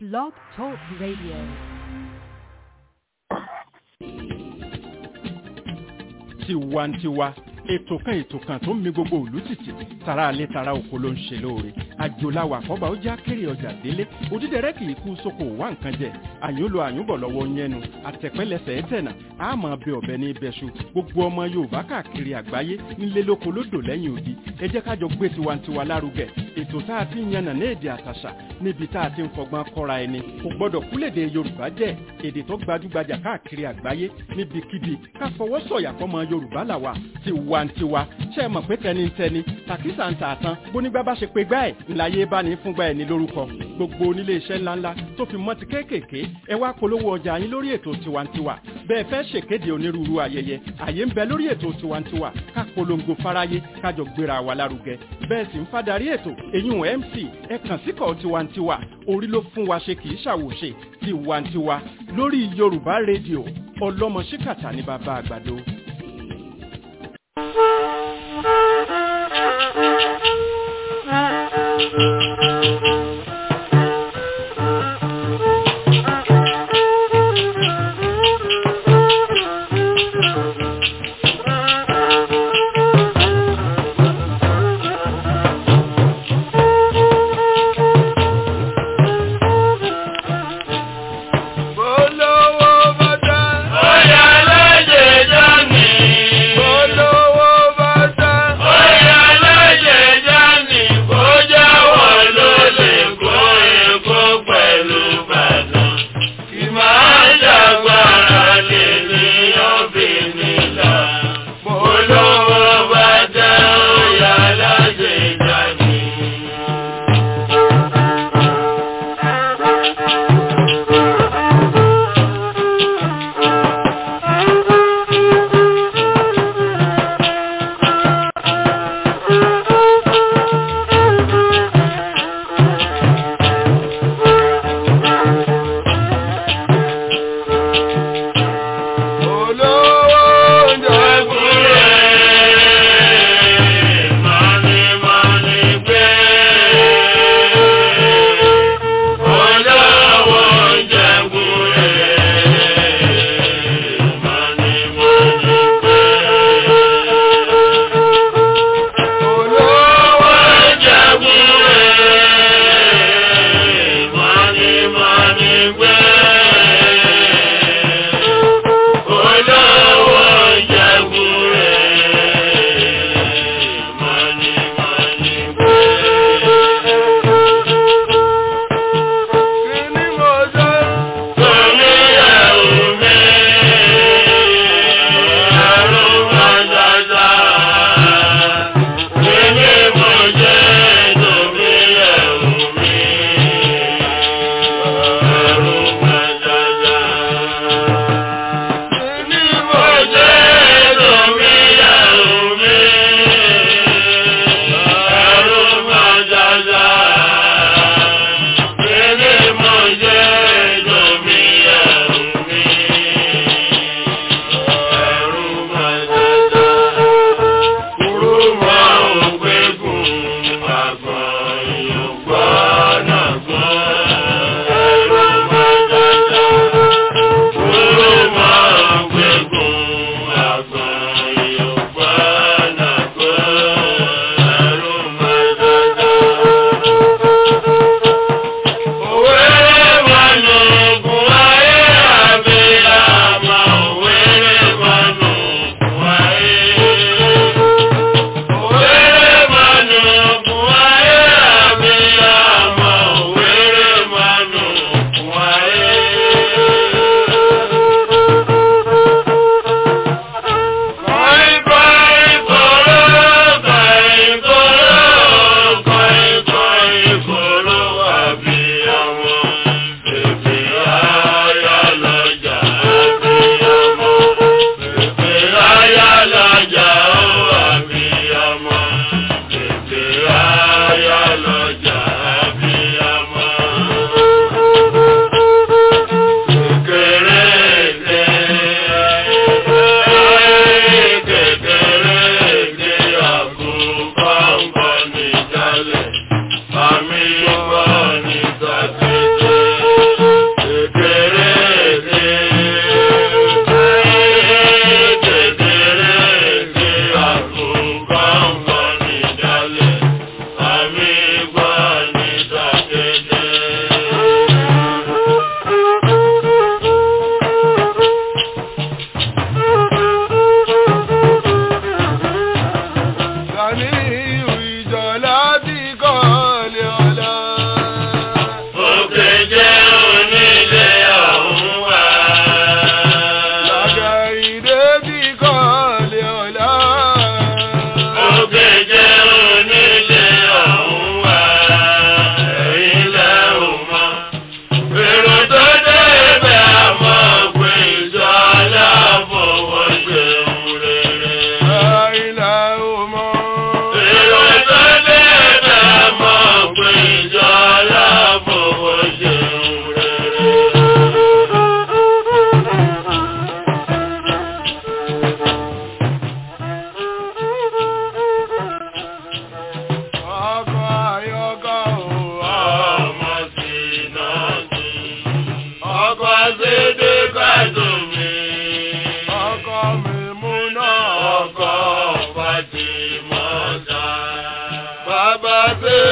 Blog Talk Radio. tiwantiwa ètò kan ètò kan tó ń mi gbogbo òlú tìtì tara alẹ́ tara oko ló ń ṣe lóore àjòláwà àkọ́bà ó já kéré ọjà délé òdídẹrẹ́ kì í kú sóko wá nǹkan jẹ àyúnlò àyúnbọ̀ lọ́wọ́ yẹnu àtẹ̀pẹ́lẹsẹ̀ ẹ̀tẹ̀nà àmọ́ bẹ ọ̀bẹ ní ibẹ̀ṣu gbogbo ọmọ yorùbá káàkiri àgbáyé nílé lóko lódò lẹ́yìn odi ẹ jẹ́ kájọ gbé tiwantiwa lárugẹ ètò tá a ti ń yànnà ní èdè àtàṣà níbi tá a ti ń fọgbọ́n kọ́ra ẹni kò gbọ́dọ̀ kúlèdè yorùbá jẹ́ èdè tó gbajúgbajà káàkiri àgbáyé níbikíbi ká fọwọ́ sọ̀yà fọmọ yorùbá làwà tiwantiwa ṣe é mọ̀ pé tẹnitẹni tàkísà ń tààtàn bónígbà bá ṣe pé gbá ẹ̀ ńláyé bá ní fúngbà ẹ̀ ní lórúkọ gbogbo onílé iṣẹ́ ńláńlá tó fi mọ́ ti kéékèèké ẹ wá polówó ọjà yín lórí ètò tiwantiwa bẹ́ẹ̀ fẹ́ ṣèkéde onírúurú ayẹyẹ àyè ń bẹ lórí ètò tiwantiwa ká polongo fáráyé kájọ gbéra wa lárugẹ bẹ́ẹ̀ sì ń fadarí ètò eyín mc ẹ kàn síkọ̀ tiwantiwa orí ló fún wa ṣe kì í ṣàwòṣe tiwantiwa lórí yorùbá rédíò ọlọ́mọ ṣíkàtà ní bàbá àgbàdo. Olówó bá tán. Bóyá lóye dání. Olówó bá tán. Bóyá lóye dání. Bójá wọ̀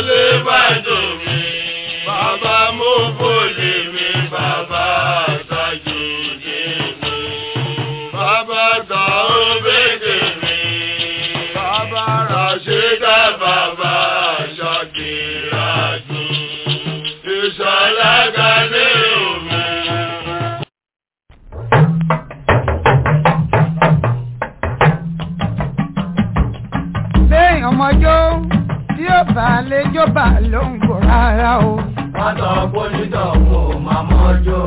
lè bá dùn mí. Bàbá mo fòlè mi, bàbá àtàjù dé mi. Bàbá gbà ó bédè mi. Bàbá Ràṣídà, bàbá Ṣàkírà dùn. Ìṣọ̀lá Gani omi. Béèyàn ọmọjó tí ó bá lè jóbà ló ń bò rárá o. Wọ́n sọ pólítọ̀ kò máa mọ́jọ́.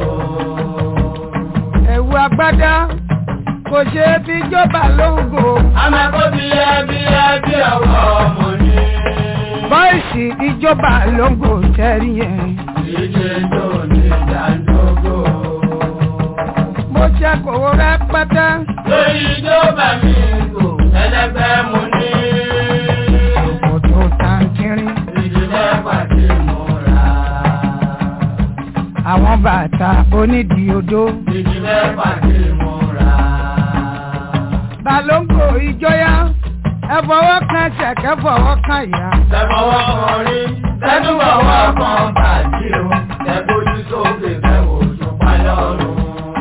Ẹ̀wù agbádá kò ṣe é fi jóbà ló ń bò. Amẹ́kọ́ bí ẹbí ẹbí ọwọ́ ọmọ ní. Bọ́ìsì ìjọba ló ń bò tẹ́rí yẹn. Ìdíje tó ní ìdádógó. Mo ṣe kòwó rẹpẹtẹ. Lórí ìjọba mi kò ẹlẹ́gbẹ́ mo ní. Òkòtò tàǹkìrín. Ìdílé pàdé mo rà. Àwọn bàtà onídìí odó. Ìdílé pàdé mo rà. Balóńgò ìjọyà. Ẹ fọwọ́ kan ṣẹ̀kẹ́ fọwọ́ kan ìyá. Tẹ̀fọwọ́ kan rí, tẹ́tùbọ̀wọ́ kan bàjí o. Tẹ̀bójú sókè fẹ́wò tó pálọ̀ ọ̀run.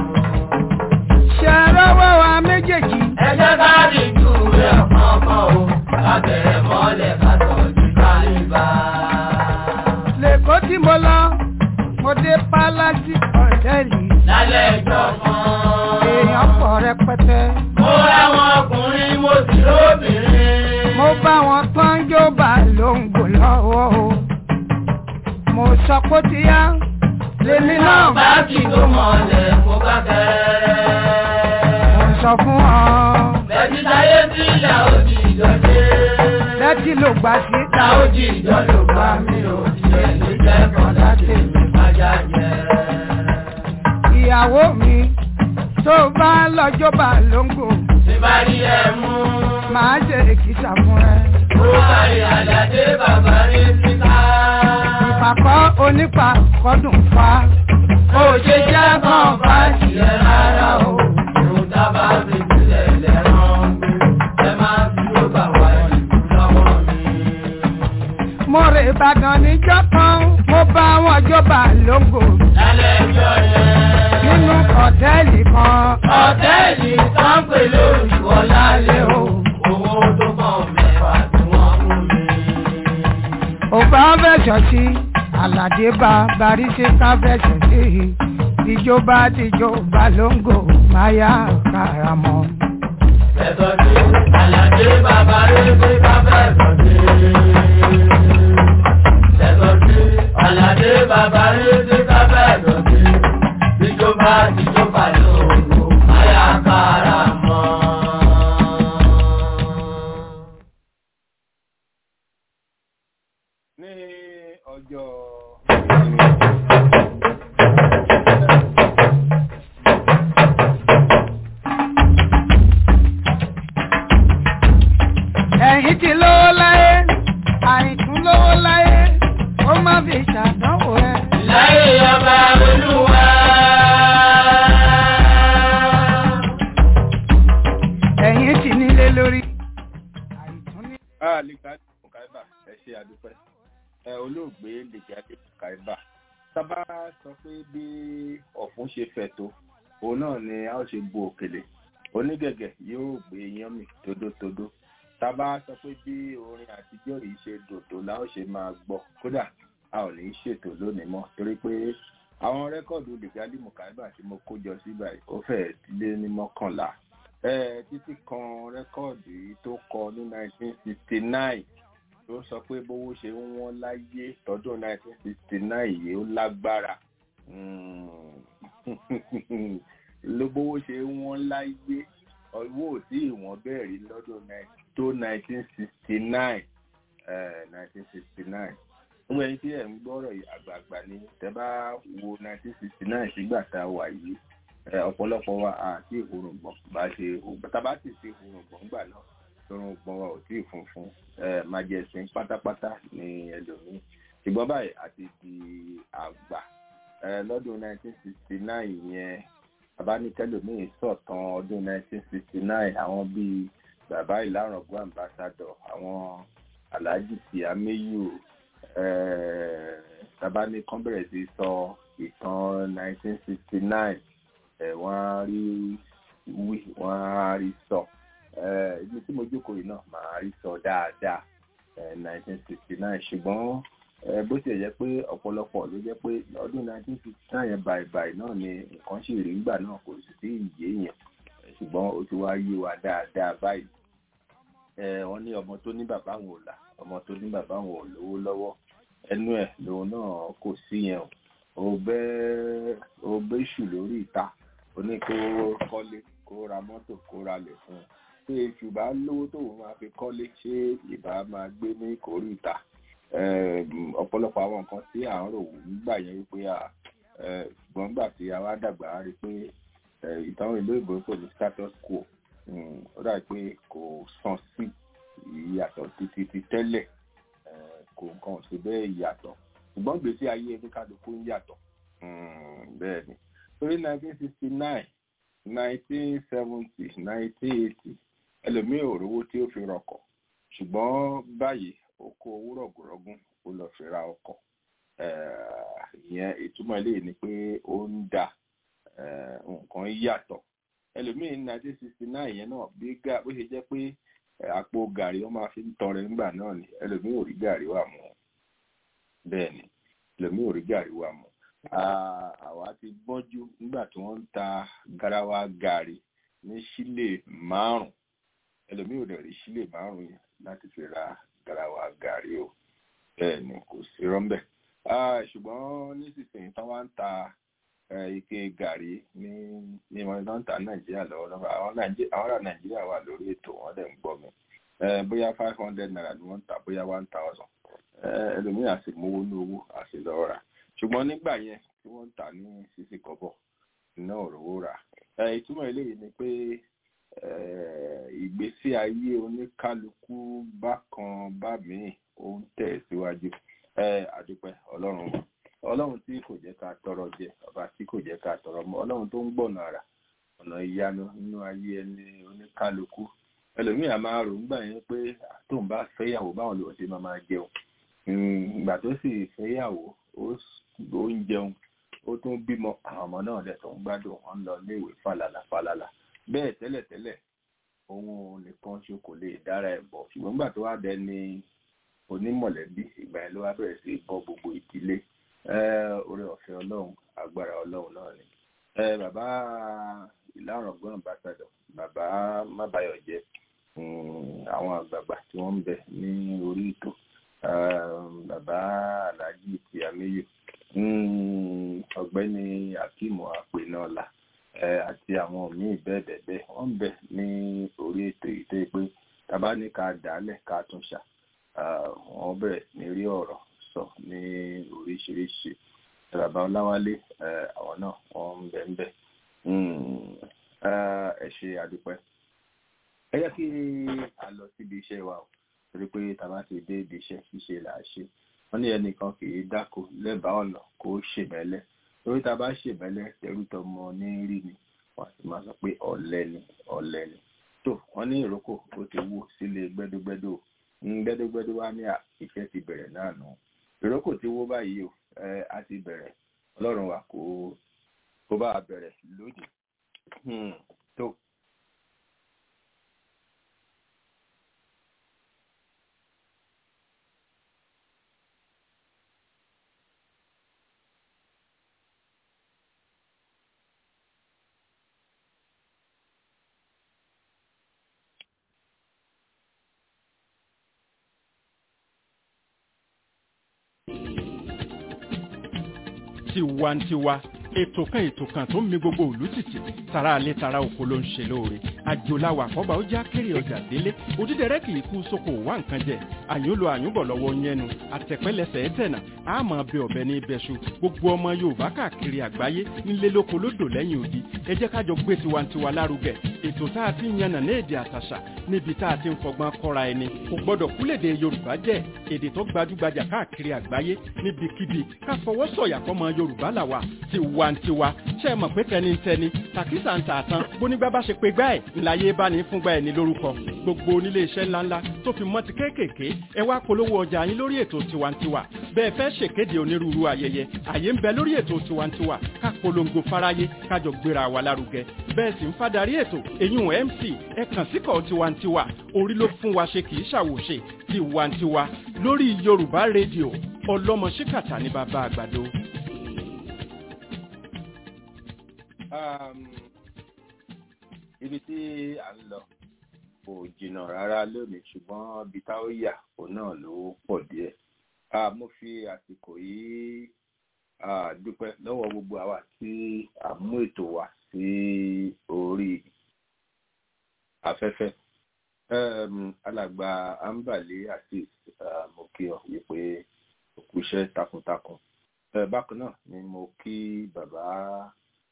Ṣé rọ́wọ́ wa méjèèjì? Ẹ jẹ́ ká dìjú rẹ̀ kọ̀ọ̀kan o. Ká bẹ̀rẹ̀ mọ́lẹ̀ ká tọ́jú kálíbà. Lèkó tí mo lọ, mo dé Pálásì Hòtẹ́ẹ̀lì. Lálẹ́ ẹjọ́ kan. Èèyàn pọ̀ rẹpẹtẹ. Mo ráwọn ọkùnrin, mo sì lóbìnrin. Mo bá wọn tán jó bá lóńgò lọ́wọ́ o. Mo sọ pé ó ti yá. Lèmi náà bá kì tó mọ̀lẹ̀ mo bá kẹ́rẹ́. mo sọ fún ọ. Bẹ̀bí táyé tí ìyá òjì ìjọdé. Lẹ́tí ló gbà sí. Ìyá òjì ìjọ ló gbà mí ò tiẹ̀ ní jẹ́kọ̀ọ́ láti mi májá jẹ. Ìyàwó mi tó bá lọ́jọ́ bá lóńgò. Tí bá rí ẹ mú. Màá ṣe èkìtà fún ẹ. Ó kárí àdàdé bàbá rí síta. Ìpàkọ́ onípa kọ́dùn fa. Ó ṣe jẹ́ kàn bá tiẹ̀ rárá o. Òun dábàá fi sílẹ̀ lẹ́rán gbé. Ẹ máa fi ó bà wá ìlú lọ́wọ́ mi. Mo rè Ìbàdàn níjọ́ kan, mo bá wọn jọba lóńgò Lálẹ́ ẹjọ́ yẹn. nínú hòtẹ́ẹ̀lì kan. Ọ̀tẹ́ẹ̀lì kan pè lóyìnbó lálẹ́ o. Owó tó kàn mẹ́fà tí wọ́n mú mi. Òbá fẹ̀sọ̀ sí, Àlàdé bá Baríṣe ká fẹ̀sọ̀ sí. Ìjọba tìjọba lóńgò máa yá karamọ́. Ẹ̀sọ́ sí Àlàdé bàbá rẹ̀ ká fẹ̀sọ̀ sí. Ẹ̀sọ́ sí Àlàdé bàbá rẹ̀ ká fẹ̀sọ̀ sí. Ìjọba ìjọba lóògùn máyà kára mọ́. ní ọjọ́ Ẹ̀yin ti lówó láyé, àìkún lówó láyé, ó má fi ṣàdánwò ẹ. Láyé ọba olúwa. Ẹ̀yin ti nílé lórí. Àìkún ní. àlìkàdé mùkáíbà ẹ ṣe àdúpẹ́ ẹ olóògbé lèkàdé mùkáíbà sábà sọ pé bí ọ̀fun ṣe fẹ̀ tó òun náà ni a ó ṣe bu òkèlè onígẹ̀gẹ̀ yóò gbé iyán mi tódótódó sábà sọ pé bí orin àtijọ́ yìí ṣe dòdò la ó ṣe máa gbọ́ kódà a ò ní í ṣètò lónìí mọ́ torí pé àwọn rẹ́kọ̀dù lèkàdé mùkáíbà tí mo kó jọ síbà yìí ó fẹ́ẹ̀ lé ní mọ́kànlá Eh, títí kan rẹ́kọ̀dù yìí tó kọ ní 1969 ló sọ pé bówó ṣe ń wọ́n láyé tọdún 1969 yìí ó lágbára Mm. ló bówó ṣe ń wọ́n láyé owó ò tí ìwọ̀n bẹ́ẹ̀ rí lọ́dún nine- tó 1969 eh, 1969 ń wẹ́n tí ẹ̀ ń gbọ́rọ̀ yìí àgbààgbà ni tẹ́ bá wo 1969 sígbà tá a wà yìí ẹ, ọ̀pọ̀lọpọ̀ wa àti ìhòrògbọ̀n bá ṣe tàbá sì ṣe ìhòrògbọ̀n gbà náà ìhòrògbọ̀n wa ò tí ì funfun ẹ, májẹ̀sín pátápátá ní ẹlòmíì ṣùgbọ́n báyìí àti di àgbà ẹ, lọ́dún 1969 yẹn bàbá ní kẹlòmíì sọ̀tàn ọdún 1969 àwọn bíi bàbá ìlàrọ̀gbọ́ ambassadọ̀ àwọn alhaji siameyu tàbá ní kán bẹ̀rẹ̀ sí sọ ìtàn 1969 wọ́n á rí wí wọ́n á rí sọ ibi tí mo jókòó yìí náà màá rí sọ dáadáa 1969 ṣùgbọ́n bó ṣe jẹ́ pé ọ̀pọ̀lọpọ̀ ló jẹ́ pé ọdún 1969 yẹn báyìí náà ni nǹkan ṣì rí nígbà náà kò sì sí ìyé yẹn ṣùgbọ́n ó ti wá yé wa dáadáa báyìí wọ́n ní ọmọ tó ní bàbá wọn ò là ọmọ tó ní bàbá wọn ò lówó lọ́wọ́ ẹnu ẹ̀ lòun náà kò sí yẹn o ò bẹ́ ṣù lórí ìta ó ní kó kọ́lé kó ra mọ́tò kó ra lẹ̀ fún un pé èṣù bá lówó tóun máa fi kọ́lé ṣé ìbá máa gbé ní kòríta ọ̀pọ̀lọpọ̀ àwọn nǹkan tí à ń rò nígbà yẹn wípé ṣùgbọ́n nígbà tí a wá dàgbà á rí i pé ìtàn ìlú ìbò kò ní status quo ó dà pé kò sàn sí ìyàtọ̀ títí ti tẹ́lẹ̀ kò nǹkan sí bẹ́ẹ̀ yàtọ̀ ṣùgbọ́n gbèsè ayé ẹni kálukú ń yàtọ̀ bẹ́ẹ̀ ni torí nineteen sixty nine nineteen seventy nineteen eighty ẹlòmíì ò rówó tí ó fi rọkọ̀ ṣùgbọ́n báyìí ó kó owó rọ̀gùrọ̀gùn ó lọ fi ra ọkọ̀ ìyẹn ìtumọ̀ eléyìí ni pé ó ń dà nǹkan yàtọ̀ ẹlòmíì ní nineteen sixty nine yẹn náà bí bó ṣe jẹ́ pé àpò gàrí wọ́n máa fi ń tọrẹ nígbà náà ni ẹlòmíì ò rí gàrí wà mọ́ bẹ́ẹ̀ ni ẹlòmíì ò rí gàrí wà mọ́ àwa ti gbọ́njú nígbà tí wọ́n ń ta garawa gàrí ní sílè márùn ẹlòmíì ò dẹ̀ rí sílè márùn yẹn láti fi ra garawa gàrí o bẹ́ẹ̀ ni kò sí rọ́ńbẹ́ ṣùgbọ́n nísinsìnyí tán wá ń ta ike gàrí ní ní wọn tán ń ta nàìjíríà lọ́wọ́lọ́wọ́ àwọn ará nàìjíríà wà lórí ètò wọn dẹ̀ ń gbọ́ mi bóyá five hundred naira ni wọ́n ń ta bóyá one thousand ẹlòmíì àti mówó ní owó àti lọ́ọ́ rà ṣùgbọ́n nígbà yẹn tí wọ́n ń tà ní sísì kọ́bọ̀ iná òróró rà ìtumọ̀ eléyìí ni pé ìgbésí ayé oníkálukú bákan bá míì ó ń tẹ̀ síwájú àdúpẹ́ ọlọ́run wa ọlọ́run tí kò jẹ́ ká tọrọ jẹ ọba tí kò jẹ́ ká tọrọ mọ́ ọlọ́run tó ń gbọ̀nà àrà ọ̀nà ìyanu nínú ayé ẹni oníkálukú ẹlòmíì a máa rò nígbà yẹn pé tóun bá fẹ́yàwó báwọn lòun ṣe máa máa jẹun ìgbà tó sì fẹ́yàwó ó ń jẹun ó tún bímọ àwọn ọmọ náà dẹ̀ tó ń gbádùn wọn lọ léèwé fàlàlà fàlàlà bẹ́ẹ̀ tẹ́lẹ̀tẹ́lẹ̀ òun nìkan ṣo kò lè dára ẹ̀ bọ̀ ṣùgbọ́n nígbà tó wá dẹ ní onímọ̀lẹ́bí ìgbà yẹn ló wá bẹ̀rẹ̀ sí bọ́ gbogbo ìdílé oore ọ̀fẹ́ ọlọ́run agbára ọlọ́run náà ni bàbá ìlàrọ̀gbọ́n ambassador bàbá mábàyọ̀jẹ́ àwọn àgbààgbà tí wọ́n ń bẹ ní orí ètò bàbá alhaji tìyàmíyù ọ̀gbẹ́ni akimu apẹnọlá àti àwọn míín bẹ́ẹ̀ bẹ́ẹ̀ bẹ́ẹ̀ wọ́n ń bẹ ní orí ètò yìí tó yẹ pé tàbá ní ká dálẹ̀ ká tún ṣà wọ́n bẹ̀rẹ̀ ní rí ọ̀rọ̀ sọ ní oríṣiríṣi bàbá ọláwálé àwọn náà wọ́n ń bẹ ń bẹ ẹ ṣe àdúpẹ́ ẹ jẹ́ kí a lọ síbi iṣẹ́ wa o torí pé tàbá ti dé ibi iṣẹ́ ṣíṣe là á ṣe wọ́n ní ẹnìkan kì í dáko lẹ́bàá ọ̀nà kó ṣèmẹ́lẹ́ torí tá a bá ṣèmẹ́lẹ́ tẹ̀rù tọmọ ní rí ni wọ́n sì máa sọ pé ọ̀lẹ ni ọ̀lẹ ni tó wọ́n ní ìrókò ó ti wó sílé gbẹ́dógbẹ́dó gbẹ́dógbẹ́dó wá ní iṣẹ́ ti bẹ̀rẹ̀ náà nù ìrókò ti wó báyìí o a ti bẹ̀rẹ̀ ọlọ́run wa kó kó bá a bẹ̀rẹ̀ lónìí tó. tiwantiwa ètò kan ètò kan tó ń mi gbogbo òlú tìtì tara alẹ́ tara oko ló ń ṣe lóore àjòláwà àkọ́bà ó já kéré ọjà délé òdídẹrẹ́ kì í kú sóko wá nǹkan jẹ àyúnlo àyúnbọ̀ lọ́wọ́ yẹnu àtẹ̀pẹ́lẹsẹ̀ ẹ̀tẹ̀nà àmọ́ bẹ ọ̀bẹ ní ibẹ̀ṣu gbogbo ọmọ yorùbá káàkiri àgbáyé nílé lóko lódò lẹ́yìn odi ẹ jẹ́ kájọ gbé tiwantiwa lárugẹ ètò tá a ti ń yànnà ní èdè àtàṣà níbi tá a ti ń fọgbọ́n kọ́ra ẹni kò gbọ́dọ̀ kúlèdè yorùbá jẹ́ èdè tó gbajúgbajà káàkiri àgbáyé níbikíbi ká fọwọ́ sọ̀yà fọmọ yorùbá làwà tiwantiwa ṣé ẹ mọ̀ pé tẹnitẹni tàkísà ń tà tán bónígbà bá ṣe pé gbá ẹ̀ ńláyé bá ní fúngbà ẹ̀ ní lórúkọ gbogbo onílé iṣẹ́ ńláńlá tó fi mọ́ ti kéékèèké ẹ wá polówó ọjà yín lórí ètò tiwantiwa bẹ́ẹ̀ fẹ́ ṣèkéde onírúurú ayẹyẹ àyè ń bẹ lórí ètò tiwantiwa ká polongo fáráyé kájọ gbéra wa lárugẹ bẹ́ẹ̀ sì ń fadarí ètò èyún mc ẹ kàn síkọ̀ tiwantiwa orí ló fún wa ṣe kì í ṣàwòṣe tiwantiwa lórí yorùbá rédíò ọlọ́mọ ṣíkàtà ní bàbá àgbàdo. Um, ibi tí à ń lọ kò jìnnà rárá lónìí ṣùgbọ́n ibi tá ó yà òun náà ló pọ̀ díẹ̀. Ah, mo fi àsìkò yìí ah, dúpẹ́ lọ́wọ́ gbogbo àwa tí a mú ètò wa sí orí afẹ́fẹ́. Um, alàgbà ambale asis uh, mo kí ọ wípé òkú iṣẹ́ takuntakun. Uh, bákan náà ni mo kí bàbá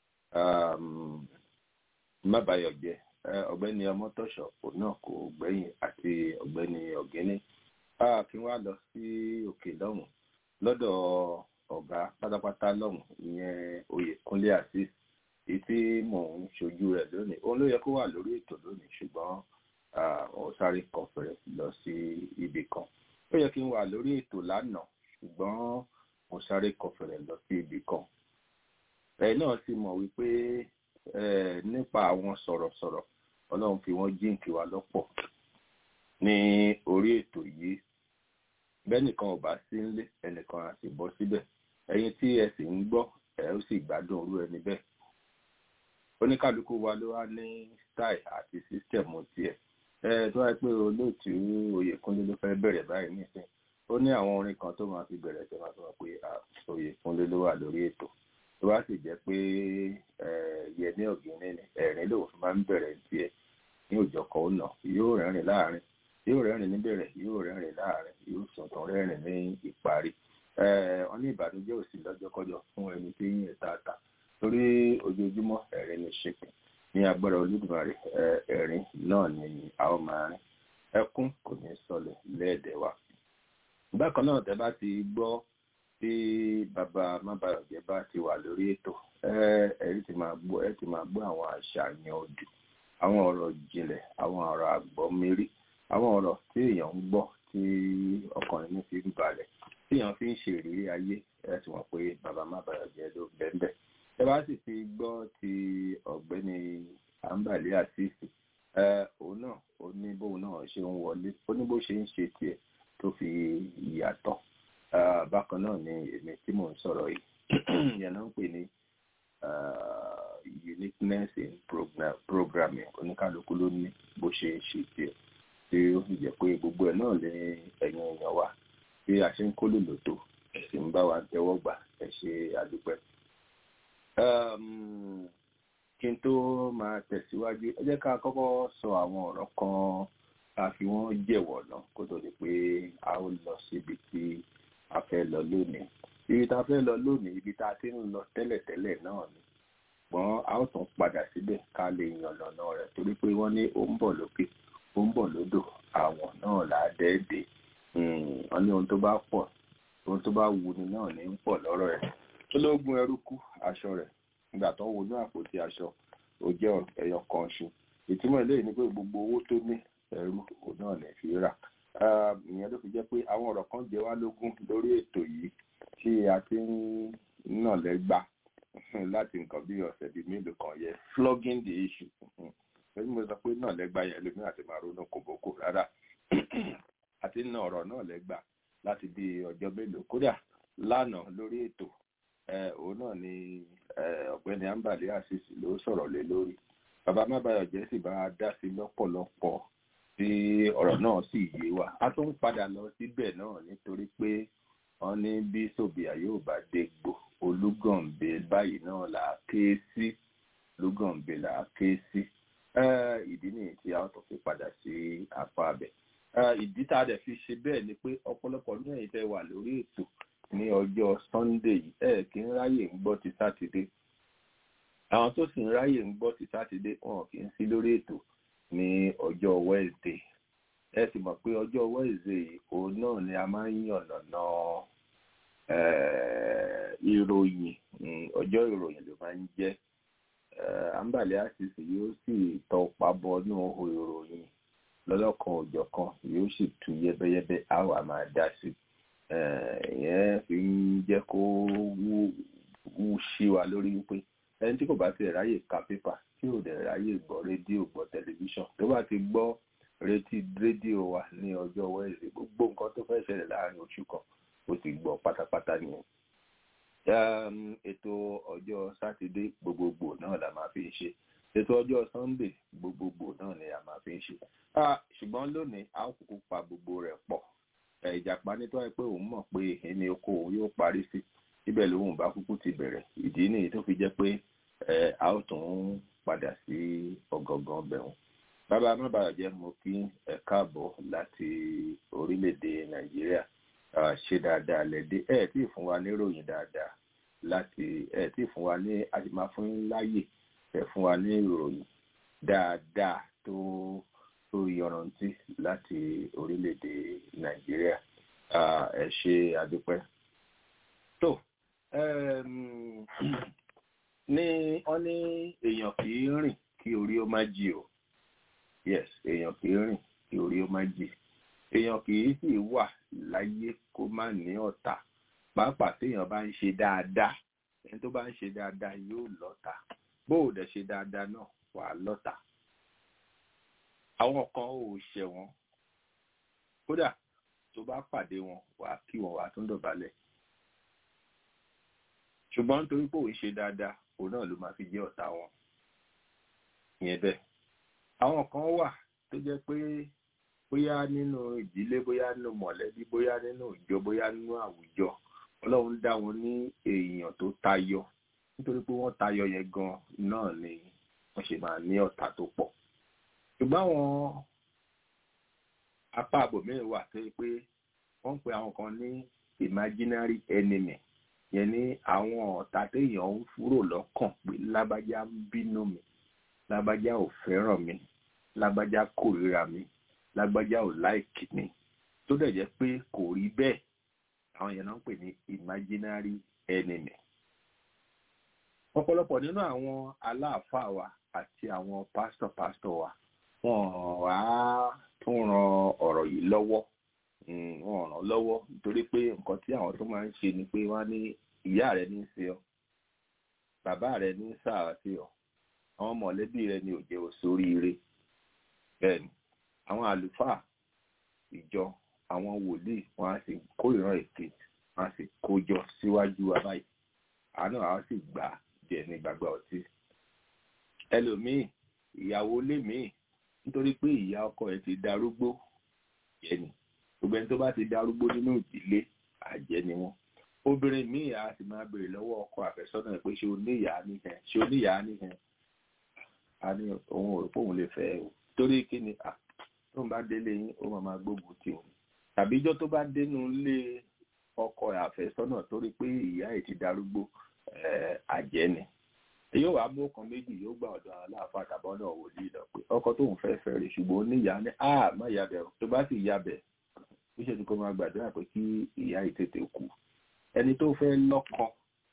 um, mábàyọ̀jẹ́ ọ̀gbẹ́ni ọmọtọ́ṣọ̀ òun náà kò gbẹ̀yìn àti ọ̀gbẹ́ni ọ̀gẹ́ni kí wọ́n á lọ sí òkè lọ́hùn lọ́dọ̀ ọ̀gá pátápátá lọ́hùn ìyẹn oyèkúnlé azeez èyí tí mò ń ṣojú rẹ̀ lónìí òun ló yẹ kó wà lórí ètò lónìí ṣùgbọ́n ó sáré kọfẹ̀rẹ̀ lọ sí ibì kan ó yẹ kí n wà lórí ètò lánàá ṣùgbọ́n mo sáré kọfẹ̀rẹ̀ lọ sí ibì kan ẹ̀ náà sì mọ̀ wípé nípa àwọn sọ̀rọ̀sọ̀rọ̀ ọlọ́run fi wọ́n jíǹkì wa lọ́pọ̀ ní orí ètò yìí bẹ́nìkan ò bá sí nílé ẹnìkan á sì bọ́ síbẹ̀ ẹ̀yin tí ẹ sì ń gbọ́ ẹ ó sì gbádùn orú ẹni bẹ́ẹ̀ oníkálukú wa ló wá ní style àti sísítẹ̀mù tiẹ̀ ẹ tó wáyé pé olóòtú oyèkúnlé ló fẹ́ bẹ̀rẹ̀ báyìí nísìn ó ní àwọn orin kan tó máa fi bẹ̀rẹ̀ tó máa sọ pé oyèkúnlé ló wà lórí ètò tó bá sì jẹ́ pé yẹmí ọ̀gìnní ni ẹ̀rín lòun fi máa ń bẹ̀rẹ̀ tiẹ̀ ní òjò kan ó nà yóò rẹ́rìn láàrin yóò rẹ́rìn níbẹ̀rẹ̀ yóò rẹ́rìn láàrin yóò sọ̀tàn rẹ́rìn ní ìparí wọ́n ní ìbànújẹ́ òsì lọ́jọ́kọ́jọ́ fún ẹni tí yín ẹ̀ tààtà torí ojoojúmọ́ ẹ̀rín ní ṣèpè ní agbára olódùmarè ẹ̀rín náà ni a ó máa rìn ẹkún kò ní sọlẹ̀ lẹ́ẹ̀dẹ̀ wa bákan náà tẹ́ bá ti gbọ́ tí bàbá mábàyọ̀jẹ́ bá ti wà lórí ètò ẹ̀rí ti máa gbọ́ ẹ ti máa gbọ́ àwọn àṣàyàn odù àwọn ọ̀rọ̀ ìjìnlẹ̀ àwọn ọ̀rọ̀ àgbọ̀mírí àwọn ọ̀rọ̀ tí èèyàn ń gbọ́ tí ọkàn ẹni fi ń balẹ̀ tí èèyàn fi ń ṣe ìrírí ayé ẹ ti mọ̀ pé bàbá mábàyọ̀jẹ́ ló bẹ́ẹ̀ ẹ bá sì ti gbọ́ ti ọ̀gbẹ́ni àǹbàlẹ́ àṣìṣe òun náà ó ní bóun náà ṣe ń wọlé ó ní bó ṣe ń ṣe tiẹ̀ tó fi yàtọ̀ bákan náà ni èmi tí mò ń sọ̀rọ̀ yìí yẹn náà ń pè ní uniqueness in program, programming oníkálukú ló ní bó ṣe ń ṣe tiẹ̀ tí ó sì jẹ́ pé gbogbo ẹ̀ náà lé ẹ̀yin èèyàn wa bí a ṣe ń kó lòlò tó ẹ̀ sì ń bá wa tẹ́wọ́ gbà ẹ̀ ṣe àdúpẹ́. kí n tó máa tẹ̀síwájú ẹ jẹ́ ká kọ́kọ́ sọ àwọn ọ̀rọ̀ kan ká fi wọ́n jẹ̀wọ̀ náà kó tó di pé a ó lọ síbi tí a fẹ́ lọ lónìí ibi tá a fẹ́ lọ lónìí ibi tá a ti ń lọ tẹ́lẹ̀tẹ́lẹ̀ náà ni ṣùgbọ́n a ó tún padà síbẹ̀ ká lè yàn lọ́nà rẹ̀ torí pé wọ́n ní ó ń bọ̀ lókè ó ń bọ̀ lódò àwọn náà là á dẹ́ẹ̀dẹ́ wọ́n ní ohun tó bá pọ̀ ohun tó bá wuni náà ní ń pọ̀ lọ́rọ̀ ẹ̀ ológun ẹrú kú aṣọ rẹ̀ nígbà tó wo ní àpótí aṣọ ó jẹ́ ẹyọ kan ṣu ìtumọ̀ eléyìí ni pé gbogbo owó tó ní ẹrú òun náà lè fi rà ìyẹn ló fi jẹ́ pé àwọn ọ̀rọ̀ kan jẹ wá lógún lórí ètò yìí tí a ti ń nà lẹ́gbà láti nǹkan bí ọ̀sẹ̀ bíi mélòó kan yẹ flogging the issue ẹni mo sọ pé náà lẹ́gbà yẹn lómi àti máa ronú kòbókò rárá àti nà ọ̀rọ̀ náà lẹ́gbà láti bí ọjọ́ mélòó kódà lánàá lórí ètò òun náà ni ọ̀gbẹ́ni ambali asis ló sọ̀rọ̀ lé lórí bàbá mábàyọ̀jẹ́ sì bá a dá sí lọ́pọ̀lọpọ̀ tí ọ̀rọ̀ náà sì yé wa a tún padà lọ síbẹ̀ náà nítorí pé wọ́n ní bí sòbíà yóò bá dégbò olúgànbẹ báyìí náà là á ké sí olúgànbẹ là á ké sí ìdí nìyí tí a tún fi padà sí apá abẹ ìdí tá a dẹ̀ fi ṣe bẹ́ẹ̀ ni pé ọ̀pọ̀lọpọ̀ ní ẹ̀yin tẹ́ wà lórí ètò ní ọjọ́ sunday yìí ẹ̀ kí ń ráyè ń gbọ́ ti sátidé àwọn tó sì ń ráyè ń gbọ́ ti sátidé wọn kì í sí lórí ètò ní ọjọ́ wednesday ẹ sì mọ̀ pé ọjọ́ wednesday òun náà ni a máa ń yànnàná ìròyìn ọjọ́ ọjọ́ ìròyìn ló máa ń jẹ́ àǹbàlẹ̀ àṣìṣe yóò sì tọpa bọnú ohun ìròyìn lọ́lọ́kan òjọ̀kan yóò sì tú yẹ́bẹ́yẹ́bẹ́ á wà máa dá sí ìyẹn fi ń jẹ́ kó wú sí wa lórí wípé ẹni tí kò bá ti ráyè ka pépà tí ò dẹ̀ ráyè gbọ́ rédíò gbọ́ tẹlifíṣàn tó bá ti gbọ́ retí rédíò wa ní ọjọ́ wẹ́ẹ̀sì gbogbo nǹkan tó fẹ́ ṣẹlẹ̀ láàrin oṣù kan ó ti gbọ́ pátápátá nìyẹn ètò ọjọ́ sátidé gbogbogbò náà la máa fi ń ṣe ètò ọjọ́ sunday gbogbogbò náà ni a máa fi ń ṣe ṣùgbọ́n lónìí a ó kúkú pa gbogbo rẹ̀ pọ̀ ìjàpá nítorí pé òun mọ̀ pé ẹni oko òun yóò parí sí ibẹ̀ lòun bá kúkú ti bẹ̀rẹ̀ ìdí nìyí tó fi jẹ́ pé a ó tún padà sí ọ̀gọ̀ngàn bẹ̀rùn bàbá mábàjẹ́ mo kí ẹ káàbọ̀ láti orílẹ̀-èdè nàìjíríà ṣe dáadáa lẹ́dẹ́ ẹ̀ tí ì fún wa níròyìn dáadáa láti ẹ̀ tí ì fún wa ní àtìmá fún láyè ẹ̀ fún wa ní ìròyìn dáadáa tó tó yọrantí láti orílẹ̀-èdè nàìjíríà ẹ ṣe àdúpẹ́. tó ní wọ́n ní èèyàn kì í rìn kí orí ó má jì o yes èèyàn kì í rìn kí orí ó má jì èèyàn kì í sì wà láyé kó má ní ọ̀tá pàápàá téèyàn bá ń ṣe dáadáa ẹni tó bá ń ṣe dáadáa yóò lọ́tá bó o dẹ̀ ṣe dáadáa náà wà á lọ́tá àwọn kan ò ṣẹ̀wọ̀n kódà tó bá pàdé wọn wà á kí wọn wà á tún dọ̀bálẹ̀ ṣùgbọ́n nítorí pé òun ṣe dáadáa òun náà ló máa fi jẹ́ ọ̀tá wọn ìyẹn bẹ́ẹ̀ àwọn kan wà tó jẹ́ pé bóyá nínú ìdílé bóyá nínú mọ̀lẹ́bí bóyá nínú ìjọ bóyá nínú àwùjọ ọlọ́run dá wọn ní èèyàn tó tayọ nítorí pé wọ́n tayọ yẹn gan náà ni wọ́n ṣe máa ní ọ̀tá tó pọ̀ ṣùgbọ́n àwọn apá àbòmíràn wà tó yẹ pé wọ́n ń pe àwọn kan ní imaginary enemy yẹn ní àwọn ọ̀tá téèyàn ń fúrò lọ́kàn pé lágbájá ń bínú mi lágbájá ò fẹ́ràn mi lágbájá kórìíra mi lágbájá ò láìkì mi tó dẹ̀ jẹ́ pé kò rí bẹ́ẹ̀ àwọn yẹn náà ń pè ní imaginary enemy. ọ̀pọ̀lọpọ̀ nínú àwọn aláàfáà wa àti àwọn pásítọ̀ pásítọ̀ wa wọ́n wá tún ran ọ̀rọ̀ yìí lọ́wọ́ wọ́n ràn lọ́wọ́ nítorí pé nǹkan tí àwọn tó máa ń ṣe ni pé wọ́n ní ìyá rẹ̀ ní í ṣe ọ́ bàbá rẹ̀ ní í sáà sí ọ́ àwọn mọ̀lẹ́bí rẹ̀ ní òjẹ́ òṣòríire bẹ́ẹ̀ ni àwọn àlùfáà ìjọ àwọn wòlíì wọn á sì kó ìran èké wọn á sì kójọ síwájú wa báyìí àánú àwọn sì gbà jẹ ní gbàgbà ọtí ẹlòmíì ìyàwó lémìí nítorí pé ìyá ọkọ ẹ̀ ti darúgbó yẹni gbogbo ẹni tó bá ti darúgbó nínú ìdílé àjẹ́ ni wọ́n obìnrin míì á sì máa béèrè lọ́wọ́ ọkọ àfẹ́sọ́nà pé ṣé o ní ìyá nìkan ṣé o ní ìyá nìkan a ní òun ò rò pé òun lè fẹ́ o torí kí ni tó ń bá délé yín ó máa máa gbógun tì òun tàbí ijọ́ tó bá dénú ilé ọkọ àfẹ́sọ́nà torí pé ìyá ẹ̀ ti darúgbó àjẹ́ ni yóò wá mú ọkàn méjì yóò gbà ọ̀dọ̀ aláàfáà tàbọ̀ náà wòlíì lọ pé ọkọ tóun fẹ́ fẹ́ rè ṣùgbọ́n ó ní ìyá ní a má yabẹ̀ o tó bá sì yabẹ̀ ó ṣe ni kó máa gbàdúrà pé kí ìyá yìí tètè kú ẹni tó fẹ́ lọ́kọ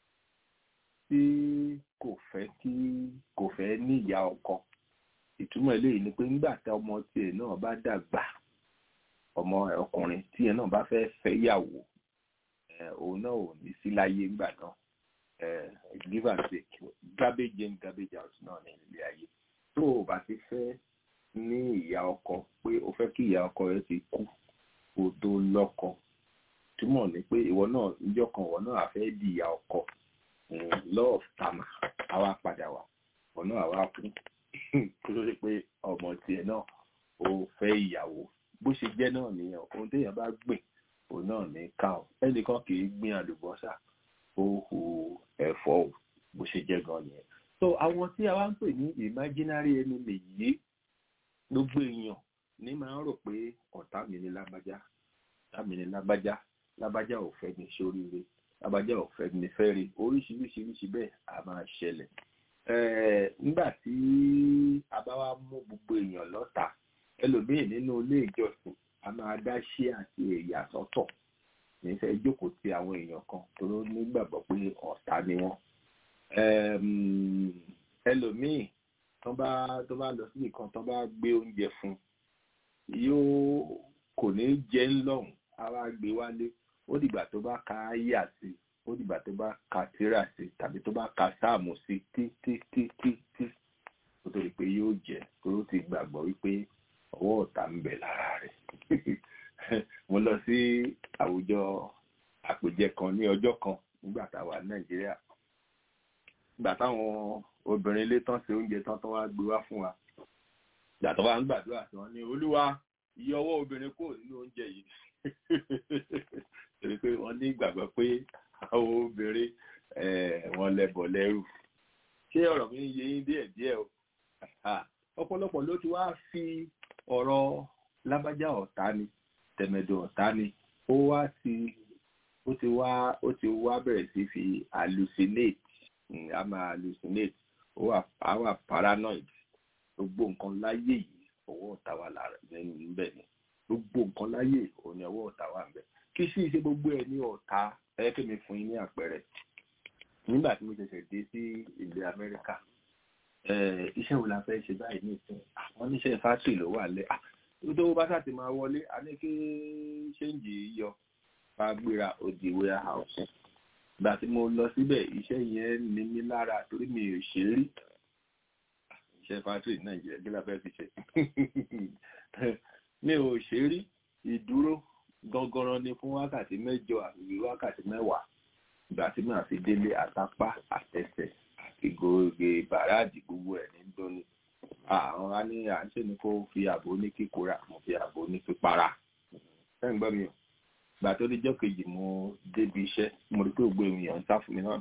tí kò fẹ́ kí kò fẹ́ ní ìyá ọkọ ìtumọ̀ eléyìí ni pé nígbà tí ọmọ tiẹ̀ náà bá dàgbà ọmọ ọkùnrin tiẹ̀ náà bá fẹ́ fẹ́ yàwó òun náà ò ní sí láyé ńgbà náà give and take garbage in garbage out náà ní ilé ayé tó o bá ti fẹ́ ní ìyá ọkọ pé o fẹ́ kí ìyá ọkọ rẹ ti kú kó tó lọ́kọ túmọ̀ ní pé ìwọ náà níjọ́ kan ìwọ náà àfẹ́ di ìyá ọkọ law of karma àwa padà wá ìwọ náà àwa kú kó tó ṣe pé ọmọ tiẹ̀ náà ó fẹ́ ìyàwó bó ṣe jẹ́ náà nìyẹn ohun téèyàn bá gbìn òun náà ní ká ọ ẹnìkan kì í gbìn àlùbọ́sà ó hu ẹ̀fọ́ o bó ṣe jẹ́ gan nìyẹn. so àwọn tí a wá ń pè ní imaginary enemy yìí gbogbo èèyàn ní máa ń rò pé ọ̀tá mi ní lágbájá ọ̀tá mi ní lágbájá lágbájá ò fẹ́ mi ṣoríire lágbájá ò fẹ́ mi fẹ́ rí oríṣiríṣiríṣi bẹ́ẹ̀ a máa ṣẹlẹ̀. nígbà tí a bá wá mú gbogbo èèyàn lọ́tà ẹlòmíì nínú ilé ìjọsìn a máa dá ṣí àti ẹ̀yà sọ́tọ̀ nífẹ̀ẹ́ jókòó ti àwọn èèyàn kan tó nígbàgbọ́ pé ọ̀tá ni wọ́n Ẹm, ẹlòmíì tó bá tó bá lọ sí nìkan tó bá gbé oúnjẹ fún yóò kò ní jẹ ńlọrun á wá gbé wálé ó dìgbà tó bá ka áyà sí ó dìgbà tó bá ka tírà sí tàbí tó bá ka sáàmù sí tí tí tí tí tí kó tó di pé yóò jẹ tó ó ti gbàgbọ́ wípé ọwọ́ ọ̀tá ń bẹ lára rẹ̀ mo lọ sí àwùjọ àpèjẹ kan ní ọjọ́ kan nígbà tá a wà ní nàìjíríà ìgbà táwọn obìnrin ilé tán ṣe oúnjẹ tán tán wá gbé wá fún wa ìgbà tó wá ń gbàdúrà tí wọ́n ní olúwa iye ọwọ́ obìnrin kò nínú oúnjẹ yìí torí pé wọ́n ní ìgbàgbọ́ pé àwọn obìnrin eh, wọ́n lẹ́bọ̀ lẹ́rù ṣé ọ̀rọ̀ mi ń yé yín díẹ̀ díẹ̀ o Ah, ọ̀pọ̀lọpọ̀ ló ti wá fi ọ̀rọ̀ lábájá ọ̀tá ni tẹ̀mẹ̀dọ̀ ọ̀tá ni ó wá ti ó ti wá ó ti wá bẹ̀rẹ̀ sí fi hallucinate Mm, a máa hallucinate ó wà á wà paranoid gbogbo nǹkan láyé yìí ọwọ́ ọ̀tá wà lára nínú níbẹ̀ ni gbogbo nǹkan láyé òun ni ọwọ́ ọ̀tá wà níbẹ̀ kí sì ṣe gbogbo ẹ̀ ní ọ̀tá ẹ kí mi fún yín ní àpẹẹrẹ nígbà tí mo ṣẹ̀ṣẹ̀ dé sí ilẹ̀ Amẹ́ríkà eh, iṣẹ́ wo la fẹ́ ṣe báyìí ní ìsìn àwọn oníṣẹ́ fásitì ló wà lẹ́ tó bá sàti máa wọlé a ní kí ṣéǹjì yọ bá gbéra òdì warehouse ìgbà tí mo lọ síbẹ̀ iṣẹ́ yẹn ní mí lára torí mi ò ṣe rí iṣẹ́ fásitì ní Nàìjíríà kí la fẹ́ fi ṣe mi ò ṣe rí ìdúró gangan ni fún wákàtí mẹ́jọ àbí wákàtí mẹ́wàá ìgbà tí màá fi délé àtàpá àtẹsẹ̀ àti gògè bàràdì gbogbo ẹ̀ ní dóni àwọn á ní à ń ṣe ni kó fi ààbò ní kíkóra mo fi ààbò ní pípara ẹ̀ ń gbọ́ mi o gbà tó díjọ́ kejì mo débi iṣẹ́ mo rí pé gbogbo èèyàn ń sá fún mi náà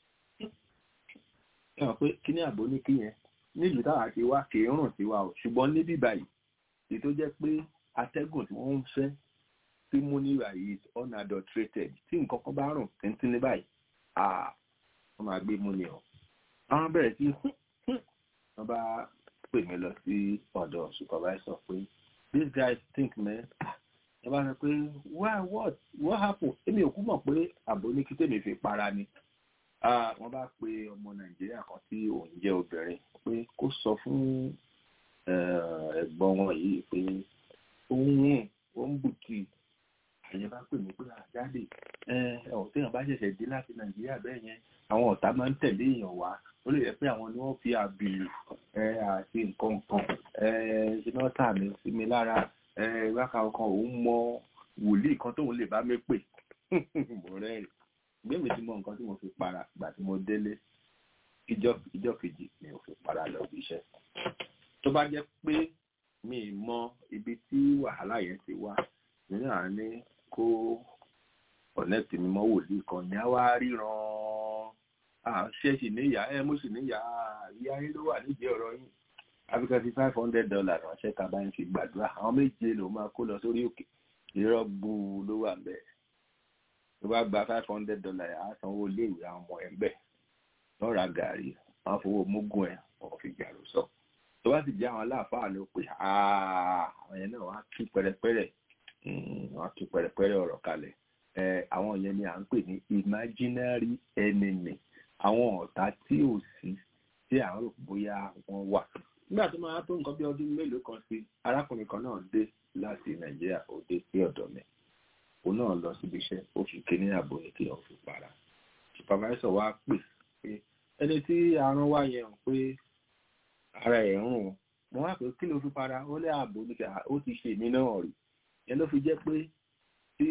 ẹ mọ̀ pé kí ní ààbò ní kí yẹn nílùú táwa ti wá kì í rùn sí wa o ṣùgbọ́n níbí báyìí èyí tó jẹ́ pé atẹ́gùn tí wọ́n ń fẹ́ tí mú ní ìwà yìí is unadulterated tí nǹkan kan bá rùn tíntín ní báyìí ah wọ́n máa gbé mú ni o àwọn bẹ̀rẹ̀ sí wọ́n bá pè mí lọ sí ọ̀dọ̀ supervisor pé these guys think man ẹ bá sọ pé why what what happen èmi ò kú mọ̀ pé àbò ní kí tèmi fi para ni wọ́n bá pe ọmọ nàìjíríà kan tí òun jẹ́ obìnrin pé kó sọ fún ẹ̀gbọ́n wọn yìí pé òun òun bùkì àyẹ̀ bá pè mí pé àjáde ọ̀hún téèyàn bá ṣẹ̀ṣẹ̀ dé láti nàìjíríà bẹ́ẹ̀ yẹn àwọn ọ̀tá máa ń tẹ̀lé èèyàn wá ó lè jẹ́ pé àwọn ni wọ́n fi àbìlù àti nǹkan kan ṣe náà tà mí sí mi lára wákà ọkàn òun mọ wòlíì kan tóun lè bá mi pè mo rẹ́rìn gbẹ̀mí tí mo nǹkan tí mo fi para ìgbà tí mo délé ìjọ kejì mi ò fi para lọ bí iṣẹ́ tó bá jẹ́ pé mi mọ ibi tí wàhálà yẹn ti wá nínú àní kó ọ̀nẹ́tì mi mọ́ wòlíì kan ní àwa ríran ṣé sì níyà ẹ mo sì níyà ìyá yín ló wà nídìí ọ̀rọ̀ yín africa fi five hundred dollars ránṣẹ́ ká bá ń fi gbàdúrà àwọn méje ló máa kó lọ sórí òkè irọ́ gbuu ló wà bẹ́ẹ̀ tó bá gba five hundred dollars á sanwó iléèwé àwọn ọmọ ẹ̀ ń bẹ̀ wọ́n ra gàrí wọ́n fowó mógún ẹ̀ wọ́n fi gàrú sọ tó bá sì jẹ́ àwọn aláàfáà ló pè àwọn yẹn náà wọ́n á tú pẹ̀rẹ̀pẹ̀rẹ̀ wọ́n á tú pẹ̀rẹ̀pẹ̀rẹ̀ ọ̀rọ̀ kalẹ̀ àwọn yẹn ni à ń pè ní imaginary enemy àwọn ọ̀tá tí ò sí tí à ń rò bóyá wọ́n wà nígbà tó máa tó nǹkan bí ọdún mélòó kan sí arákùnrin kan náà dé láti nàìjíríà ó dé sí ọ̀dọ̀ mi òun náà lọ síbi iṣẹ́ ó fi kíní ààbò ní kí wọ́n fi para supervisor wa pè pé ẹni tí àrùn wá yẹn pé ara ẹ̀ ń rùn mo wá pé kí ló fi para ó lé ààbò ní kí ó ti ṣe mí náà rí yẹn ló fi jẹ́ pé tí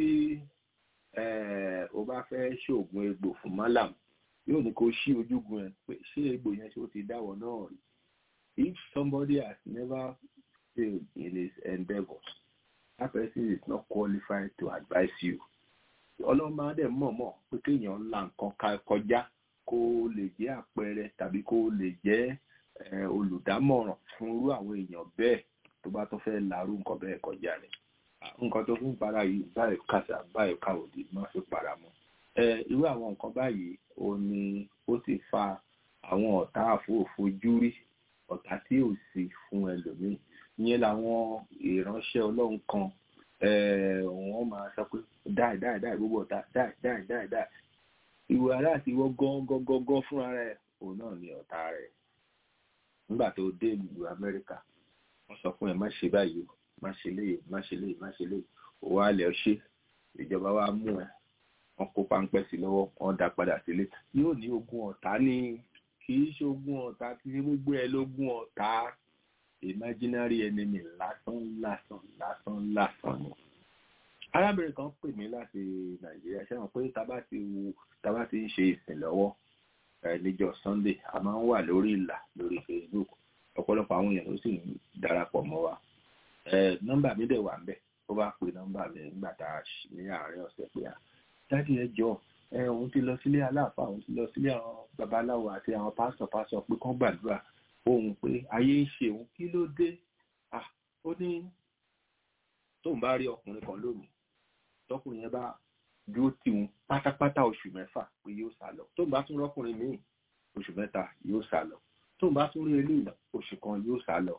o bá fẹ́ ṣoògùn egbò fún malam yóò ní kó ṣí ojúgun ẹ pé ṣé egbò yẹn ṣe ó ti dáwọ́ náà rí if somebody has never failed in his endeavours that person is not qualified to advise you. ọlọ́run máa dẹ̀ mọ̀ọ́mọ̀ pé kéèyàn ńlá nǹkan kọjá kó lè jẹ́ àpẹẹrẹ tàbí kó lè jẹ́ olùdámọ̀ràn fún irú àwọn èèyàn bẹ́ẹ̀ tó bá tó fẹ́ larú nǹkan bẹ́ẹ̀ kọjá rẹ̀. nǹkan tó fi ń para yìí báyìí kàṣà báyìí káwòdì má fi para mọ́. irú àwọn nǹkan báyìí ó ní ó sì fa àwọn ọ̀tá àfòfojúrí ọ̀tá tí ò sí fún ẹlòmíì ìyẹn làwọn ìránṣẹ́ ọlọ́run kan wọ́n máa sọ pé dáì dáì dáì gbogbo ọ̀tá dáì dáì dáì dáì ìwọ ará àti ìwọ gángan fúnra rẹ̀ òun náà ni ọ̀tá rẹ̀ nígbà tó dé ìlú Amẹ́ríkà wọ́n sọ fún ẹ má ṣe báyìí o má ṣe léyìí má ṣe léyìí má ṣe léyìí òwò alẹ́ ṣe ìjọba wa mú ẹ wọ́n kó páńpẹ́ sí lọ́wọ́ wọ́n dá padà sílé yóò ní ogun ọ̀tá ní kì í ṣe ogun ọ̀tá kì í ṣe gbogbo ẹ lógun ọ̀tá imaginary enemy lásán lásán lásán lásán ni arábìnrin kan pè mí láti nàìjíríà ṣé wọn pé tábà ti wo tábà ti ń ṣe ìsìn lọ́wọ́ níjọ́ sunday a máa ń wà lórí ìlà lórí facebook ọ̀pọ̀lọpọ̀ àwọn èèyàn ló sì ń darapọ̀ mọ́ wa nọ́mbà mi dẹ̀ wà ń bẹ̀ ó bá pe nọ́mbà mi nígbà tá a ṣì ní àárín ọ̀sẹ̀ pé a dájú ẹ jọ ẹ òun ti lọ sílé aláàfáà òun ti lọ sílé àwọn babaláwo àti àwọn pásítọ̀ pásítọ̀ pé kán gbàdúrà ohun pé ayé ń ṣe òun kí ló dé ah ó ní tóun bá rí ọkùnrin kan lónìí tọkùnrin yẹn bá dúró tì wọn pátápátá oṣù mẹ́fà pé yóò sá lọ tóun bá tún rọ́kùnrin míì oṣù mẹ́ta yóò sá lọ tóun bá tún rí eléyìí oṣù kan yóò sá lọ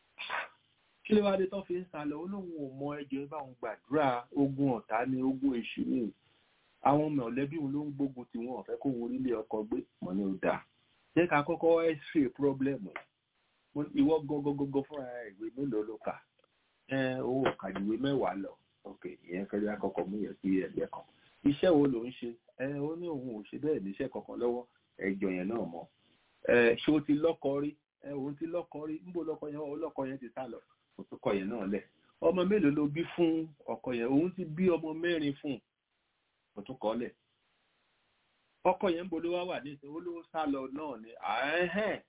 kí ló wá dé tó fi ń sá lọ olóhùn ò mọ ẹjọ́ bá òun gbàdúrà ogun ọ̀tá ní ogun èṣù ní àwọn mọ̀lẹ́bí òun ló ń gbógun tí wọn ò fẹ́ kó wọn orílẹ̀ ọkọ gbé mọ́ ní ó dáa jẹ́ ká kọ́kọ́ x-ray problem ìwọ gọgọgọgọ fúnra ìwé mélòó ló kà owó kàdìwé mẹ́wàá lọ ok ìyẹn fẹ́rẹ́ àkọ́kọ́ mú yẹn sí ẹgbẹ́ kan iṣẹ́ wo ló ń ṣe ẹ ó ní òun ò ṣe bẹ́ẹ̀ níṣẹ́ kankan lọ́wọ́ ẹjọ́ yẹn náà mọ́ ẹ ṣé o ti lọ́kọ rí ẹ òun ti lọ́kọ rí níbo lọ́kọ yẹn ọlọ́kọ yẹn ti sá lọ òtúkọ yẹn náà lẹ̀ ọmọ mélòó ló bí fún ọkọ yẹn òun ti bí ọmọ mẹ́rin fún òtúkọ lẹ̀ ọkọ yẹn ń bolo wá wà ní ìsìn olówó sá lọ náà ni àẹ́hẹ́n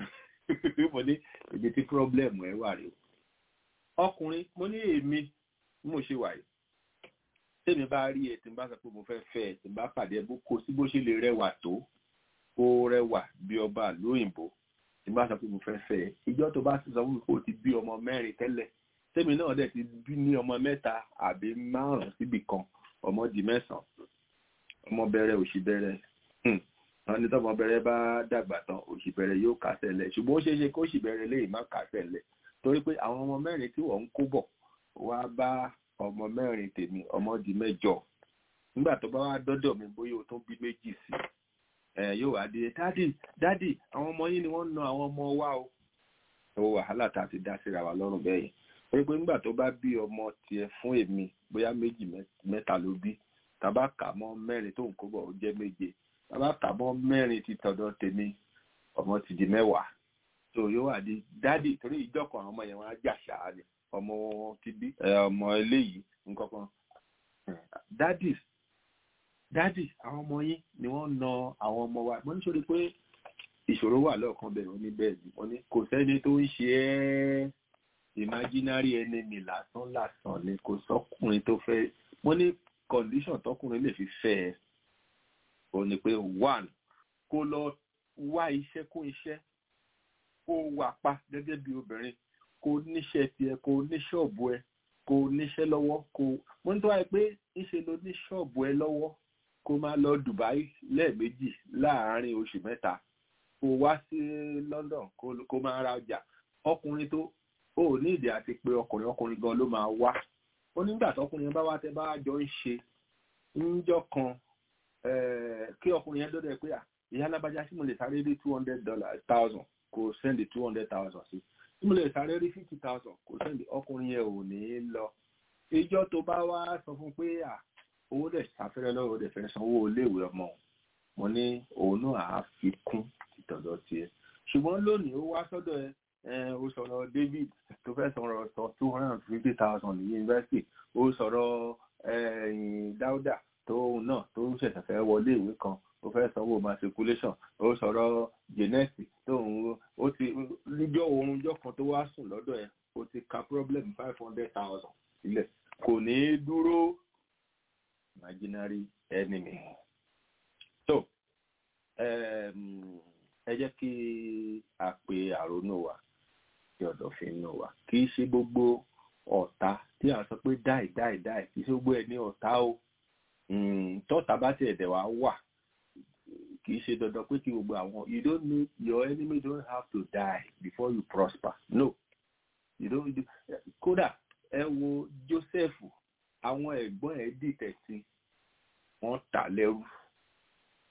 mo ní ibi tí pírọ́blẹ̀mù ẹ wà rí o ọkùnrin mo ní èmi mo ṣe wà yìí tèmi bá rí ẹ tí n bá sọ pé mo fẹ́ fẹ́ ẹ tí n bá pàdé ẹ bó kó sí bó ṣe lè rẹwà tó kó rẹwà bí ọba lóyìnbó tí n bá sọ pé mo fẹ́ fẹ́ ẹ ìjọ tó bá ti sọ fún mi pé o ti bí ọmọ mẹ́rin tẹ́lẹ̀ tèmi náà dẹ̀ ti bí ní ọmọ mẹ́ta àbí márùn-ún síbì kan ọmọ di mẹ́sàn-án ọmọ bẹ̀rẹ̀ òṣì bẹ̀rẹ̀ wọn ní tọmọ bẹ̀rẹ̀ bá dàgbà tán òṣì bẹ̀rẹ̀ yóò kásẹ̀ lẹ̀ ṣùgbọ́n ó ṣeé ṣe kó òṣì bẹ̀rẹ̀ lè má kásẹ̀ lẹ̀ torí pé àwọn ọmọ mẹ́rin tí wọ́n ń kó bọ̀ wá bá ọmọ mẹ́rin tèmi ọmọ di mẹ́jọ nígbà tó bá wá dọ́dọ̀ mi bóyá o tún bí méjì sí ẹ yóò wá di dádì dádì àwọn ọmọ yín ni wọ́n ń na àwọn ọmọ wa o ó wàhálà tá a ti dá síra wa lọ́rùn bẹ́ẹ̀ yẹn torí pé nígbà tó bá bí ọmọ tiẹ̀ fún èmi bóyá méjì mẹ́ta ló bí tàbá kà mọ́ mẹ́rin tó ń kó bọ̀ ó jẹ́ méje tàbá kà mọ́ mẹ́rin ti tọ̀dọ̀ tèmi ọmọ ti di mẹ́wàá tó yóò wà di dádì torí ìjọkọ̀ àwọn ọmọ yẹn wọn á jà ṣáá ni ọmọ wọn ti bí ọmọ eléyìí nǹkankan dádì dádì àwọn ọmọ yín ni wọ́n na àwọn ọmọ wa mo ní sọ pé ìṣòro wà lọ́ọ̀kan bẹ̀rẹ̀ ní bẹ́ẹ̀ ni wọ́n ní kò sẹ́ni tó ń ṣe ẹ́ imaginary enemy lásán lásán ni kò sọ́kùnrin tó fẹ́ mo ní condition tọkùnrin lè fi fẹ́ ẹ o ní pé one kó lọ wá iṣẹ́ kó iṣẹ́ kó wà pa gẹ́gẹ́ bí obìnrin kó níṣẹ́ tiẹ̀ kó ní ṣọ́ọ̀bù ẹ kó níṣẹ́ lọ́wọ́ kó mo ní tó wáyé pé ńṣe ló ní ṣọ́ọ̀bù ẹ lọ́wọ́ kó máa lọ Dubai lẹ́ẹ̀mejì láàárín oṣù mẹ́ta kó wá sí London kó máa ra ọjà ọkùnrin tó ó ní ìdí àti pé ọkùnrin ọkùnrin gan ló máa wá ó nígbà tọkùnrin bá wá tẹ bá jọ ń ṣe ńjọ́ kan kí ọkùnrin yẹn dọdẹ pé ìyá alábàjá sí mo lè sáré rí two hundred dollars thousand kò sẹ́ndì two hundred thousand sí tí mo lè sáré rí fifty thousand kò sẹ́ndì ọkùnrin yẹn ò ní lọ ìjọ tó bá wá sọ fún pé owó dẹ̀ sáfẹ́rẹ́ lọ́wọ́ dẹ̀ fẹ́ sanwó iléèwé ọmọ mo ní òun náà á fi kún ìtọ̀dọ̀ tiẹ̀ ṣùgbọ́n lónìí ó wá sọ́dọ̀ ẹ ó sọ̀rọ̀ David tó fẹ́ sọ̀rọ̀ sọ two hundred and fifty thousand ní yunifásitì ó sọ̀rọ̀ Dáúdà tóun náà tó ṣẹ̀ṣẹ̀ fẹ́ wọlé ìwé kan ó fẹ́ sanwó matriculation ó sọ̀rọ̀ Jẹ́nẹ́sì tóun ó ti níjọ́ oorunjọ́ kan tó wá sùn lọ́dọ̀ ẹ̀ ó ti ka problem five hundred thousand sílẹ̀ kò ní í dúró imaginary enemy. so ẹ jẹ́ kí a pe àrònú wa tí ọ̀dọ̀ fi ń nù wá kì í ṣe gbogbo ọ̀tá tí a sọ pé dáì dáì dáì kì í ṣe gbogbo ẹ̀ ní ọ̀tá o tọ́ta bá tiẹ̀ dẹ̀ wá wà kì í ṣe dandan pé kí gbogbo àwọn you don't need your enemy don't have to die before you prosper no you don't do kódà ẹ wo Joseph àwọn ẹ̀gbọ́n ẹ̀ dìtẹ̀ sí wọ́n tà lẹ́rú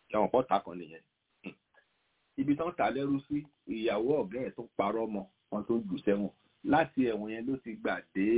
ẹ̀wọ̀n pọ́ta kan nìyẹn ibi tán ta lẹ́rú sí ìyàwó ọ̀gá ẹ̀ tó parọ́ mọ́ wọn tó jù sẹ́wọ̀n láti ẹ̀wọ̀n yẹn ló ti gbà dé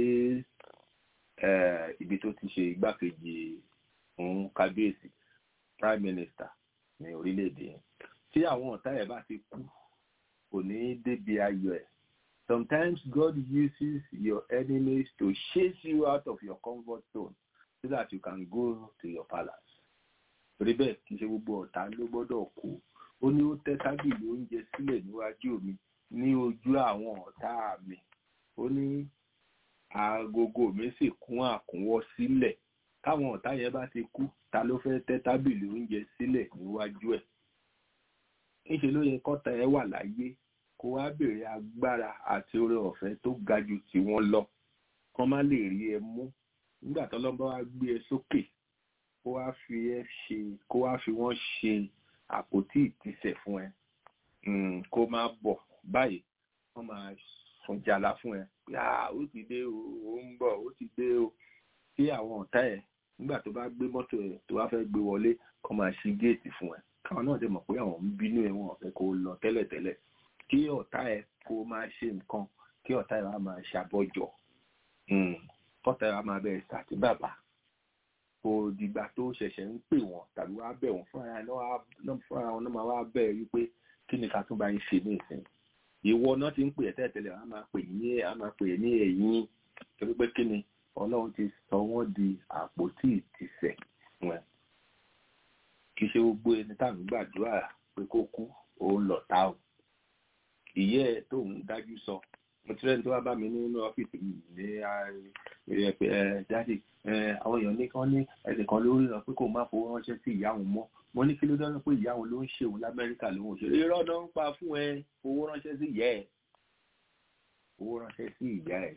ibi tó ti ṣe igbákejì fún kábíyèsí prime minister ní orílẹ̀-èdè yẹn tí àwọn ọ̀tá ẹ̀ bá ti kú kò ní débi ayọ̀ ẹ̀ sometimes God uses your enemies to chase you out of your comfort zone so that you can go to your palace torí bẹ́ẹ̀ kì í ṣe gbogbo ọ̀tá ló gbọ́dọ̀ kú ó ní ó tẹ́ tábìlì oúnjẹ sílẹ̀ níwájú mi ní ojú àwọn ọ̀tá mi ó ní agogo mi sì kún àkúnwọ́ sílẹ̀ káwọn ọ̀tá yẹn bá ti kú ta ló fẹ́ tẹ́ tábìlì oúnjẹ sílẹ̀ níwájú ẹ̀ níṣe ló yẹ kọ́ta ẹ wà láyé kó wá béèrè agbára àti oore ọ̀fẹ́ tó ga ju tiwọn lọ kán má lè rí ẹ mú nígbà tó lọ́nà bá wá gbé ẹ sókè kó wá fi ẹ ṣe kó wá fi wọ́n ṣe àpótí ìtìsẹ̀ fún ẹ kó má bọ̀ báyìí wọ́n máa sùn jàlá fún ẹ pé ó ti dé o ó ń bọ̀ ó ti dé o kí àwọn ọ̀tá ẹ̀ nígbà tó bá gbé mọ́tò ẹ̀ tó bá fẹ́ gbé wọlé kó máa ṣí géètì fún ẹ káwọn náà ti mọ̀ pé àwọn ń bínú ẹ̀ wọ́n fẹ́ kó lọ tẹ́lẹ̀tẹ́lẹ̀ kí ọ̀tá ẹ̀ kó máa ṣe nǹkan kí ọ̀tá ẹ̀ wá máa ṣàbọ̀jọ̀ kọ́tà ẹ̀ wá máa bẹ̀rẹ̀ sàtì bàbá kò dìgbà tó ṣẹ̀ṣẹ̀ ń pè wọ́n tàbí wá bẹ̀ wọ́n fúnra wọn náà máa wá bẹ̀ wípé kí ni ká tún bá ń ṣe ní ìsìn ìwọ náà ti ń pè ẹ́ tẹ́lẹ̀tẹ́lẹ̀ wọ́n á máa pè ní á máa pè ní ẹ̀yìn torí pé kí ni ọlọ́run ti sọ wọ́n di àpótí ìtìsẹ̀ fún ẹ kì í ṣe gbogbo ẹni tá à ń gbàdúrà pé kó kú òun lọ̀tá o ìyẹ́ ẹ̀ tó ń dájú sọ mo ti rẹ́ni tó wá bá mi nínú ọ́fíìsì mi ní ẹ pé ẹ jáde àwọn èèyàn ní kán ní ẹnìkan lórí rẹ pé kò má fowó ránṣẹ́ sí ìyá òun mọ́ mo ní kí ló dáná pé ìyá òun ló ń ṣe òun lamẹ́ríkà ló ń ṣe irọ́ náà ń pa fún ẹ fowó ránṣẹ́ sí ìyá ẹ̀ fowó ránṣẹ́ sí ìyá ẹ̀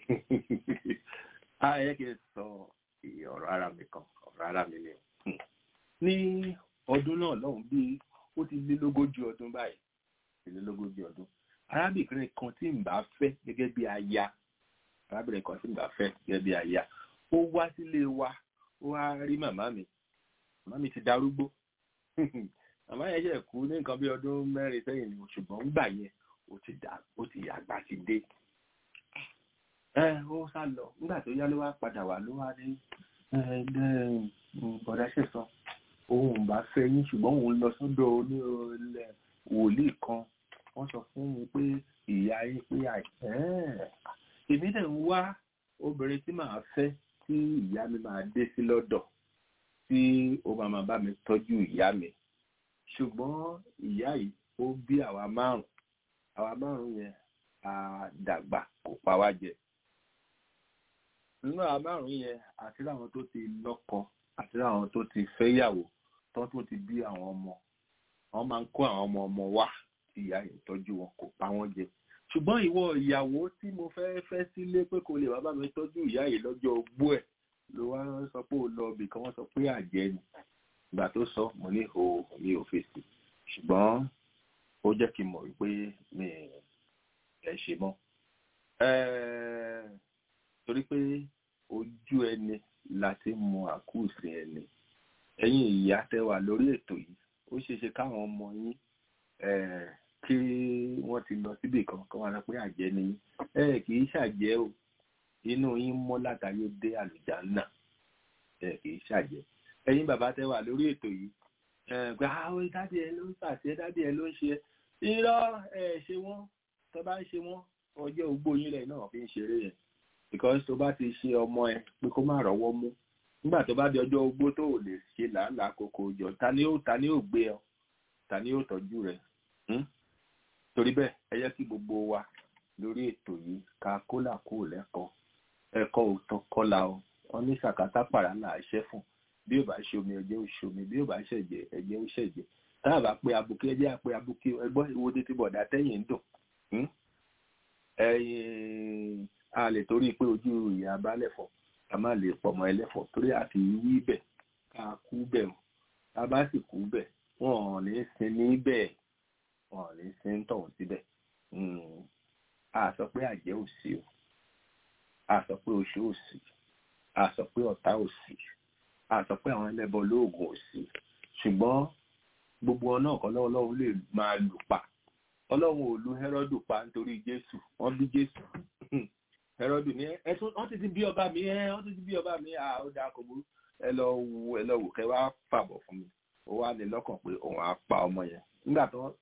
ayẹ kí n sọ ọ̀rọ̀ ara mi kan ọ̀rọ̀ ara mi ni ní ọdún náà lọ́hùn bíi ó ti lé lógójì ọdún báyìí ti lé lógójì ọdún arábìnrin kan tí n bá fẹ́ gẹ́gẹ́ bí aya arábìnrin kan tí n bá fẹ́ gẹ́gẹ́ bí aya ó wá sílé wa ó wá rí màmá mi màmá mi ti darúgbó màmá yẹn ṣe kú ní nǹkan bí ọdún mẹ́rin sẹ́yìn ni ṣùgbọ́n ńgbà yẹn ó ti dà ó ti àgbà ti dé ẹ ó sá lọ nígbà tó yá ló wá padà wá ló wá ní bọ̀dá ṣe sọ òun bá fẹ́ yín ṣùgbọ́n òun lọ sọ́dọ̀ onílẹ̀ wòlíì kan wọ́n sọ fún mi pé ìyá yín pé àìsàn èmi dẹ̀ ń wá obìnrin tí màá fẹ́ tí ìyá mi máa dé sí lọ́dọ̀ tí ó máa máa bá mi tọ́jú ìyá mi ṣùgbọ́n ìyá yìí ó bí àwa márùn àwa márùn yẹn a dàgbà kò pa wá jẹ nínú àwa márùn yẹn àti láwọn tó ti lọ́kọ àti láwọn tó ti fẹ́yàwó tó tó ti bí àwọn ọmọ wọn máa ń kó àwọn ọmọ ọmọ wá tí ìyá yìí tọ́jú wọn kò pa wọ́n jẹ ṣùgbọ́n ìwọ ìyàwó tí mo fẹ́ fẹ́ sílé pé kò lè wá bá mi tọ́jú ìyá yìí lọ́jọ́ ogbó ẹ̀ ló wá sọ pé ó lọ ibì kan wọ́n sọ pé àjẹ́ ni ìgbà tó sọ mo ní o mi ò fèsì ṣùgbọ́n ó jẹ́ kí n mọ̀ wípé mi ẹ̀ ṣe mọ́ torí pé ojú ẹni la ti mọ àkúùsì ẹni ẹ̀yin ìyá tẹ́ wà lórí ètò yìí ó ṣeéṣe káwọn ọmọ yín kí wọ́n ti lọ síbì kan kọ́ wọn pé àjẹ́ ni ẹ kì í ṣàjẹ́ o inú yín mọ́ látàyè dé àlùjánnà ẹ kì í ṣàjẹ́ ẹ̀yin bàbá tẹ́ wà lórí ètò yìí pé àwọn dádì ẹ ló ń pàṣẹ dádì ẹ ló ń ṣe irọ́ ẹ ṣe wọ́n tó bá ń ṣe wọ́n ọjọ́ ogbó yín rẹ̀ náà fi ń ṣeré yẹn because tó bá ti ṣe ọmọ ẹ pé kó má rọ́wọ́ mú nígbà tó bá di ọjọ́ ogbó tó ò lè ṣe làálàá kókó jọ ta ni ó ta ni ó gbé ọ ta ni ó tọ́jú rẹ̀ torí bẹ́ẹ̀ ẹ yẹ kí gbogbo wa lórí ètò yìí ká kólà kó lẹ́kọ̀ọ́ ẹ̀kọ́ òótọ́ kọ́la o wọ́n ní sàkátà pàrà là á ṣẹ́ fún bí ó bá ṣe omi ẹ̀jẹ̀ ó ṣe omi bí ó bá ṣẹ̀jẹ̀ ẹ̀jẹ̀ ó ṣẹ̀jẹ̀ tá a bá pe abuké ẹjẹ́ àpé abuké ẹgbọ́n ìwọ́de tí bọ̀dá tẹ́yìn ń dùn ẹ̀yìn a lè torí pé ojú ìyá balẹ̀ fọ́ ká má lè pọ̀mọ́ ẹlẹ́fọ̀ torí àti wí bẹ̀ ká kú bẹ̀ o tá a bá sì kú bẹ̀ wọn ò ní sin ní bẹ́ẹ̀ wọn ò ní sin tọ̀hún síbẹ̀ a sọ pé àjẹ́ ò sí o a sọ pé oṣù ò sí a sọ pé ọ̀tá ò sí a sọ pé àwọn ẹlẹ́bọ lóògùn ò sí ṣùgbọ́n gbogbo wọn náà kọ́ lọ́wọ́ ọlọ́run lè máa lù pa ọlọ́run ò lu Hẹ́rọ́dù pa nítorí Jésù wọ́n bí Jésù Hẹ́rọ́dù ní ẹ tún wọ́n ti ti bí ọba mi ẹ wọ́n ti ti bí ọba mi à ó dáa kò burú ẹ lọ wo ẹ lọ wò kẹ wá fàbọ̀ fún mi ó wá ní lọ́kàn pé òun á pa ọmọ yẹn nígbà tó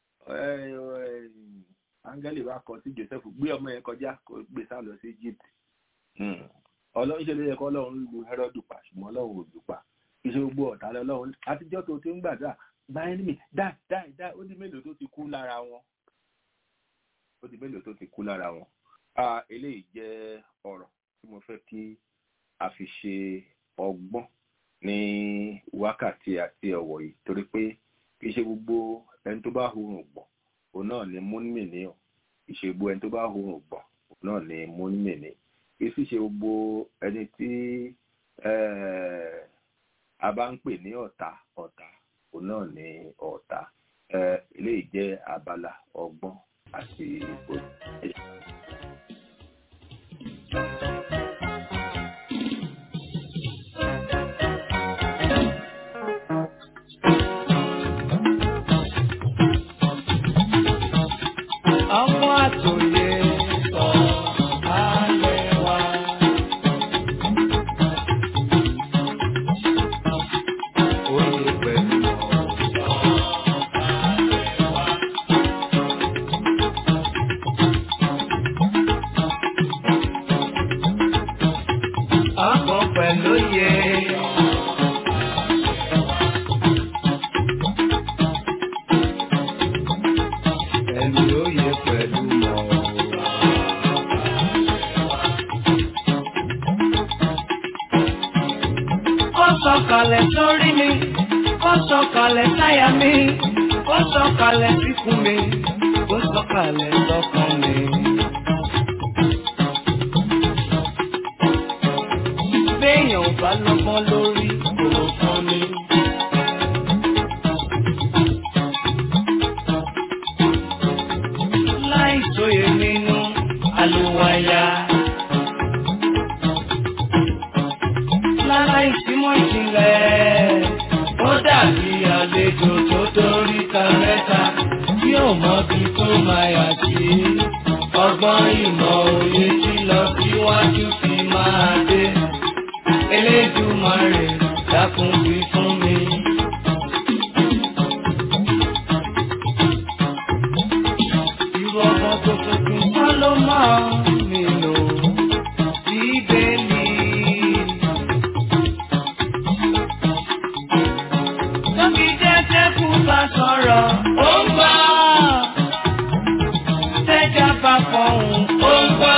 áńgẹ́lì wa kọ sí Joseph gbé ọmọ yẹn kọjá kó gbé sá lọ sí Egypt ọlọ́run ṣe ló yẹ kọ́ ọlọ́run lu Hẹ́rọ́dù pa ṣùgbọ́n ọlọ́run ò lù pa iṣẹ́ gbogbo ọ̀tá lọ́lọ́run àtijọ́ tó ti ń gbàdúrà gba ẹnìmí dáì dáì dáì ó di mélòó tó ti kú lára wọn ó di mélòó tó ti kú lára wọn eléyìí jẹ́ ọ̀rọ̀ tí mo fẹ́ kí a fi ṣe ọgbọ́n ní wákàtí àti ọ̀wọ̀ yìí torí pé kì í ṣe gbogbo ẹni tó bá hurun gbọ̀n òun náà ni múnmì ní ọ̀ kì í ṣe gbogbo ẹni tó bá hurun gbọ̀n òun náà ni múnmì ní kì í sì ṣe gbogbo ẹni tí a bá ń pè ní ọ̀tá ọ̀tá òun náà ní ọ̀tá eléyìí jẹ́ abala ọgbọ́n àti òye. Ọmọ àtòyè sọ ayé wa. Oyè pẹ̀lú ọ̀sán ayé wa. Ọkọ̀ pẹ̀lú yẹ. Ẹni oyè pẹ̀lú Ó sọ̀kalẹ̀ sórí mi, ó sọ̀kalẹ̀ sáyà mi, ó sọ̀kalẹ̀ síkùn mi, ó sọ̀kalẹ̀ sọ́kàn mi. Béèyàn ò bá lọ́gbọ́n lórí kò fún mi. Láì sóye nínú àlùwàyà. Láláì símọ́ ìjìnlẹ̀, ó dàbí àlejò tó dórí ta mẹ́ta tí ò mọ bí tó máa yà sí. Ọgbọ́n ìmọ̀ òye tí lọ síwájú fi máa dé. Elédùmarè dákun wí fún mi. Irú ọmọ tó tuntun kọ́ ló máa nínú bíbélì. Tóbi jẹ́jẹ́ kú bá sọ̀rọ̀, ó ń gbọ́. Tẹ́jà bá fọ̀hún, ó ń gbọ́.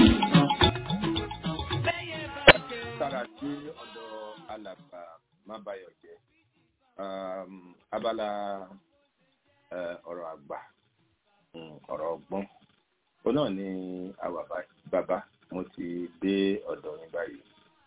Bẹ́yẹ bá ké. sára sí ọ̀dọ̀ alàgbà mábàyọ̀ jẹ́ um, abala eh, ọ̀rọ̀ àgbà um, ọ̀rọ̀ ọgbọ́n ó náà ni àwa bá- bàbá mo ti dé ọ̀dọ̀ yín báyìí.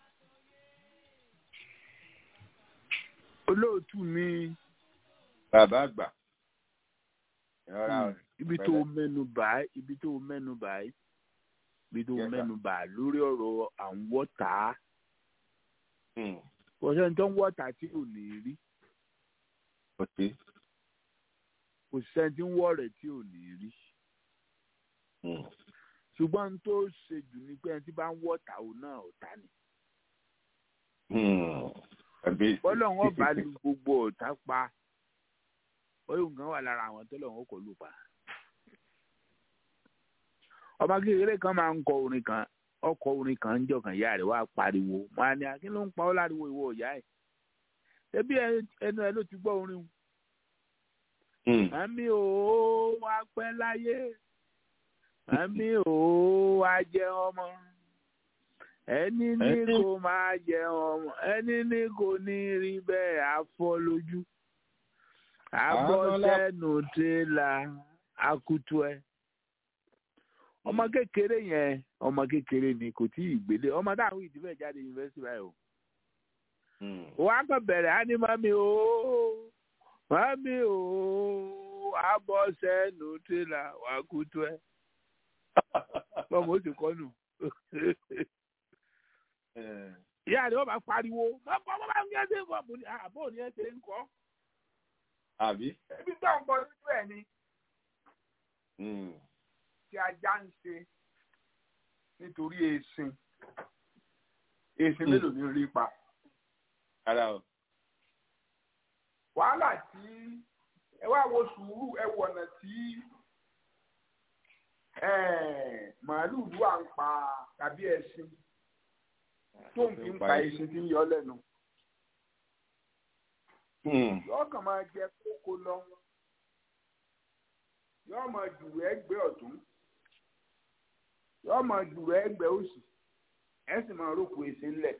olóòtú mi bàbá àgbà ìrora ibi tó mẹ́nu bà á ibi tó mẹ́nu bà á ibi tó Yes, sir. mẹ́nu bà á lórí ọ̀rọ̀ à ń wọ́ta um, kò sẹ́ni tó ń wọ́ta tí ò ní rí kò sí kò sẹ́ni tí ń wọ́ rẹ̀ tí ò ní rí um, ṣùgbọ́n n tó ṣe jù ni pé ẹni tí bá ń wọ́ta òun náà ọ̀tá ni um, ẹbí- bọ́lọ́hún ọba lu gbogbo ọ̀tá pa oyún nǹkan wà lára àwọn tó lọ́wọ́ kò lù pa. ọba kékeré kan máa ń kọ orin kan ọkọ orin kan ń jọ kan ìyá rẹ̀ wá pariwo wọn á ní akí ló ń pa ọ́ láriwo ìwọ ìyá ẹ̀ ẹbí ẹnu ẹ ló ti gbọ́ orin o um, màmí ò wá pẹ́ láyé màmí ò wá jẹ ọmọ ẹni ní Ẹni- kò máa jẹ ọmọ ẹni ní kò ní rí bẹ́ẹ̀ afọ́ lójú abọ́ Àbọ̀lá- sẹ́nu tẹ́lá akutu ẹ ọmọ kékeré yẹn ọmọ kékeré ni kò tí ì gbélé ọmọ táwọn ìdílé jáde yunifásitì báyìí o um, wọ́n á kàn bẹ̀rẹ̀ á ní mami o mami o abọ́ sẹ́nu tẹ́lá akutu ẹ bọ́mọ ó sì kọ́ nù um, ìyá rẹ̀ wọ́n bá pariwo bọ́ọ̀ bá ń yẹ́ ṣe ń kọ́ àbọ̀ ní ẹ̀ ṣe ń kọ́ àbí. ebi tó ń bọ lójú ẹ̀ ni tí ajá ń ṣe nítorí èsìn èsìn mélòó ni rí pa. ara o. wàhálà tí ẹ wá wo sùúrù ẹ wọ ọ̀nà tí màálùú wà ń pa tàbí ẹṣin tó ń fi ń pa ẹṣin tí ń yọ lẹ́nu. yóò kàn máa jẹ kókó lọ yóò máa jùrù ẹgbẹ́ ọ̀tún yóò máa jùrù ẹgbẹ́ òsì ẹ sì máa rókò èsì ńlẹ̀.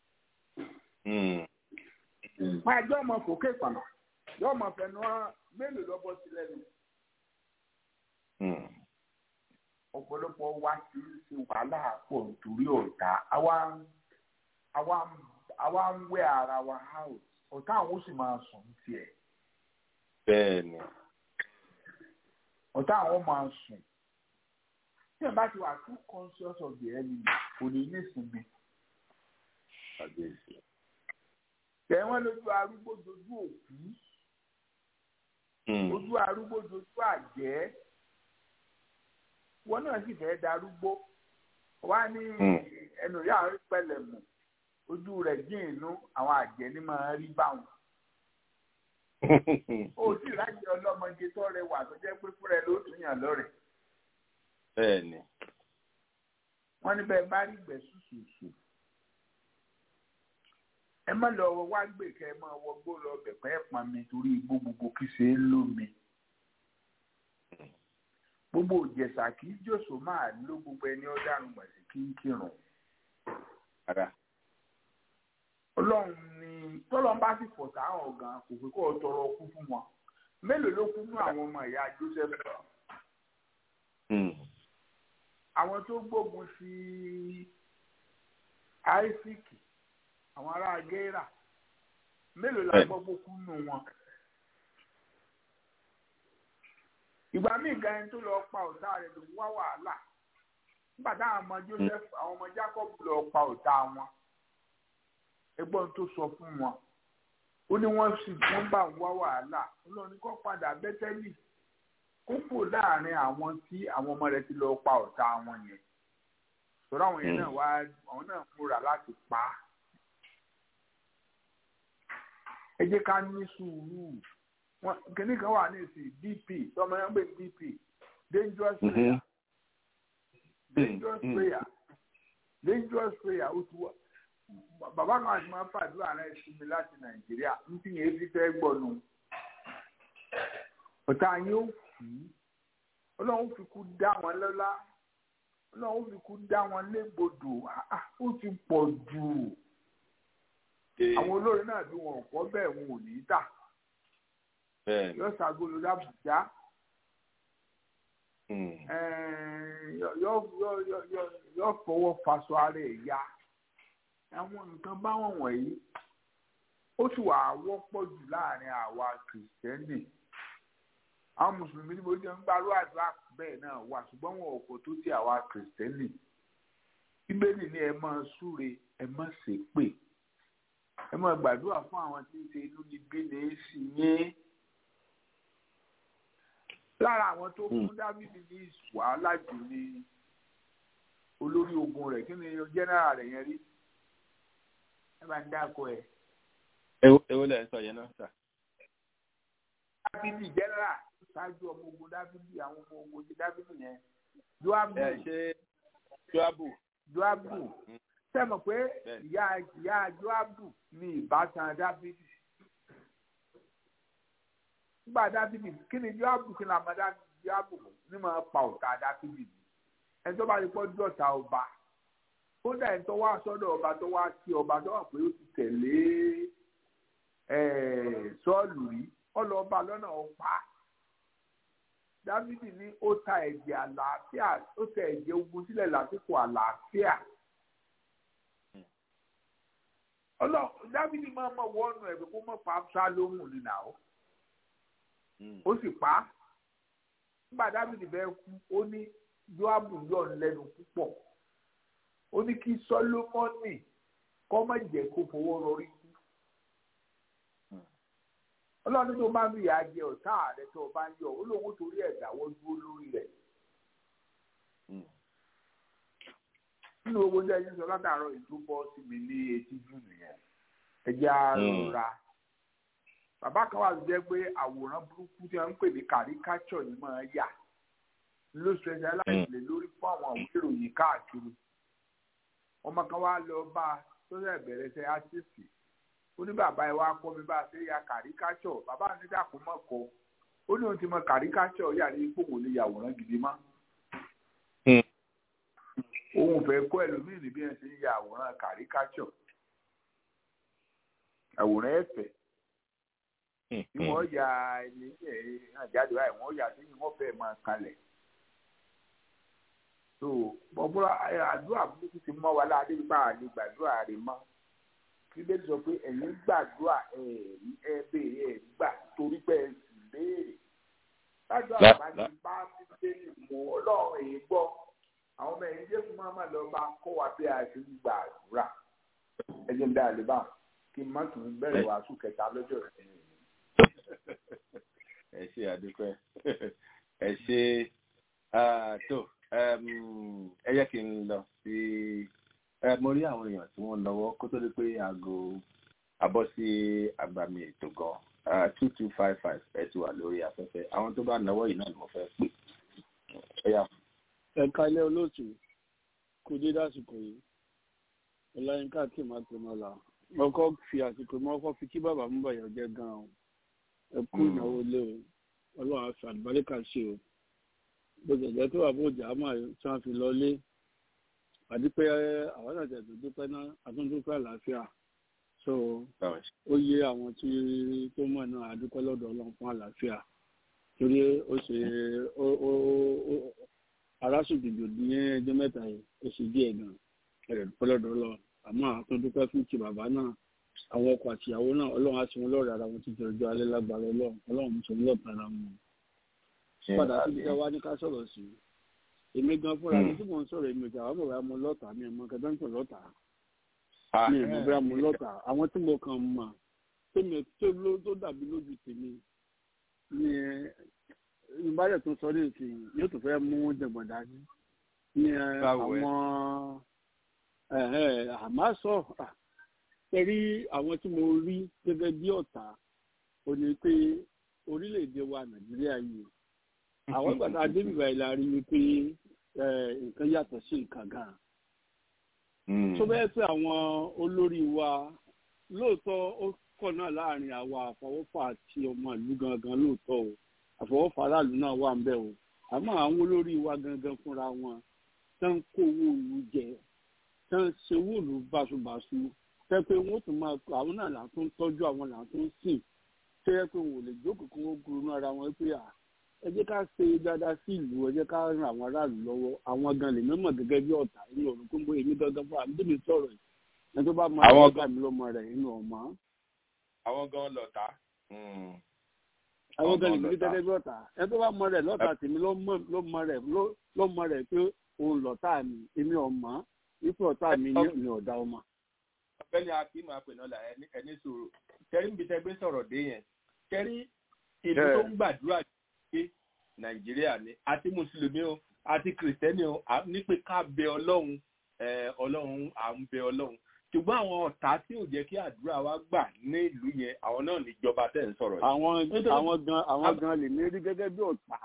pàjọ́ ọmọ fòkè pàmò yóò máa fẹnu mélòó lọ́bọ̀ sí lẹ́nu. ọ̀pọ̀lọpọ̀ wa ti ń ṣe wàhálà pọ̀ nítorí ọ̀tá àwa ń wẹ́ ara wa out ọ̀tá àwọn ó sì máa sùn tiẹ̀. bẹ́ẹ̀ni. ọ̀tá àwọn máa sùn tí ẹ̀ bá ti wà too conscious of the enemy kò ní ní ìsinmi. tẹ̀ wọ́n lójú arúgbó dojú òkú ojú arúgbó dojú àjẹ́ wọn náà sì fẹ́ darúgbó wá ní ẹnu rí àwọn pẹ̀lẹ́ mọ̀ ojú rẹ̀ dín inú àwọn àjẹ́ ní máa rí báwọn. ó sì rájẹ ọlọ́mọge tó rẹwà tó jẹ́ pé fúnra ẹ ló tún yàn lọ́rẹ̀. bẹ́ẹ̀ni. wọ́n ní bẹ́ẹ̀ bá rí gbẹ̀ sùsùsù. ẹ má lọ wá gbè kẹ́ ẹ máa wọgbó lọ bẹ̀pẹ́ ẹ̀ pọn mi torí igbó gbogbo kí ṣe é lómi gbogbo òjẹsà kì í jòsó máa ló gbogbo ẹni ọ̀daràn gbàsí kí n kírun. ọlọ́run ni tọ́lọ́n bá sì fọ̀tà àwọn ọ̀gá kò pé kó o tọrọ kú fún wọn mélòó ló kú fún àwọn ọmọ ìyá Joseph. àwọn tó gbógun sí Isaac àwọn ará Gẹ́rà mélòó la gbọ́ pé kú nù wọn. ìgbà míì gan ẹni tó lọ pa ọ̀tá rẹ̀ ló ń wá wàhálà nígbà táwọn ọmọ Joseph àwọn ọmọ Jacob lọ pa ọ̀tá wọn ẹgbọ́n tó sọ fún wọn ó ní wọ́n sì wọ́n bá ń wá wàhálà ọlọ́run kọ́ padà bẹ́tẹ́lì kókò láàrin àwọn tí àwọn ọmọ rẹ̀ ti lọ pa ọ̀tá wọn yẹn sọ̀rọ̀ àwọn yẹn náà wá àwọn náà múra láti pa á ẹ jẹ́ ká ní sùúrù wọn kìnnì kan wà ní ìsìn dp tọmọ yẹn ń gbé dp dangerous prayer dangerous prayer dangerous prayer ó ti wá bàbá kan àti máa fàdúrà rẹ sí mi láti nàìjíríà ń tí yẹn fi fẹ́ gbọ́nu ọ̀tá yín ó kú ọlọ́run fi kú dá wọn lọ́lá ọlọ́run fi kú dá wọn légbodò ó ti pọ̀ jù àwọn olórin náà bí wọn ò kọ́ bẹ́ẹ̀ wọn ò ní í tà yóò ṣàgolo lábùjá yóò fọwọ́ faṣọ ara ẹ̀ ya àwọn nǹkan báwọn wọ̀nyí ó sì wà wọ́pọ̀ jù láàrin àwa kìrìsìtẹ́nì àwọn mùsùlùmí ní mo jẹ́ ń gbárù àdúrà bẹ́ẹ̀ náà wà ṣùgbọ́n wọn ò kò tó ti àwa kìrìsìtẹ́nì bíbélì ní ẹ máa súre ẹ má ṣépè ẹ máa gbàdúrà fún àwọn tí ń ṣe inú níbí ní í sì yín lára àwọn tó fún dávidi ní wàhálà jù ní olórí ogun rẹ̀ kí ni jẹ́nẹ́rà rẹ̀ yẹn rí ẹ bá ń dáko ẹ̀. ewu lẹ sọ yẹn náà sà. dávidi jẹ́nẹ́rà ṣáájú ọmọ ogun dávidi àwọn ọmọ ogun ti dávidi yẹn joabu ẹ ṣe joabu. joabu sẹ́mi pé ìyá ìyá joabu ní ìbátan dávidi nígbà dábìlì kí ni yóò kí ni àmọ́ yóò ní máa pa ọ̀tá dábìlì ni ẹni tó bá rí pọ́ dọ̀tá ọba kódà ẹni tó wá sọ́dọ̀ ọba tó wá sí ọba tó wà pé ó ti tẹ̀lé sọ́ọ̀lù rí ọlọ́ọ̀ba lọ́nà ọ̀pá dábìlì ní ó ta ẹ̀jẹ̀ àlàáfíà ó ta ẹ̀jẹ̀ ogun sílẹ̀ lásìkò àlàáfíà ọlọ́ dábìlì máa mọ̀ wọ́ọ̀nù ẹ̀ pé kó mọ̀ pa Absalomu nínú àwọn ó sì pa á nígbà dábìlì bẹ́ẹ̀ kú ó ní joabu yọ̀ lẹ́nu púpọ̀ ó ní kí sọlọ́mọ́nì kọ́ má jẹ́ kó fowó rọrí kú ọlọ́run tó bá ń rí ìyá jẹ ọ̀tá rẹ tó o bá ń yọ ó lóun torí ẹ̀ dáwọ́ dúró lórí rẹ̀ nínú owó tí ẹni sọ látàárọ̀ ìtúbọ̀ sí mi ní etí jù nìyẹn ẹjẹ́ àrọ̀ra bàbá kan wà jẹ́ pé àwòrán burúkú tí wọ́n ń pè ní kàríkátọ̀ ni máa yà ló specialize lè lórí fún àwọn àwọn ìròyìn káàkiri ọmọ kan wá lọ bá a tó sẹ̀ bẹ̀rẹ̀ sẹ́ ásìsì ó ní bàbá ẹ wá kọ́ mi bá a ṣe ya kàríkátọ̀ bàbá mi dàpọ̀ mọ́ kọ́ ó ní òun ti mọ kàríkátọ̀ yà ní ipò wò lè yàwòrán gidi mọ́ òun fẹ́ kọ́ ẹlòmíì ní bí ẹ ṣe ń ya àwòrán kàríkátọ̀ àwòrán ẹ̀fẹ̀ tí wọ́n ya ẹni àjáde báyìí wọ́n yà sí wọ́n fẹ́ máa kalẹ̀ so bọ́bọ́lá àdúrà burúkú ti mọ́ wa láàdé nípa àlè gbàdúrà rẹ̀ mọ́ kí lè sọ pé ẹ̀yin gbàdúrà ẹ̀rí ẹ béèrè ẹ̀ gbà torí pé ẹ sì béèrè gbàdúrà bá ti bá bíbélì mú ọlọ́run èyí gbọ́ àwọn ọmọ ẹ̀yìn jésù máa máa lọ bá kọ́ wa bí a ṣe ń gba àdúrà ẹjẹ̀ ń dá àlè bá kí n má tún bẹ̀rẹ̀ wàásù kẹta lọ́jọ́ rẹ̀ ẹ ṣe àdúpẹ́ ẹ ṣe tó ẹ yẹ kí n lọ sí mo rí àwọn èèyàn tí wọ́n lọ́wọ́ kó tó di pé aago abọ́ sí agbami ètò gan two two five five ẹ ti wà lórí afẹ́fẹ́ àwọn tó bá náwó yìí náà ni mo fẹ́ pè ẹ yà fún ẹ̀ka ilé olóòtú kò dé dásìkò yìí ọláyínká kì máa tó máa là ọkọ fi àsìkò mọ ọkọ fi kí bàbá mú bàyà jẹ ganan ẹ kú ìnáwó lé o ọlọ́run àfi àlùbáríkà ṣe o bó ṣe jẹ́ tó wà bó jà á mà tí wọ́n fi lọ lé àdúpẹ́ àwọn àjẹ́ tó dúpẹ́ náà àtúndúpẹ́ àlàáfíà so ó yé àwọn tí tó mọ̀ náà àdúpẹ́ lọ́dọ̀ ọlọ́run fún àlàáfíà torí ó ṣe ó arásùgbìgbò ní ẹjọ́ mẹ́ta yìí ó sì díẹ̀ gan ẹ̀rẹ̀ pọ́lọ́dọ̀ lọ àmọ́ àtúndúpẹ́ fún ti bàbá náà àwọn ọkọ àtìyàwó náà ọlọ́run á ti wọn lọ́ọ̀rẹ́ ara wọn ti jẹ ọjọ́ alẹ́ lágbára ọlọ́run ọlọ́run mú sọmúlọ̀ tara wọn. padà síbi tí wàá ní ká sọ̀rọ̀ sí i èmi gan fúnra mi tí mò ń sọ̀rọ̀ èmi ìjà wàá bọ̀ wá mo lọ́tà mi ẹ̀mọ́ kẹta ń pè lọ́tà mi ìmọ̀ bóyá mo lọ́tà àwọn tí mo kàn mọ̀ tó dàbí lójú tèmi ni ìbálẹ̀ tó sọ ní ìsìn yóò tó fẹ́ mú jẹ̀gbọ̀n dání ní àwọn àmọ́ sọ tẹ̀rí àwọn tí mo rí gẹ́gẹ́ bí ọ̀tá ò ní pé orílẹ̀-èdè wa nàìjíríà yìí àwọn ìgbàdá adébíbà ìlà rí i pé nǹkan yàtọ̀ sí nǹkan gan. tó bẹ́ẹ̀ pé àwọn olórí wa lóòótọ́ ó kọ̀ náà láàrin àwa àfọwọ́fà àti ọmọ ìlú gangan lóòótọ́ o àfọwọ́fà aráàlú náà wà ń bẹ̀ o àmọ́ àwọn olórí wa gangan fúnra wọn tán kó owó ìlú jẹ tán ṣe owó ìlú báṣubàṣu tẹ́ pé wọ́n tún máa àwọn náà là tó ń tọ́jú àwọn là tó ń sìn tẹ́ yẹ pé wọn ò lè jókòó kí wọ́n gurunú ara wọn pé à ẹ jẹ́ ká ṣe dáadáa sí ìlú ẹ jẹ́ ká ran àwọn aráàlú lọ́wọ́ àwọn gan lè mọ̀ gẹ́gẹ́ bí ọ̀tá inú ọ̀run kó ń bọ èmi gangan fún àmì tèmi sọ̀rọ̀ yìí ẹni tó bá mọ àwọn ọgbà mi lọ́mọ rẹ̀ inú ọ̀mọ́. àwọn gan lọ̀tá. àwọn gan lè mọ̀ gẹ́gẹ́ bí ọ̀tá ẹni tó bá mọ rẹ̀ lọ́tà tèmi ló mọ rẹ̀ ló mọ rẹ̀ pé òun lọ̀tá mi èmi ọ̀mọ́ ipò ọ̀tá mi ní ọ̀dà ọmọ ọ̀gbẹ́ni akim apẹnọlá ẹni sọ̀rọ̀ kẹrí níbi tẹgbẹ sọ̀rọ̀ dé yẹn kẹrí ìlú tó ń gbàdúrà pé nàìjíríà ni àti mùsùlùmí o àti kìrìsìtẹ́nì o ní pé ká bẹ ọlọ́run ọlọ́run à ń bẹ ọlọ́run ṣùgbọ́n àwọn ọ̀tá tí ò jẹ́ kí àdúrà wa gbà ní ìlú yẹn àwọn náà níjọba tẹ̀ ń sọ̀rọ̀ yìí. àwọn àwọn gan àwọn gan lè ní rí gẹ́gẹ́ bí ọ̀tá.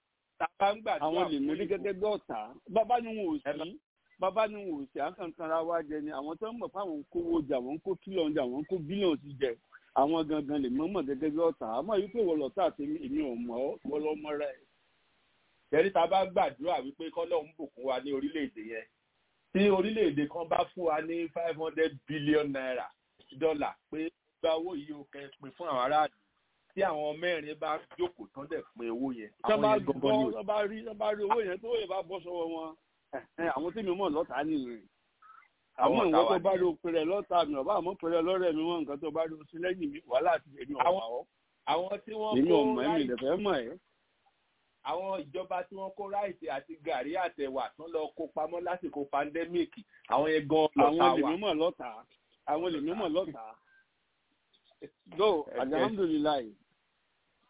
àwọn lè ní rí gẹ́gẹ́ bí ọ̀tá bàbá ni wọn ò sí bàbá ni wò sí àkànkanra wa jẹ ni àwọn tó ń mọ̀ fáwọn ń kówó jẹ àwọn ń kó kílọ̀n jẹ àwọn ń kó bílíọ̀n ti jẹ àwọn gangan lè mọ̀mọ̀ gẹ́gẹ́ bí ọ̀tá àmọ́ yìí pé wọ́n lọ́tà àti èmi ò mọ̀ ọ́ wọ́n lọ́ mọ́ rẹ̀. tẹ̀rí ta bá gbàdúrà wípé kọ́lọ́ ń bùkún wa ní orílẹ̀-èdè yẹn tí orílẹ̀-èdè kan bá fún wa ní five hundred billion naira dọ́là pé gba owó yìí ó kẹ́ pin fún àwọn aráàlú tí àwọn mẹ́rin bá jókòó tán dẹ̀ pin owó yẹn. tọ́ bá rí owó yẹn tó yẹ bá bọ́ sọ́wọ́ wọn àwọn tí mi mọ̀ lọ́ta nìyẹn àwọn ìwọ tó bá ro pẹrẹ lọ́ta mi ọba àmọ́ pẹrẹ lọ́rẹ̀ mi wọn nǹkan tó bá ro sí lẹ́yìn mi wàhálà àti èmi ọ̀pá ọ́ àwọn tí wọ́n èmi kó ọmọ ẹ̀mí ráìsì ìdẹ̀fẹ́ mọ̀ ẹ́ àwọn ìjọba tí wọ́n kó ráìsì àti gàrí àtẹ̀wà tán lọ kó pamọ́ lásìkò pandẹ́míìkì àwọn yẹn gan lọ́ta àwọn lèmi wà. mọ̀ lọ́ta àwọn lèmi mọ̀ lọ́ta do alhamdulilayi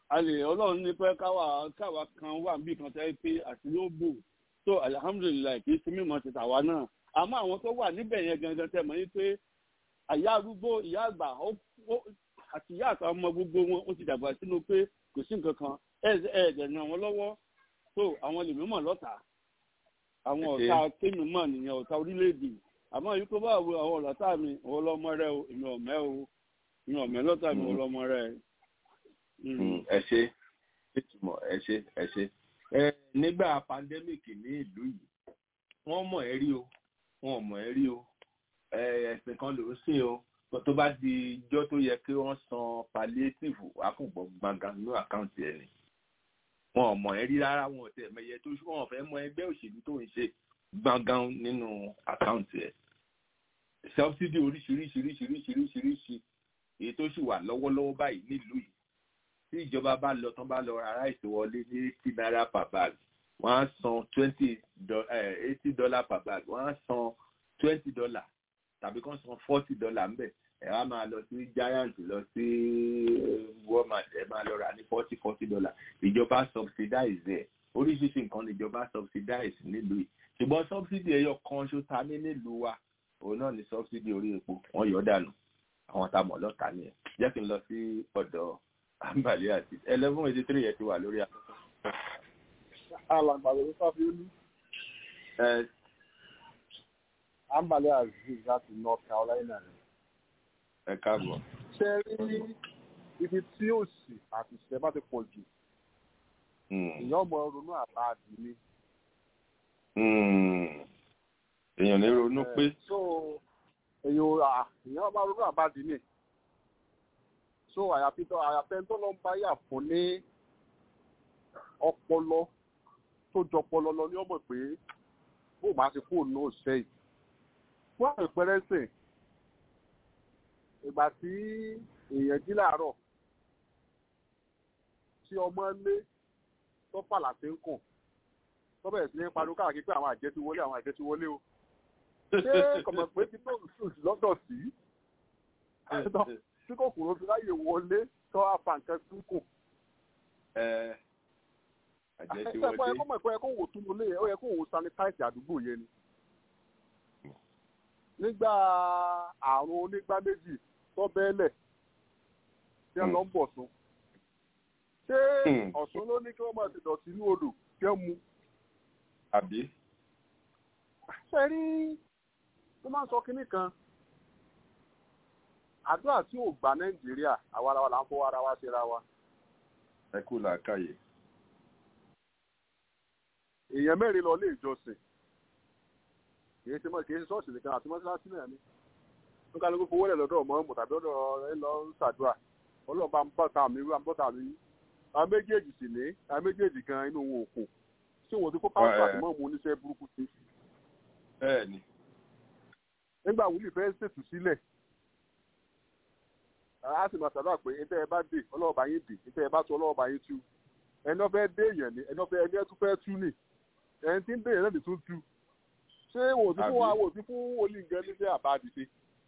alẹ Ọlọ́run ní pé káwa káwa kan wà bí kan tẹ pé àti ló bò tó alihamudulilayi kì í sí mímọ̀ ti tàwa náà àmọ́ àwọn tó wà níbẹ̀ yẹn gangan tẹ mọ̀ yín pé àyà arúgbó ìyá àgbà àti ìyá àtàwọn ọmọ gbogbo wọn ó ti dàgbà sínú pé kò sí nǹkan kan ẹ ẹ ẹdẹ ràn wọn lọ́wọ́ tó àwọn lèmi mọ̀ lọ́tà àwọn ọ̀tá kémi mọ̀ nìyẹn ọ̀tá orílẹ̀-èdè àmọ́ yìí kó bá wo àwọn ọ̀tá mi òun lọ́mọ rẹ o èmi ọ̀mẹ́ o èmi ọ̀mẹ́ lọ́tà mi òun lọ́mọ rẹ. ẹ ṣe ìtumọ̀ ẹ ṣe ẹ ṣe ẹ nígbà pandemic ní ìlú yìí wọ́n mọ̀ ẹ́ rí o wọ́n mọ̀ ẹ́ rí o ẹ̀sìn kan ló ń sìn o tó bá di ijọ́ tó yẹ kí wọ́n san palliative akùnbọ̀ gbàngàn nínú àkáǹtì ẹ̀ ni wọn ò mọ̀ ẹ́ rí rárá wọn ò tẹ̀ mẹ́yẹ tó wọn ò fẹ́ mọ ẹgbẹ́ òṣèlú tó ń ṣe gbàngàn nínú àkáǹtì ẹ̀ subsidy oríṣiríṣiríṣiríṣiríṣiríṣi èyí tó sì wà lọ́wọ́lọ́wọ́ báyìí nílùú yìí tí ìjọba bá lọ tán bá lọ ra ráìsì wọlé ní eighty naira per bag wọ́n á san twenty eighty dollar per bag wọ́n á san twenty dollar tàbí kàn san forty dollar ń bẹ̀ ẹ wá máa lọ sí giant lọ sí walmart ẹ máa lọ rà ní forty forty dollar ìjọba subsidize ẹ oríṣiríṣi nǹkan ní ìjọba subsidize nílùú yìí ṣùgbọ́n subsidy ẹyọ kan ṣó ta ní nílùú wa òun náà ní subsidy orí epo wọ́n yọ dànù àwọn tá a mọ̀ lọ́ta nìyẹn jẹ́ kí n lọ sí ọ̀dọ̀ àǹbàlẹ́ àti eleven eighty three yẹn ti wà lórí afẹ́fẹ́. alàgbàdo ló sáfì olú. àǹbàlẹ́ aziz láti north carolina rẹ̀. ẹ káàbọ̀. ṣe rí ibi tí òsì àti ìṣẹ́ bá ti pọ̀ jù èèyàn ọmọ ronú àbáàdì ni. èèyàn ní ronú pé. so èèyàn èèyàn ọmọ ronú àbáàdì ni. so àyàfi tó àyàfẹ́ tó lọ ń bá yà fún ní ọpọlọ tó jọpọlọ lọ ní ọmọ pé bó máa ti fóònù náà sẹ́yìn. fún àpẹẹrẹ sìn ìgbà tí èèyàn jí láàárọ̀ tí ọmọ lé tó fàlà sí ń kùn tó bẹ̀rẹ̀ sí ní pariwo káàkiri pé àwọn àjẹ́ ti wọlé àwọn àjẹ́ ti wọlé o ṣé kọ̀mọ̀ pé tí tó sùn lọ́dọ̀ sí tí kòkòrò fi láyè wọlé tó àfa nǹkan sí ń kùn. àjẹ́ ti ẹ̀sẹ̀ wọlé. ẹ̀kọ́ mọ̀ ẹ̀kọ́ yẹ kó wò túnú lé ó yẹ kó wò sanitize àdúgbò yẹn ni. nígbà àrùn onígbá méjì tó bẹ́ẹ̀lẹ̀ tí wọ́n lọ ń bọ̀ sún ṣé ọ̀sùn ló ní kí wọ́n máa ti dọ̀tí inú odò kí wọ́n mu. àbí. ṣe rí tó máa ń sọ kinní kan àdúrà tí ò gbà nàìjíríà àwa ara wa là ń fọwọ́ ara wa ṣera wa. ẹ kú làákàyè. èèyàn mẹ́rin lọ ilé ìjọsìn kì í ṣe mọ́ kì í ṣe ṣọ́ọ̀ṣì nìkan àti mọ́ṣáláṣí náà ni tó kálukú fowó lẹ̀ lọ́dọ̀ ọmọ ọmọ tàbí ọ̀dọ̀ ẹ lọ ń ṣàdúrà ọlọ́ọ̀bá ń bọ́ta mi wá ń bọ́ta mi àwọn méjèèjì sì ní àwọn méjèèjì gan inú wọn ò kò tí wọn ti kó pásítọ̀ àti mọ́ọ̀mù oníṣẹ́ burúkú sí. bẹ́ẹ̀ni. nígbà wúlì fẹ́ ṣètù sílẹ̀ a sì máa ṣàdúrà pé ẹ̀ńtẹ́ ẹ bá dé ọlọ́ọ̀bá yín dé ẹ̀ńtẹ́ ẹ bá tú ọlọ́ọ̀bá yín tú ẹni ọ̀fẹ́ dé èèyàn ni ẹni ọ̀fẹ́ ẹni ẹ̀ tún fẹ́ tú nì ẹni tí ń dé èèyàn náà lè tún tú ṣé wò sí fún wa wò sí fún olú nǹkan ní sẹ́ àbá àdìsí.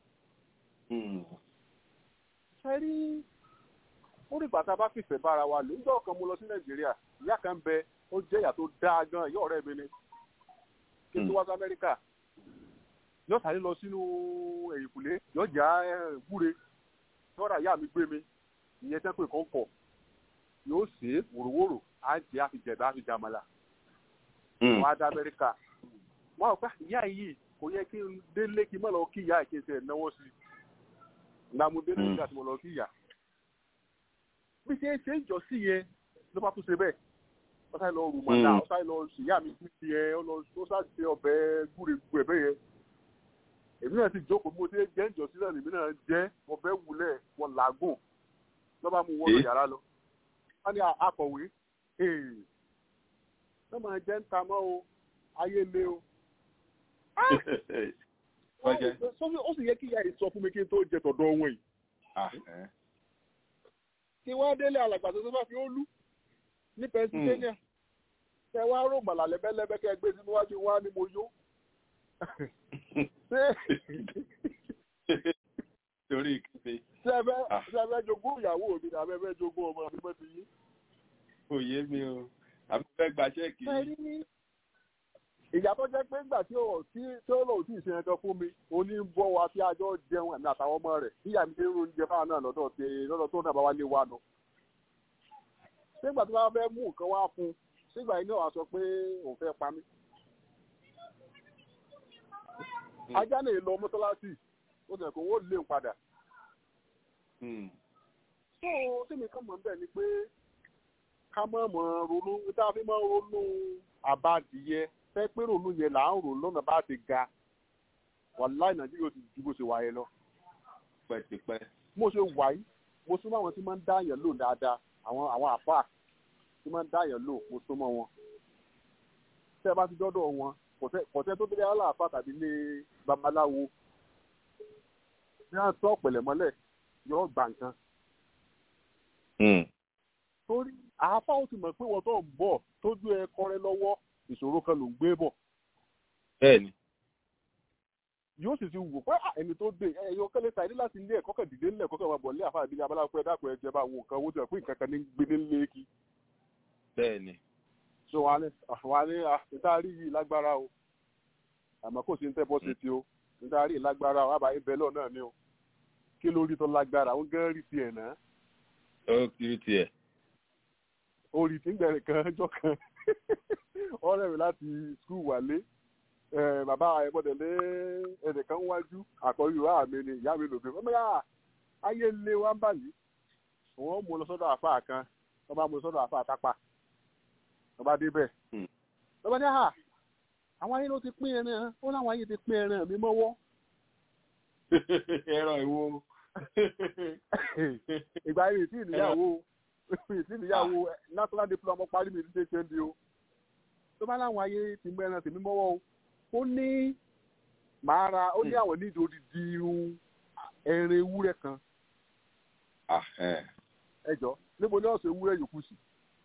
ṣe rí ó rí bàtà bá fìfẹ́ bára wa lò nígbà kan mo lọ sí nàìjíríà ìyá kan bẹ ó jẹ́ ìyá tó dáa gan ìyá ọ̀rẹ́ mi ni kí n tó wá sí amẹ́ríkà yóò sáré lọ sínú ẹ̀yìnkùlé yóò já gbúre yọ̀ọ̀rà ìyá mi gbé mi ìyẹn tẹ́ pé kàn kọ̀ yóò ṣe é wòròwòrò á jẹ́ àfijẹ̀dá àfijàmàlà wọ́n á dá amẹ́ríkà wọ́n á gbà ìyá yìí kò yẹ kí n délé kí n má lọ kí ìyá ìkéṣe ẹ̀ náwó sí i lámú délé nígbà tí mo lọ kí ìyá bí ṣe ṣe ń jọ sí yẹn ló bá tún ṣe bẹ́ẹ̀ ó sáré lọ rù mọ́tà ó sáré lọ ṣìyá mi sí yẹn ó lọ ó sáré ṣe ọbẹ̀ gúre gu ẹ̀bẹ̀ yẹn èmi náà sì jókòó mo ṣe jẹ́ ń jọ sílẹ̀ èmi náà jẹ́ ọbẹ̀ wulẹ̀ wọn làágùn lọ́ba mu wọ́n lọ yàrá lọ wọ́n ní akọ̀wé ló máa jẹ́ ń ta mọ́ o ayé lé o. ó sì yẹ kí ìyá yìí sọ fún mi kí n tó jẹ tọ̀dọ̀ wọn yìí kí wọ́n délé alàgbà tó bá fi ó lú ní pennsylvania kẹ wá rò màlà lẹ́bẹ́lẹ́bẹ́ kẹ gbé sínú wájú wá ní mo yó. torí ìkéde. sẹ́fẹ́ sẹ́fẹ́ jogún ìyàwó mi ní abẹ́fẹ́ jogún ọmọ mi mọ́ ti yí. kò yé mi o àbí fẹ́ gba ṣẹ́ẹ̀kì Ṣé rí ìyá tó jẹ́ pé ńgbà tí ó tí tí ó lòun tí ì ṣe ẹjọ́ fún mi ó ní ń bọ́ wa tí àjọ jẹun ẹ̀mí àtàwọn ọmọ rẹ̀ bí ìyá mi ṣe ń ro oúnjẹ fáwọn náà lọ́dọ̀ tí lọ́dọ̀ tó náà bá wá lé wa nù. nígbà tí wọ́n fẹ́ mú nǹkan wá fún un sígbà yìí náà wàá sọ pé òun fẹ́ pa mí. ajá lè lọ mọ́tọ́lásì ó sì kó wọ́n lé òun padà. tó tèmi kàn mọ́ bẹ́ẹ̀ ni pé ká mọ̀ mọ̀ ronú tá a fi mọ̀ ronú àbádìyẹ fẹ́ pé ronú yẹn là ń rò lọ́nà bá ti ga wàláì nàìjíríà ti ju bó ṣe wáyé lọ. pẹ́tipẹ́. mo ṣe wáyé mo súnmọ́ àwọn tí máa ń dá yẹn lò dáadáa àwọn àwọn àfáà tí máa ń dá yẹn lò mo súnmọ́ wọn. tẹ́ ẹ bá ti dọ́dọ̀ wọn kọ̀tẹ́ tó délé aláàfáà tàbí ilé babaláwo ní à ń tọ́ ọ̀pẹ̀lẹ̀ mọ́lẹ̀ yọ gbà nǹkan. torí àáfáà ó ti mọ̀ pé wọ́n tó ń bọ̀ tójú ẹ kọ́rẹ́ lọ́wọ́ ìṣòro kan ló ń gbé bọ̀. bẹ́ẹ̀ni. yóò sì ti wò pé ẹni tó dé ẹyọ kẹlẹ ta ẹni láti ilé ẹ̀kọ́ kẹdìdé ńlẹ ẹ̀kọ́ kẹwàá bọ ní àfáà ìbílẹ̀ abala pé dákun ẹ jẹba àwọn nǹkan owó tí wọn pé nǹkan kan ní gbé ní lẹẹkì. bẹ́ẹ̀ni. so wà ní wà ní níta rí yìí lágbára o àmọ́ kò sí ní tẹbọ ṣe ti o níta rí lágbára o àbáyé bẹlọ náà ni o kí ló rí tó lágbára ó gán rí tiẹ̀ náà. ó kiri tiẹ̀. orí tí ń gbẹ̀rẹ̀ kan ọjọ́ kan ọ̀rẹ́ mi láti skul wálé bàbá ẹ̀bọ̀dẹ̀lé ẹnìkan wájú àkọ́rí ìwà mi ni ìyá mi lòdì ọmọ yà ayé lé wa ń bà yìí wọ́n mú lọ sọ́dọ̀ àfa kan wọ́n bá mú lọ sọ́dọ̀ àfa àtàpà wọ́n bá débẹ̀ wọ́n bá ní à àwọn ayé ló ti pín ẹran ó láwọn ayé ti pín ẹran mi mọ́wọ́. ẹran ìwo. ìgbà yìí tí ìníyàwó tí ìníyàwó national diploma parí mi ní ṣe ṣe ń di o tó bá láwọn ayé ti mú ẹran tèmi mọ́wọ́ o ó ní màá ra ó ní àwọn nídìí odidi irun ẹran ewúrẹ́ kan. ẹjọ níbo ni ọ̀sẹ̀ ewúrẹ́ yòókù sí.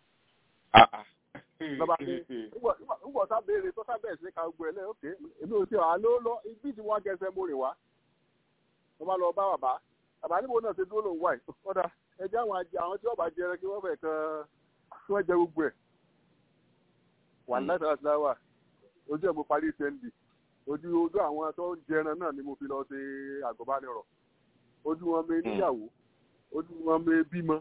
lọ́ba ní ńgbọ̀ sábẹ́rẹ́ tó sábẹ́rẹ́ sí ká gbọ́ ẹ lẹ́yìn òkè èmi ò tí wàá ló lọ ibi tí wọ́n gẹ̀ẹ́sẹ̀ mo rìn wá. wọ́n bá lọ bá bàbá bàbá níbo náà ṣe dúró lòun wáyé ọ̀dà ẹjẹ́ àwọn àwọn tí wọ́n bá jẹ ẹran kí wọ́n fẹ̀ kan kí wọ́n jẹ gbogbo ẹ̀ wà láti láti láwà ojú ẹ̀ mo parí sẹ́ndì ojú ojú àwọn tó ń jẹran náà ni mo fi lọ ṣe àgọ́bánirọ̀ ojú wọn mi níyàwó ojú wọn mi bímọ.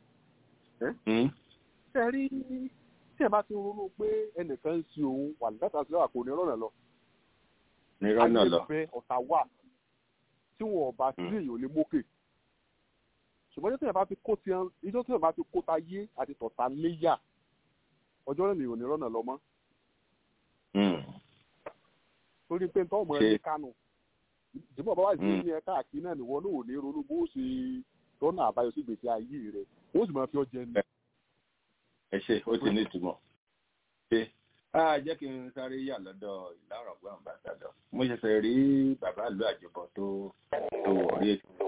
ṣe rí tí ẹ bá ti ronú pé ẹnìkan ń sin òun wà láti láti láwà kò ní rọ́nà lọ. ní rọ́nà lọ. ayé ọ̀tá wà tí wọn ò bá sí èèyàn lè mókè ṣùgbọ́n tí ẹ bá ti kó tiẹ̀ ìjọ tí ẹ bá ti kó ta yé àti tọ̀ta léyà ọjọ́ rẹ̀ nìyẹn ò ní rọ́nà lọ mọ́. torí pé nítorí ọmọ ẹni kánú ìdìbò bàbá ìdílé ní ẹ̀ka àkí náà nìwọ náà ò ní ronú bó ṣe rọ́nà àbáyọ sí gbèsè ayé rẹ̀ ó sì máa fi ọjẹ́ ní. ẹ ṣe ó ti ní ìtumọ̀ ṣe á jẹ́ kí n sáré yà lọ́dọ̀ ìlànà ọ̀gbọ́n àmbàsádọ̀ mo ṣẹ̀ṣẹ̀ rí bàbá ìlú àjọbọ̀ tó tó wọ̀ rí ètò.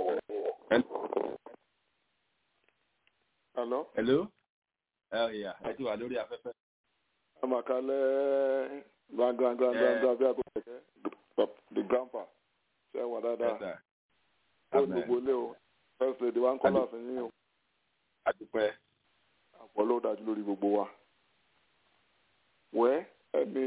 Hello. Hello ẹ̀yà ẹ ti wà lórí afẹ́fẹ́. Àmàkálẹ̀ gbàngbàngbàngbà bí àgọ́ kẹ̀kẹ́ the grandpa ṣe wà dáadáa. Ó gbogbo ilé o first lady wa ń kọ́ láàfin yín o. Àdúpẹ́. Àpọ̀ ló dájú lórí gbogbo wa. Wẹ́ ẹni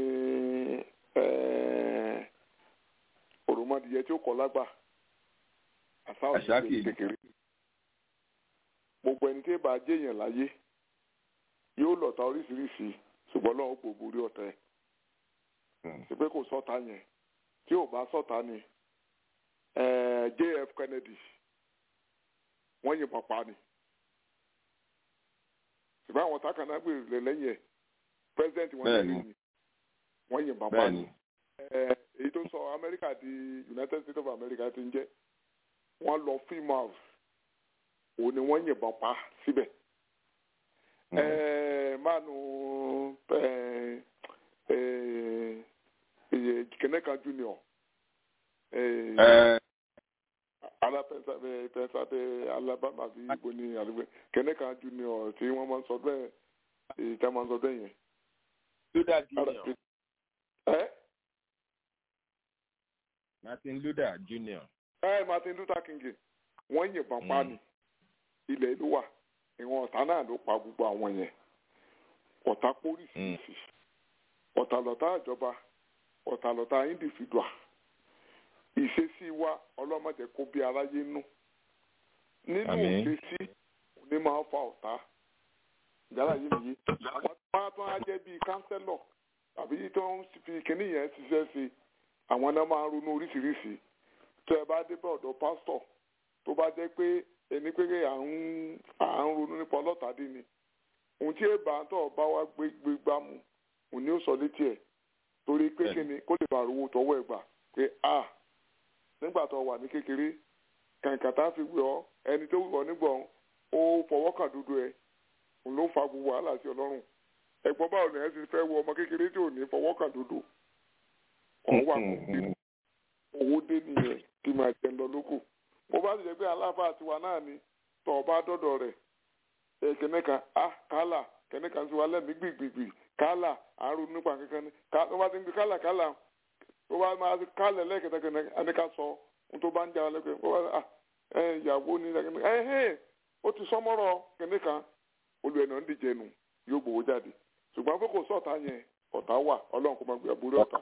òròmọdìyẹ tí ó kọ́ lágbà. Àṣà òṣìṣẹ́ kékeré. Gbogbo ẹni tí ì bá jẹ́yàn láyé yóò lọ̀tá oríṣiríṣi ṣùgbọ́n lọ́wọ́ kò borí ọ̀tá ẹ̀. ṣe pé kò sọ́ta yẹn tí ò bá sọ́ta ni JF Kennedy wọ́n yìnbọn pa ni. ṣùgbọ́n àwọn sákànnà gbèrè lẹ́yìn ẹ̀ president wọn lẹ́yìn wọ́n yìnbọn pa ni. èyí tó sọ Amẹ́ríkà di United States of America ti ń jẹ́ wọ́n lọ film house òun ni wọ́n yìnbọn pa síbẹ̀ mánu kẹnẹkan junior ala pẹnsade alabama bí ibo ní àdúgbò kẹnẹkan junior tí wọn máa ń sọ bẹ́ẹ̀ èyí tí wọn máa ń sọ bẹ́ẹ̀ yẹn. Luther junior. Martin Luther junior. ẹ Martin Luther King wọ́n yìnbọn pa ni ilẹ̀ ìlú wà ìwọ̀n ọ̀tá náà ló pa gbogbo àwọn yẹn ọ̀tá póríṣiríṣi ọ̀tá lọ̀tá ìjọba ọ̀tá lọ̀tá individual ìṣesí wa ọlọ́mọdé kó bí aráyé nú nínú ìṣesí òní máa fa ọ̀tá ìjálá yìí nìyí àwọn tó máa tó á jẹ́ bíi kánsẹ́lọ̀ tàbí tó ń fi kínní yẹn ṣiṣẹ́ sí àwọn náà máa ń ronú oríṣiríṣi tó ẹ bá dé bá ọ̀dọ̀ pásítọ̀ tó bá jẹ́ pé ẹni pé à ń à ń ronú nípa ọlọ́tàdé ni ohun tí èèbà tó bá wá gbé gbé gbá mu òun ni ó sọ létí ẹ̀ torí pé kíni kó lè bá rówó tọwọ́ ẹ̀ gbà pé a nígbà tó wà ní kékeré kàǹkà tá a fi wẹ̀ ọ́ ẹni tó wù ọ́ nígbà ó fọwọ́ kàn dúdú ẹ̀ òun ló fa gbogbo wàhálà sí ọlọ́run ẹ̀gbọ́n báwo ni ẹ ti fẹ́ wo ọmọ kékeré tí ò ní fọwọ́ kàn dúdú ọ̀hún wà kó owó dé nìyẹn kí máa jẹ lọ lóko bó bá ti jẹ pé aláfa tiwa náà ni tọ ọba dọdọ rẹ ẹ kẹnẹkan a kálà kẹnẹkan sí wa lẹmí gbìgbìgbì kálà àrùn nípa kankan ni tó bá ti ń gbé kálà kálà tó bá máa ti kálẹ̀ lẹ́ẹ̀kẹta kẹnẹkan ẹni ká sọ ohun tó bá ń jà wọn lẹ́kẹ̀ẹ́ bó bá ẹ ìyàwó ni ẹ ẹ ó ti sọmọ́rọ̀ kẹnẹkan olú ẹ̀nà ń díje nù yóò gbowó jáde ṣùgbọ́n pé kò sọ̀tà yẹn ọ̀tá wà ọlọ́run kò máa gbé àbúrò ọ̀tá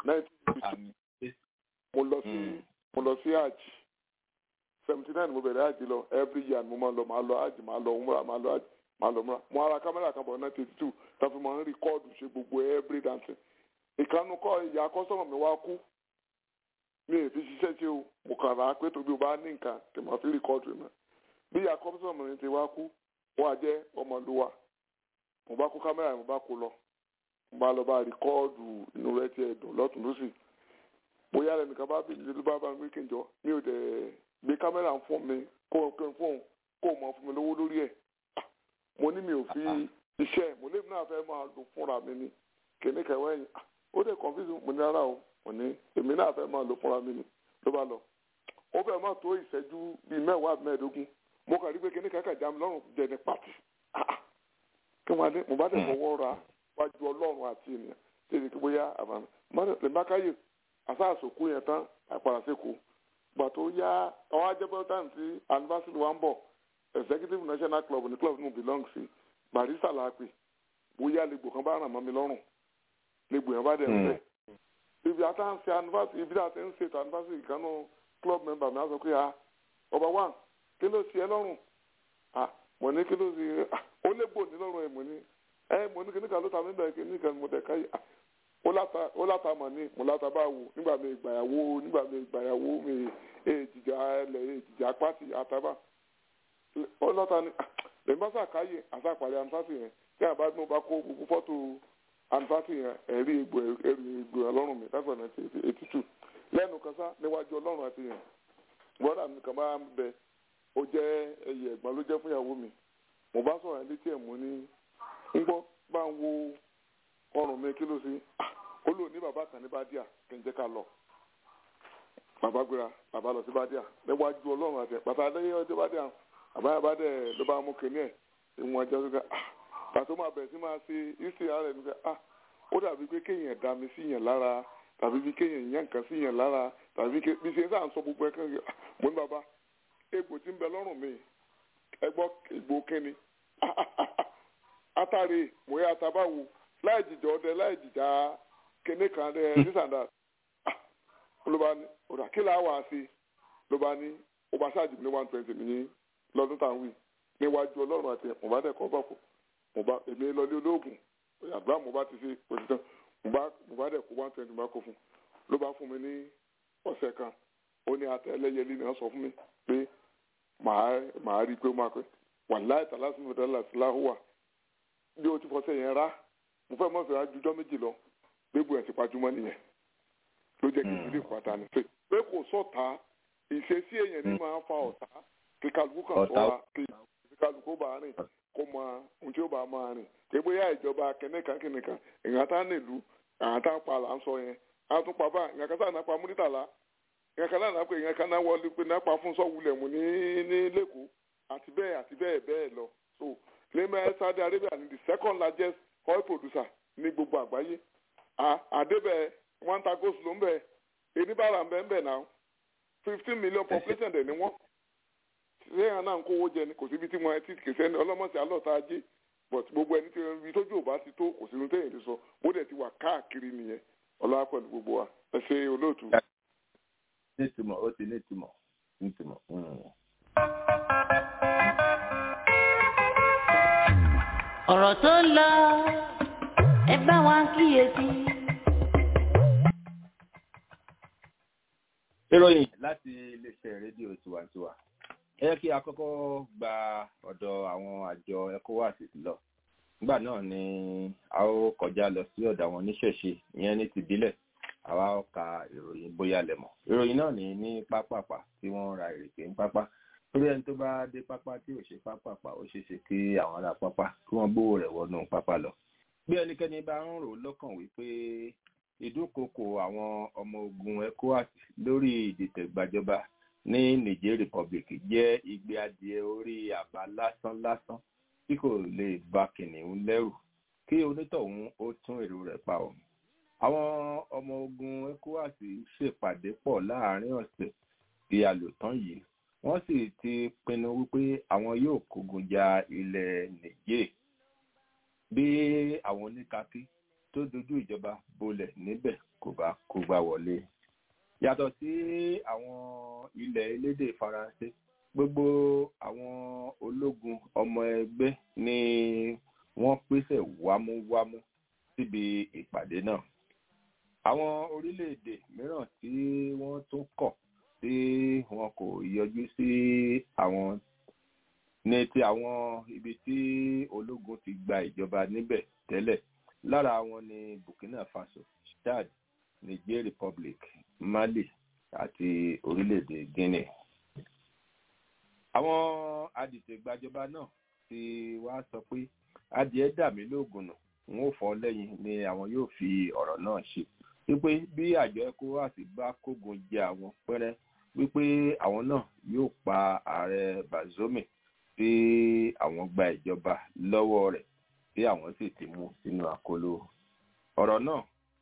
mo lọ sí mo lọ sí àjì seventy nine mo bẹ̀rẹ̀ àjì lọ every year mo máa lọ máa lọ àjì máa lọ múra máa lọ àjì máa lọ múra mo ara kámẹ́rà kan bọ̀ nineteen eighty two tàbí mo ń rìkọ́ọ̀dù ṣe gbogbo every dancing ìkànnì kọ́ ìyá kọ́sọ́mọ̀ mi wá kú mi ò fi ṣiṣẹ́ ṣe o mo kàn rà á pé tóbi o bá ní nǹkan kì máa fi rìkọ́ọ̀dù náà bí ìyá kọ́sọ́mọ̀ mi ti wá kú wọ́n á jẹ́ ọmọlúwa mo bá kó kámẹ́rà mo bá kó lọ mo bá lọ bá rìkọ́ọ̀dù inú rẹ̀ tiẹ̀ dùn lọ́tún lọ́sì bóyá ẹnìkan bá bìí ló bá bá mi kí n jọ mi ò dẹ̀ gbé kámẹ́rà fún mi kó o kẹ́ fún kó o mọ̀ fún mi lówó lórí ẹ̀ mo ní mi ò fi iṣẹ́ mo lè náà fẹ́ máa lò fúnra mi ni kìnní kẹwàá ẹ̀yìn ó dẹ̀ confuse mo ní rárá o mo ní èmi náà fẹ́ máa lò fúnra mi ni ló bá lọ ó fẹ́ máa tó ìṣẹ́jú bíi mẹ́wàá mẹ́ẹ̀ẹ́dógún mo kàn rí pé kìnní kàkà já mi lọ́rùn jẹ ní pàtì kí wọ́n adé mo bá dẹ̀ fọwọ́ ra wájú ọlọ́run àti ènìyàn tí èdè kí bóyá àbàmì lè má káyè àsáàsòkú yẹn tán àpàràsẹ́kù gbà tó yá àwọn ajẹ́bọ́tàn tí anniversary wa ń bọ̀ executive national club ní club nù belong sí barista làápè bóyá lẹ́gbò kan bá ràn mọ́ mi lọ́rùn lẹ́gbò yẹn bá dẹ̀ ń bẹ̀. ibi àtà ń ṣe anniversary ibi àti ń ṣètò anniversary kanú club member mi á sọ pé ah ọba one kí ló ṣe ẹ lọ́rùn ah mo ní kí ló ṣe ó lẹ́gbò ní lọ́rùn ẹ̀ mo ní ẹ mo ní kí ní kan ló ta mí bẹ́ẹ̀ kí ní kan mo dẹ̀ káyé ah ó láta mọ̀ ní mo láta bá wò nígbà mi ìgbàyàwó nígbà mi ìgbàyàwó mi èjìjà ẹlẹ̀ èjìjà pátì àtàbà ó lọ́ta ní lèmi bá sàkáyè àsàpàdé anfàtì yẹn tí àbá tí mo bá kó gbogbo fọ́tò anfàtì yẹn ẹ̀rí egbò ẹ̀rí egbò ọlọ́run mi láti ọ̀nà eighty two lẹ́nu kan sá níwájú ọlọ́run àti yẹn bọ́dà mi kàn máa ń bẹ ó jẹ́ ẹyẹ ẹ̀gbọ́n ló jẹ́ fún ìyàwó mi mo bá sọ̀rọ̀ ẹ̀ létí ẹ̀ mo ní ń gbọ́ bá ń wo ọrùn mi kí ló sí ó lò ní bàbá kan ní bàdíà kí n jẹ́ ká lọ bàbá gbéra bàbá lọ sí bàdíà níwájú ọlọ́run àti bàbá adéyẹ ọjọ́ bàdíà bàbá yà bá dẹ̀ ló bá mú kínní ẹ̀ ìwọ̀n ẹjọ́ tó ká pàtó máa bẹ̀rẹ̀ sí máa ṣe ìsìn ara ẹ̀ nígbà ah ó dàbí pé kéèyàn dá mi sí yàn lára tàbí bí kéèyàn yàn nǹkan sí yàn lára tàbí bí ṣe ń sàn sọ gbogbo ẹ̀ kàn mo ní bàbá egbò tí ń bẹ lọ́rùn mi ẹ gbọ́ egbò kínní atare mo yà àtàbáwo láì jìjà ọdẹ láì jìjà kéne kan dẹ sísàndà ló bá ní ọ̀dà kí làá wà á sí ló bá ní ó bá ṣáàjì ní one twenty ní lọ́dún tá à ń wí níwájú ọlọ́run àti mo bá dẹ̀ kọ́ bá fò mo bá èmi lọlé olóògùn àgbà mo bá ti ṣe òtítọ́ mo bá mo bá dẹ̀ kó one twenty mo bá kó fún ló bá fún mi ní ọ̀sẹ̀ kan ó ní ata ẹlẹ́yẹlé ni wọ́n sọ fún mi pé màá màá rí i pé ó máa pẹ́ wàláì tàlásìmọ̀ tàlásìláhùwà bí o ti fọ́ sẹ́yìn rá mo fẹ́ mọ̀ fẹ́ ajújọ́ méjì lọ gbégbó ẹ̀ ti pajúmọ́ nìyẹn ló jẹ́ kí ìdílé pátá ní pé pé kò sọ̀tà ìṣesí èèyàn ní máa fa ọ̀tá kí kálukú kan sọ́ra kí kálukú bá rìn kó mọ ohun tí ó bá máa rìn pé bóyá ìjọba kẹ́nìkan kẹ́nìkan ìyàn tá nílùú àwọn tá ń pa là ń sọ yẹn àwọn tún pa bá ìyàn kan sáà náà pa múrítàlá ìyàn kan náà pé ìyàn kan náà wọlé pé náà pa fún sọ́wulẹ̀ mú ní ní lẹ́kọ̀ọ́ àti bẹ́ẹ̀ àti bẹ́ẹ̀ bẹ́ẹ̀ lọ so lẹ́mẹ̀ Saudi Arabia ni the second largest oil producer ní gbogbo àgbáyé àdébẹ̀ wọ́n ta gold ló ń bẹ̀ eníbàrà ń bẹ̀ ń bẹ̀ náà fifteen million population dẹ̀ ni wọ́n lẹ́yìn náà ń kówó jẹ ni kò síbi tí wọ́n ti kèsẹ́ ní ọlọ́mọ̀sí alọ́ta ajé but gbogbo ẹni tí ibi tójú ò bá ti tó kò sínú téèyàn ti sọ bó dẹ̀ ti wà káàkiri nìyẹn ọlọ́wà pẹ̀lú gbogbo wa ẹ ṣe olóòtú. nítumọ̀ ó ti nítumọ̀ nítumọ̀. ọ̀rọ̀ tó ń lọ ẹ bá wa kíyèsí. ìròyìn láti iléeṣẹ́ rédíò tiwantiwa ẹ yẹ kí a kọ́kọ́ gba ọ̀dọ̀ àwọn àjọ ecowas lọ nígbà náà ni a ó kọjá lọ sí ọ̀dọ̀ àwọn oníṣẹ̀ṣe ìyẹn ní tìbílẹ̀ àwa ó ka ìròyìn bóyá lẹ̀mọ̀ ìròyìn náà ní ní pápápá tí wọ́n ra ìrèké ń pápá torí ẹni tó bá dé pápá tí ò ṣe pápápá ó ṣeé ṣe kí àwọn ará pápá kí wọ́n gbówó rẹ̀ wọnú pápá lọ bí ẹnikẹ́ni bá ń rò lọ́kàn wípé ìdúnkokò àwọn ọmọ ogun ecowas lórí ìdìtẹ̀gbàjọba ní niger republic jẹ́ igbe adìẹ orí àbá lásán lásán tí kò lè ba kìnìún lẹ́rù kí onítọ̀hún ó tún èrò rẹ̀ pa ọ̀. àwọn ọmọ ogun ecowas ṣèpàdé pọ̀ láàrin ọ̀sẹ̀ tí a lò tán yìí wọ́n sì ti pinnu wípé àwọn yóò kógun ja ilẹ̀ niger bí àwọn oníkakí tó dojú ìjọba bolẹ̀ níbẹ̀ kò bá kó gbá wọlé. yàtọ̀ sí àwọn ilẹ̀ elédè faransé gbogbo àwọn ológun ọmọ ẹgbẹ́ ni wọ́n pèsè wámúwámú síbi ìpàdé náà. àwọn orílẹ̀-èdè mìíràn tí wọ́n tún kọ̀ tí wọn kò yọjú sí àwọn ní ti àwọn ibi tí ológun ti gba ìjọba níbẹ̀ tẹ́lẹ̀ lára wọn ni burkina faso chad niger republic mali àti orílẹ̀-èdè guinea. àwọn adìtẹ̀gbàjọba náà ti wá sọ pé adìẹ dà mí lóògùn nù n ó fọ́ lẹ́yìn ni àwọn yóò fi ọ̀rọ̀ náà ṣe wípé bí àjọ ecowas bá kógun jẹ àwọn pẹ́rẹ́ wípé àwọn náà yóò pa ààrẹ bazoum tí àwọn gba ìjọba lọ́wọ́ rẹ̀ tí àwọn sì ti mú sínú àkóló ọ̀rọ̀ náà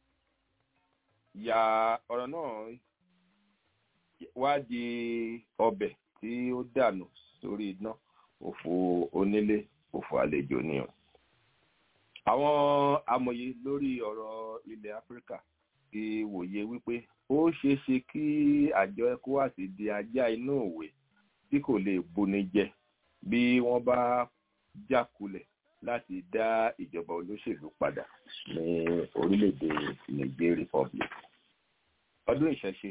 ya ọ̀rọ̀ náà wá di ọbẹ̀ tí ó dànù sórí iná òfò onílé òfò àlejò ni o àwọn amòye lórí ọ̀rọ̀ ilẹ̀ áfíríkà ti wòye wípé ó ṣeé ṣe kí àjọ ecowas di ajá inú òwe tí kò lè buni jẹ bí wọ́n bá jákulẹ̀ láti dá ìjọba olóṣèlú padà ní orílẹ̀-èdè niger republic. ọdún ìṣẹ̀ṣe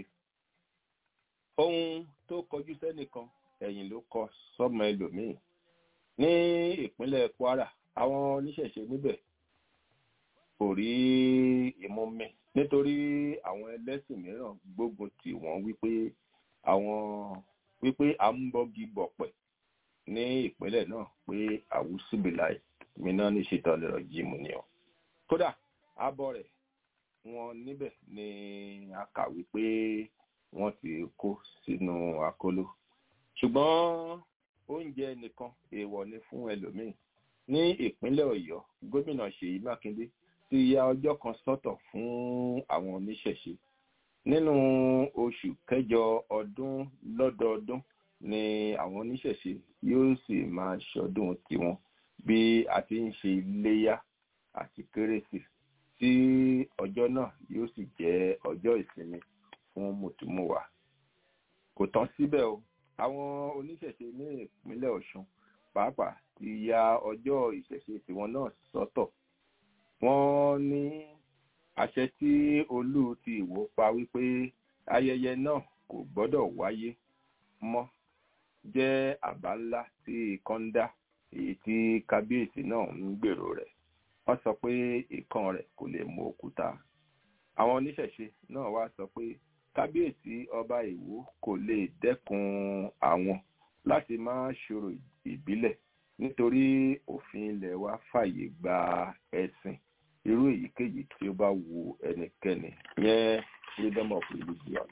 ohun tó kọjú sẹ́nìkan ẹ̀yìn ló kọ sọ́mọ ẹlòmíì ní ìpínlẹ̀ kwara àwọn oníṣẹ̀ṣe níbẹ̀ kò rí ìmúmi nítorí àwọn ẹlẹ́sìn mìíràn gbógun tì wọ́n wípé àwọn wípé à ń bọ́gi bọ̀pẹ̀ ní ìpínlẹ̀ náà pé àwùsùbìláì mìíràn ní ṣètọ́lẹ̀rọ̀ jíìmù ni ọ. kódà abọ́ rẹ̀ wọn níbẹ̀ ni a kà wípé wọ́n ti kó sínú akóló. ṣùgbọ́n oúnjẹ nìkan èèwọ̀ ni fún ẹlòmíín ní ìpínlẹ̀ ọ̀yọ́ gómìnà ṣèyí mákindé ti ya ọjọ́ kan sọ́tọ̀ fún àwọn oníṣẹ̀ṣe nínú oṣù kẹjọ ọdún lọ́dọọdún ni àwọn oníṣẹ̀ṣe yóò sì máa ṣọdún tiwọn bí a ti ń ṣe iléyá àti kérésì tí ọjọ́ náà yóò sì jẹ́ ọjọ́ ìsinmi fún mùtúmùwà kò tán síbẹ̀ o àwọn oníṣẹ̀ṣe ní ìpínlẹ̀ ọ̀ṣun pàápàá ti ya ọjọ́ ìṣẹ̀ṣe tiwọn náà sọ́tọ̀ wọ́n ní àṣẹ tí olú ti ìwò pa wípé ayẹyẹ náà kò gbọ́dọ̀ wáyé mọ́ jẹ́ àbá ńlá tí ikán dá èyí tí kábíyèsí náà ń gbèrò rẹ̀ wọ́n sọ pé ikán rẹ̀ kò lè mú òkúta àwọn oníṣẹ̀ṣe náà wá sọ pé kábíyèsí ọba ìwó kò lè dẹ́kun àwọn láti máa ṣòro ìbílẹ̀ nítorí òfin ilẹ̀ wa fàyè gba ẹ̀sìn irú èyíkéyìí tí ó bá wu ẹnikẹ́ni yẹn freedom of religion.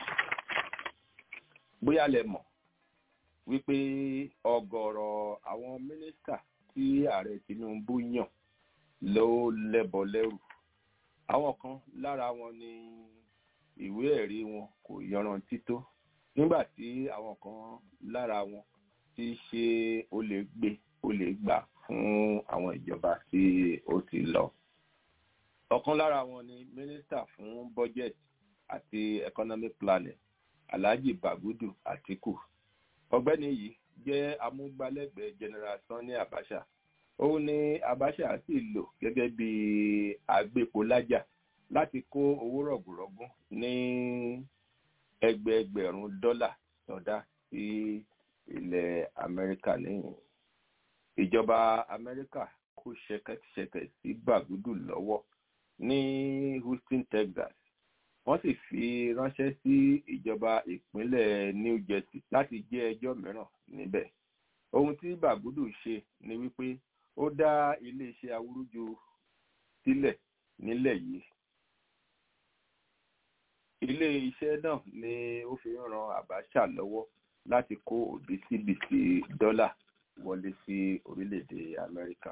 bóyá lẹ mọ̀ wípé ọ̀gọ̀rọ̀ àwọn mínísítà tí ààrẹ tinubu yàn ló lẹ́bọ lẹ́rù àwọn kan lára wọn ni ìwé ẹ̀rí wọn kò yanrantí tó nígbà tí àwọn kan lára wọn ti ṣe ó lè gbé ó lè gbà fún àwọn ìjọba tí ó ti lọ. ọ̀kan lára wọn ni mínísítà fún budget àti economic planning alhaji bagudu atiku ọ̀gbẹ́ni yìí jẹ́ amúgbálẹ́gbẹ̀ẹ́ general sani abacha òun ni abacha sì lò gẹ́gẹ́ bí agbépolájà láti kó owó rọ̀gùrọ̀gùn ní ẹgbẹẹgbẹ̀rún dọ́là sọdá sí ilẹ̀ amẹ́ríkà níyìn ìjọba amẹ́ríkà kó ṣẹ̀kẹ̀ṣẹ̀kẹ̀ sí bagudu lọ́wọ́ ní houston texas wọ́n sì fi ránṣẹ́ sí ìjọba ìpínlẹ̀ new jersey láti jẹ́ ẹjọ́ mìíràn níbẹ̀ ohun tí bagudu ṣe ni wípé ó dá iléeṣẹ́ awúrúju sílẹ̀ nílẹ̀ yìí ilé iṣẹ́ náà ni ó fi ń ran abacha lọ́wọ́ láti kó òbítíbitì dọ́là wọlé sí orílẹ̀-èdè amẹ́ríkà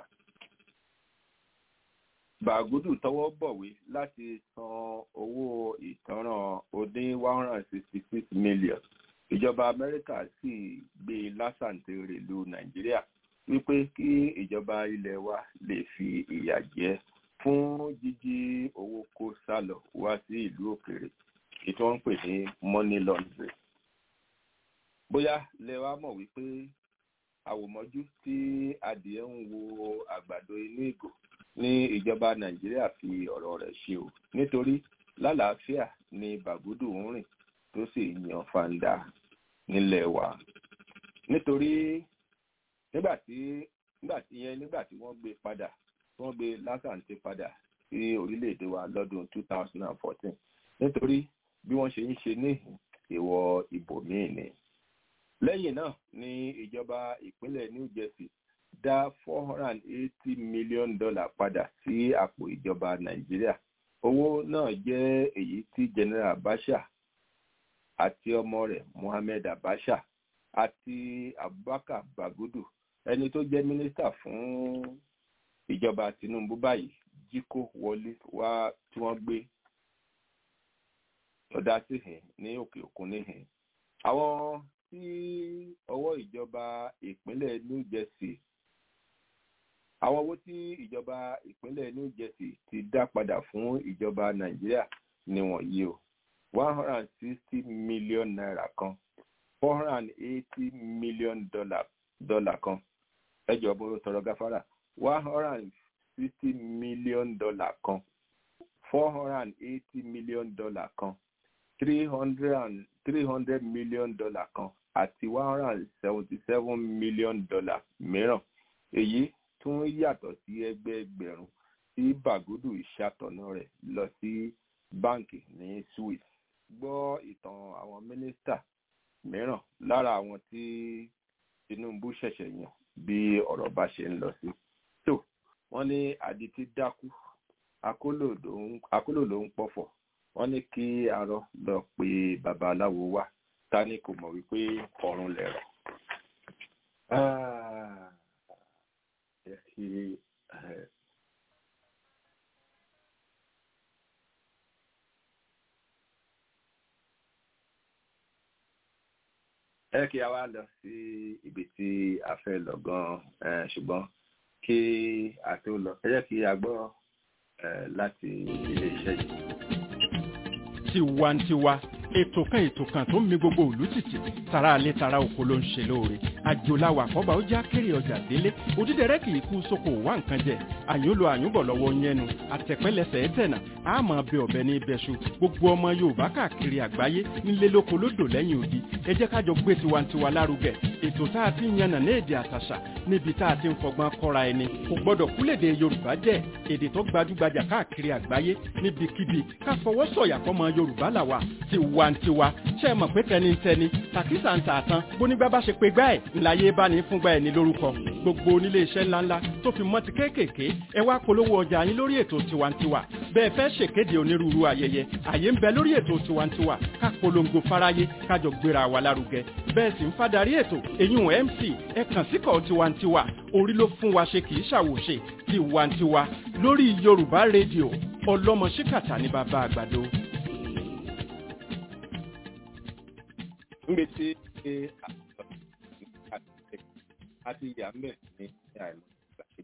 bàgùdù tọwọ́ bọ̀wé láti san owó ìtanràn oní one hundred and sixty six million ìjọba amẹ́ríkà sì gbé lásàntèrè lu nàìjíríà wípé kí ìjọba ilẹ̀ wa lè fi ìyà jẹ fún jíjí owó kó sálọ wá sí ìlú òkèèrè ètò wọn ń pè ní money laundry bóyá lẹ wá mọ̀ wípé àwòmọ́jú tí adìẹ ń wo àgbàdo inú ìgò ní ìjọba nàìjíríà fi ọ̀rọ̀ rẹ̀ ṣe o nítorí lálàáfíà ni bàgúdù ń rìn tó sì yan fanda nílẹ̀ wa nítorí nígbà tí nígbà tí yẹn nígbà tí wọ́n gbé padà wọ́n gbé lásàntì padà sí orílẹ̀-èdè wa lọ́dún two thousand and fourteen nítorí bí wọ́n ṣe ń ṣe ní ìwọ̀ ibòmíì ni lẹ́yìn náà ni ìjọba ìpínlẹ̀ new jersey dá four hundred and eighty million dollar padà sí àpò ìjọba nàìjíríà owó náà jẹ́ èyí tí general abacha àti ọmọ rẹ̀ mohammed abacha àti abubakar bagudu ẹni tó jẹ́ mínísítà fún ìjọba tinubu báyìí jí kó wọlé wá tí wọ́n gbé ọ̀dà síhìn ní òkè òkun níhìn àwọn tí ọwọ́ ìjọba ìpínlẹ̀ new jersey àwọn owó tí ìjọba ìpínlẹ̀ new jersey ti dá padà fún ìjọba nàìjíríà ni wọ̀nyí o one hundred and sixty million naira kan four hundred and eighty million dollar dollar kan ẹjọ bó tọrọ gáfárà one hundred and sixty million dollar kan four hundred and eighty million dollar kan three hundred and three hundred million dollar kan àti one hundred and seventy seven million dollar mìíràn èyí tún yàtọ̀ sí ẹgbẹẹgbẹ̀rún tí bàgùdù ìṣàtọ̀nà rẹ̀ lọ sí báǹkì ní swiss gbọ́ ìtàn àwọn mínísítà mìíràn lára àwọn tí tinubu ṣẹ̀ṣẹ̀ yàn bí ọ̀rọ̀ bá ṣe ń lọ sí. tó wọ́n ní àdìtí dákú akólò ló ń pọ̀fọ̀ wọ́n ní kí arọ lọ pe babaláwo wá ta ni kò mọ̀ wípé ọ̀run lẹ̀rọ̀. ẹ kí a wá lọ sí ibi tí a fẹ́ lọ gan-an ṣùgbọ́n kí a tó lọ ẹ jẹ́ kí a gbọ́ láti ilé iṣẹ́ yìí. tiwantiwa ètò kan ètò kan tó ń mi gbogbo òlú tìtì tara alẹ́ tara oko ló ń ṣe lóore àjòláwà àkọ́bà ó já kéré ọjà délé òdídẹrẹ́ kì í kú sóko wá nǹkan jẹ àyùn lo àyùn bọ̀ lọ́wọ́ yẹnu àtẹ̀pẹ́lẹsẹ̀ ẹ̀tẹ̀nà àmọ́ bẹ ọ̀bẹ ní ibẹ̀ṣu gbogbo ọmọ yorùbá káàkiri àgbáyé nílé lóko lódò lẹ́yìn odi ẹ jẹ́ kájọ gbé tiwantiwa lárugẹ ètò tá a ti ń yànnà ní èdè àtàṣà níbi tá a ti ń fọgbọ́n kọ́ra ẹni kò gbọ́dọ̀ kúlèdè yorùbá jẹ́ èdè tó gbajúgbajà káàkiri àgbáyé níbikíbi ká fọwọ́ sọ̀yà fọmọ yorùbá làwà tiwantiwa ṣe mọ̀ pé tẹnitẹni tàkísà ń tà tán bónígbà bá ṣe pé gbá ẹ̀ ńláyé bá ní fúngbà ẹ̀ ní lórúkọ gbogbo onílé iṣẹ́ ńláńlá tó fi mọ́ ti kéékèèké ẹ wá polówó ọjà yín lórí ètò tiwantiwa bẹ́ẹ̀ fẹ́ ṣèkéde onírúurú ayẹyẹ àyè ń bẹ lórí ètò tiwantiwa ká polongo fáráyé kájọ gbéra wa lárugẹ bẹ́ẹ̀ sì ń fadarí ètò èyún mc ẹ kàn síkọ̀ tiwantiwa orí ló fún wa ṣe kì í ṣàwòṣe tiwantiwa lórí yorùbá rédíò ọlọ́mọ ṣíkàtà ní bàbá àgbàdo. níbi tí a ti yà ń bẹ̀ ní àìmọ́ ìgbà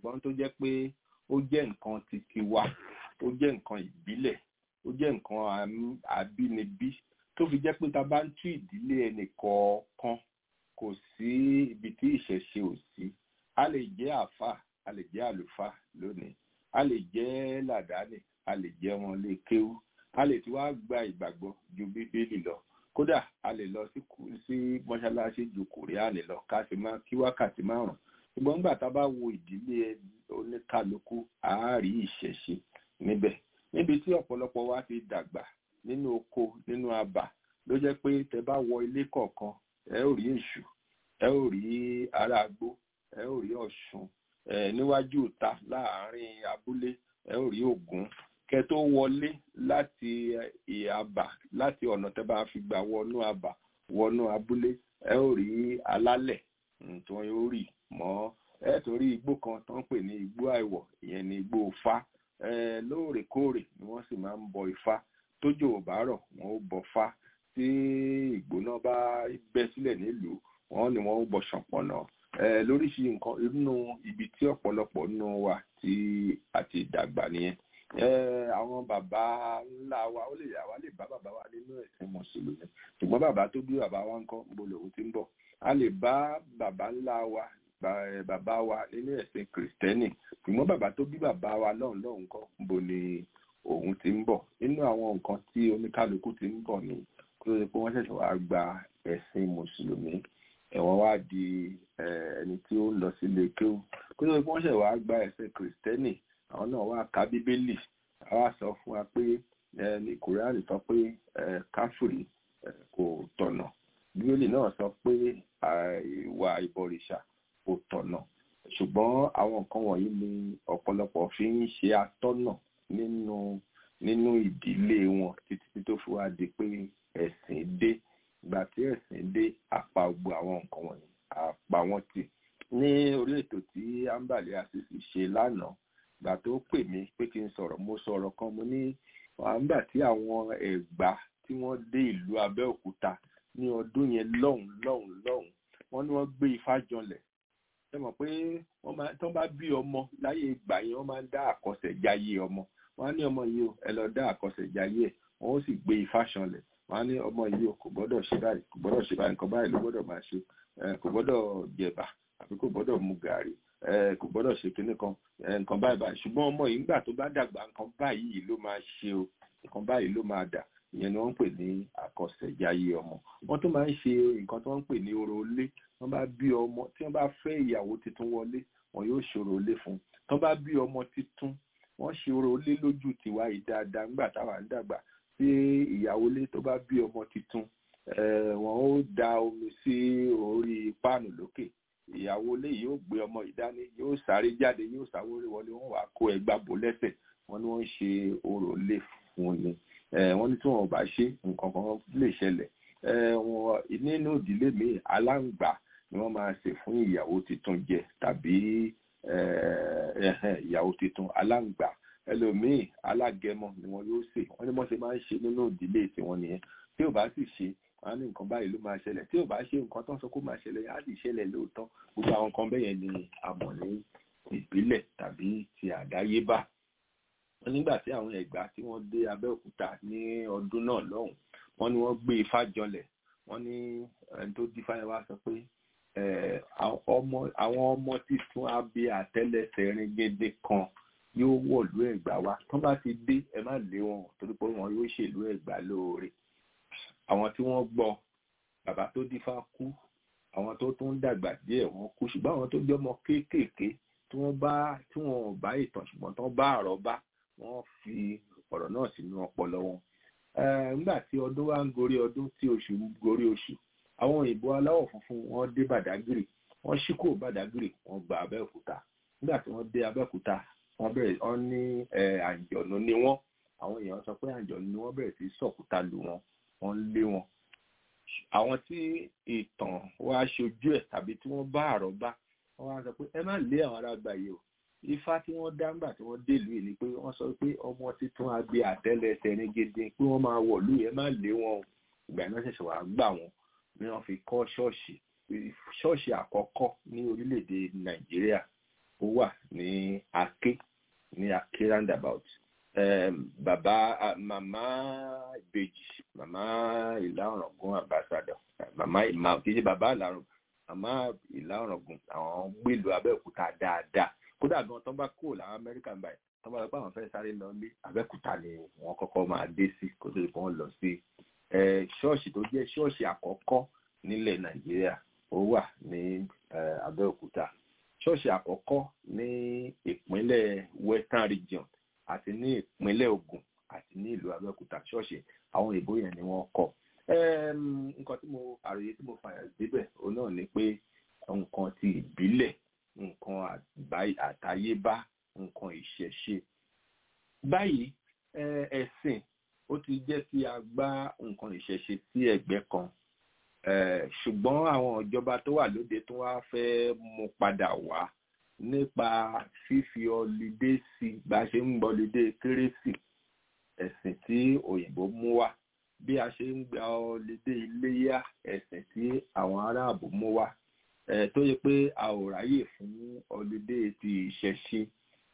ṣùgbọ́n tó jẹ́ pé ó jẹ́ nǹkan titi wa ó jẹ́ nǹkan ìbílẹ̀ ó jẹ́ nǹkan àbínibí tó fi jẹ́ pé ta bá ń tú ìdílé ẹnì kọ̀ọ̀kan kò sí ibi tí ìṣẹ̀ṣe ò sí a lè jẹ́ àáfàá a lè jẹ́ àlùfáà lónìí a lè jẹ́ làdáni a lè jẹ́ wọn lè kéwú a lè tí wàá gba ìgbàgbọ́ ju bíbélì lọ kódà a lè lọ sí mọ́ṣáláṣí ju kòríànì lọ ká sì máa kí wákàtí márùn ṣùgbọ́n nígbà tá a bá wo ìdílé oníkálukú àárí ìṣẹ̀ṣe níbẹ̀ níbi tí ọ̀pọ̀lọpọ̀ wa ti dàgbà nínú oko nínú abà ló jẹ́ pé tẹ bá wọ ilé kọ̀ọ̀kan ẹ ó rí èṣù ẹ ó rí aráagbó ẹ ó rí ọ̀ṣun ẹ níwájú ìta láàárín abúlé ẹ ó rí ògún kẹ tó wọlé láti àbà láti ọ̀nà tẹ bá fi gbà wọnú àbà wọnú abúlé ẹ ó rí alálẹ̀ tí wọ́n yóò rì mọ́ ẹ torí igbó kan tó ń pè ní igbó àìwọ̀ ìyẹn ní igbó Ifá lóòrèkóòrè ni wọ́n sì máa ń bọ Ifá tójò ò bá rọ̀ wọ́n ó bọ Fá tí ìgbóná bá bẹ́ sílẹ̀ nílùú wọ́n ní wọ́n ó bọ ṣọ̀pọ̀nà lóríṣìí nǹkan inú ibi tí ọ̀pọ̀lọpọ̀ nù wà tí àti ìdàgbà nìyẹn àwọn bàbá ńlá wa ó lè àwa lè bá bàbá wa nínú ẹ̀sìn mùsùlùmí ṣùgbọ́n bàbá tó bí bàbá wa ń kọ́ ń bo lòun ti ń bọ̀ a lè bá bàbá ńlá wa bàbá wa nínú ẹ̀sìn kìrìsìtẹ́nì ṣùgbọ́n bàbá tó bí bàbá wa lọ́hùn lọ́hùn kọ́ ń bo ni òun ti ń bọ̀ nínú àwọn nǹkan tí oníkálukú ti ń bọ̀ ni kó tó di pé wọ́n ṣẹ̀ṣẹ̀ wá gba ẹ̀sìn mùsùlùmí ẹ̀wọ̀n wá di ẹni tí ó ń lọ sílé kéwù kó tó di pé wọ́n ṣẹ̀ṣẹ̀ wá gba ẹ̀sìn kìrìsìtẹ́nì àwọn náà wá ka bíbélì àwa sọ fún wa pé ní kòríànì sọ pé káfíìrì kò tọ̀nà bíbélì náà sọ pé ìwà ìbọ̀rìṣà kò tọ̀nà ṣùgbọ́n àwọn nǹkan wọ̀nyí ni ọ̀pọ̀lọpọ̀ fi ń ṣe atọ́nà nínú nínú ìdílé wọn títí tó fi wá di pé ẹ̀sìn dé ìgbà tí ẹ̀sìn dé àpá gbogbo àwọn nǹkan wọ̀nyí àpá wọn tì ní orí ètò tí ambali asisi ṣe lánàá ìgbà tó pè mí pé kí n sọ̀rọ̀ mo sọ̀rọ̀ kan mo ní nígbà tí àwọn ẹ̀gbá tí wọ́n dé ìlú Abẹ́òkúta ní ọdún yẹn lọ́hùn lọ́hùn lọ́hùn wọ́n ní wọ́n gbé ifá janlẹ̀ ẹ mọ̀ pé wọ́n máa tán bá bí ọmọ láyé ìgbà yẹn wọ́n máa ń dá àkọsẹ̀jáyé ọmọ wọ́n á ní ọmọ yìí o ẹ lọ dá àkọsẹ̀jáyé ẹ̀ wọ́n ó sì gbé ifá janlẹ̀ wọ́n á ní ọmọ yìí o kò gbọ́dọ̀ ṣe báyìí kò gbọ́dọ̀ ṣe báyìí nǹkan báyìí ló gbọ́dọ̀ máa ṣe kò gbọ́dọ̀ jẹ̀bà àbí kò gbọ́dọ̀ mu gàrí kò gbọ́dọ̀ ṣe kinní kan nǹkan báyìí báyìí ṣùgbọ́n ọmọ yìí nígbà tó bá dàgbà nǹkan báyìí ló máa ṣe o nǹkan báyìí ló máa dà ìyẹn ni wọ́n ń pè ní àkọsẹ̀jáyé ọmọ wọ́n tún máa ń ṣe nǹkan tí wọ́n ń pè ní orò ilé wọ́n bá bí ọmọ tí wọ́n bá fẹ́ ìyàwó tuntun wọlé wọn yóò ṣòro ilé fún tí wọ́n bá bí ọmọ tuntun wọ́n ṣe orò ilé lójú tiwa yìí dáadáa nígbà táwa ń dàgbà tí ìyàwó ilé tó bá bí ọmọ tuntun wọn ó da omi sí orí páànù lókè ìyàwó ilé yóò gbé ọmọ ìdání yóò sáré jáde yóò sáwórí wọlé wọn wàá kó ẹgbà bò lẹ́sẹ̀ wọn ni wọ́n ń ṣe orò ilé fún ni wọ́n ní tí wọn ò bá ṣe nǹkan kan lè ṣẹlẹ̀ wọn nínú ìdílé míì aláǹgbá ni wọ́n máa ṣe fún ìyàwó tuntun jẹ tàbí ìyàwó tuntun aláǹgbá ẹlòmíì alágẹmọ ni wọn yóò ṣe wọ́n ní wọ́n ṣe máa ń ṣe nínú ìdílé tiwọn nìyẹn tí ò bá sì ṣe wọn ní nǹkan báyìí ló máa ṣẹlẹ̀ tí ò bá ṣe nǹkan tó ń sọ kó máa ṣẹlẹ̀ á sì ṣẹlẹ̀ lóòótọ́ gbogbo àwọn nǹkan bẹ́yẹn ni a mọ̀ ní ìbílẹ̀ tàbí ti àdáyébá nígbà tí àwọn ẹ̀gbá tí wọ́n dé Abẹ́òkúta ní ọdún náà lọ́hùn wọ́n ní wọ́n gbé ifá jọlẹ̀ wọ́n ní ẹni tó dífá yẹn wá sọ pé àwọn ọmọ títún abẹ àtẹ́lẹsẹ̀ ringede kan yóò wọ̀lú ẹ̀gbá wa tó bá ti dé ẹ má lé wọn torí pé wọn yóò ṣèlú ẹ̀gbá lóore àwọn tí wọ́n gbọ́ bàbá tó dífá kú àwọn tó tún dàgbà díẹ̀ wọ́n kú ṣùgbọ́n àwọn tó jẹ́ ọmọ kéékèèké tí wọ́n bá tí wọ́n ò bá ìtàn ṣùgbọ́n tó bá àrọ́bá wọ́n fi ọ̀rọ̀ náà sínú ọpọlọ wọn. nígbà tí ọdún wa ń gorí ọdún tí oṣù ń gorí oṣù àwọn òyìnbó aláwọ̀ funfun wọ́n dé Bàdágìrì wọ́n ṣí kúrò Bàdágìrì wọ́n gba Abẹ́òkúta nígbà tí wọ́n dé Abẹ́òkúta wọ́n bẹ̀rẹ̀ wọ́n ní àǹjọ̀nù ni wọ́n àwọn èèyàn sọ pé àǹjọ̀nù ni wọ́n bẹ̀rẹ̀ sí sọ̀kúta lù wọ́n wọ́n lé wọn. àwọn tí ìtàn wa ṣojú ẹ̀ tàbí tí wọ́n bá àrọ́bá wọ́n wá sọ pé ẹ má lé àwọn ará àgbà yìí o ifá tí wọ́n dá ńgbà tí wọ́n délùú yìí ni pé wọ́n sọ pé ọmọ títún agbe àtẹ́lẹsẹ̀ ní gidi pé wọ́n máa wọ̀lú yẹn má lé wọn o ìgbà iná ṣẹ̀ṣẹ̀ wàá gbà wọ́n ni wọ́n fi kọ́ ṣọ́ọ̀ṣì ṣọ́ọ̀ṣì àkọ́kọ́ ní orílẹ̀-èdè nàìjíríà ó wà ní Aké ní Aké roundabout bàbá màmá ìbejì màmá ìlà ọ̀ràngún ambassador màmá ìmà kì í ṣe bàbá ìlàrùn màmá ìlà ọ̀ràngún àwọn gbèlú Abẹ́òkúta dáadáa kódà gan tó bá kúrò láwọn Amẹ́ríkà báyìí tó bá lọ pé àwọn fẹ́ sáré lọ ní Abẹ́òkúta ni wọ́n kọ́kọ́ máa dé sí kó tó di pé wọ́n lọ sí ṣọ́ọ̀ṣì tó jẹ́ ṣọ́ọ̀ṣì àkọ́kọ́ nílẹ̀ Nàìjíríà ó wà ní Abẹ́òkúta ṣọ́ọ̀ṣì àkọ́kọ́ ní ìpínlẹ̀ Western Region àti ní ìpínlẹ̀ Ògùn àti ní ìlú Abẹ́òkúta ṣọ́ọ̀ṣì àwọn ìbò yẹn ni wọ́n kọ́ nǹkan tí mo àròyé tí mo fàyà débẹ̀ òun náà ni pé nǹkan ti ìbílẹ̀ nǹkan àtayébá nǹkan ìṣẹ̀ṣe báyìí ẹ̀sìn ó ti jẹ́ kí a gbá nǹkan ìṣẹ̀ṣe sí ẹ̀gbẹ́ kan ṣùgbọ́n àwọn ìjọba tó wà lóde tó wá fẹ́ mú padà wá nípa fífi ọlidé sí bá a ṣe ń gbọ́lidé kérésì ẹ̀sìn tí òyìnbó mú wá bí a ṣe ń gba ọlidé iléyá ẹ̀sìn tí àwọn aráàbò mú wá tó yẹ pé a ò ráyè fún ọlidé ti ìṣẹ̀ṣe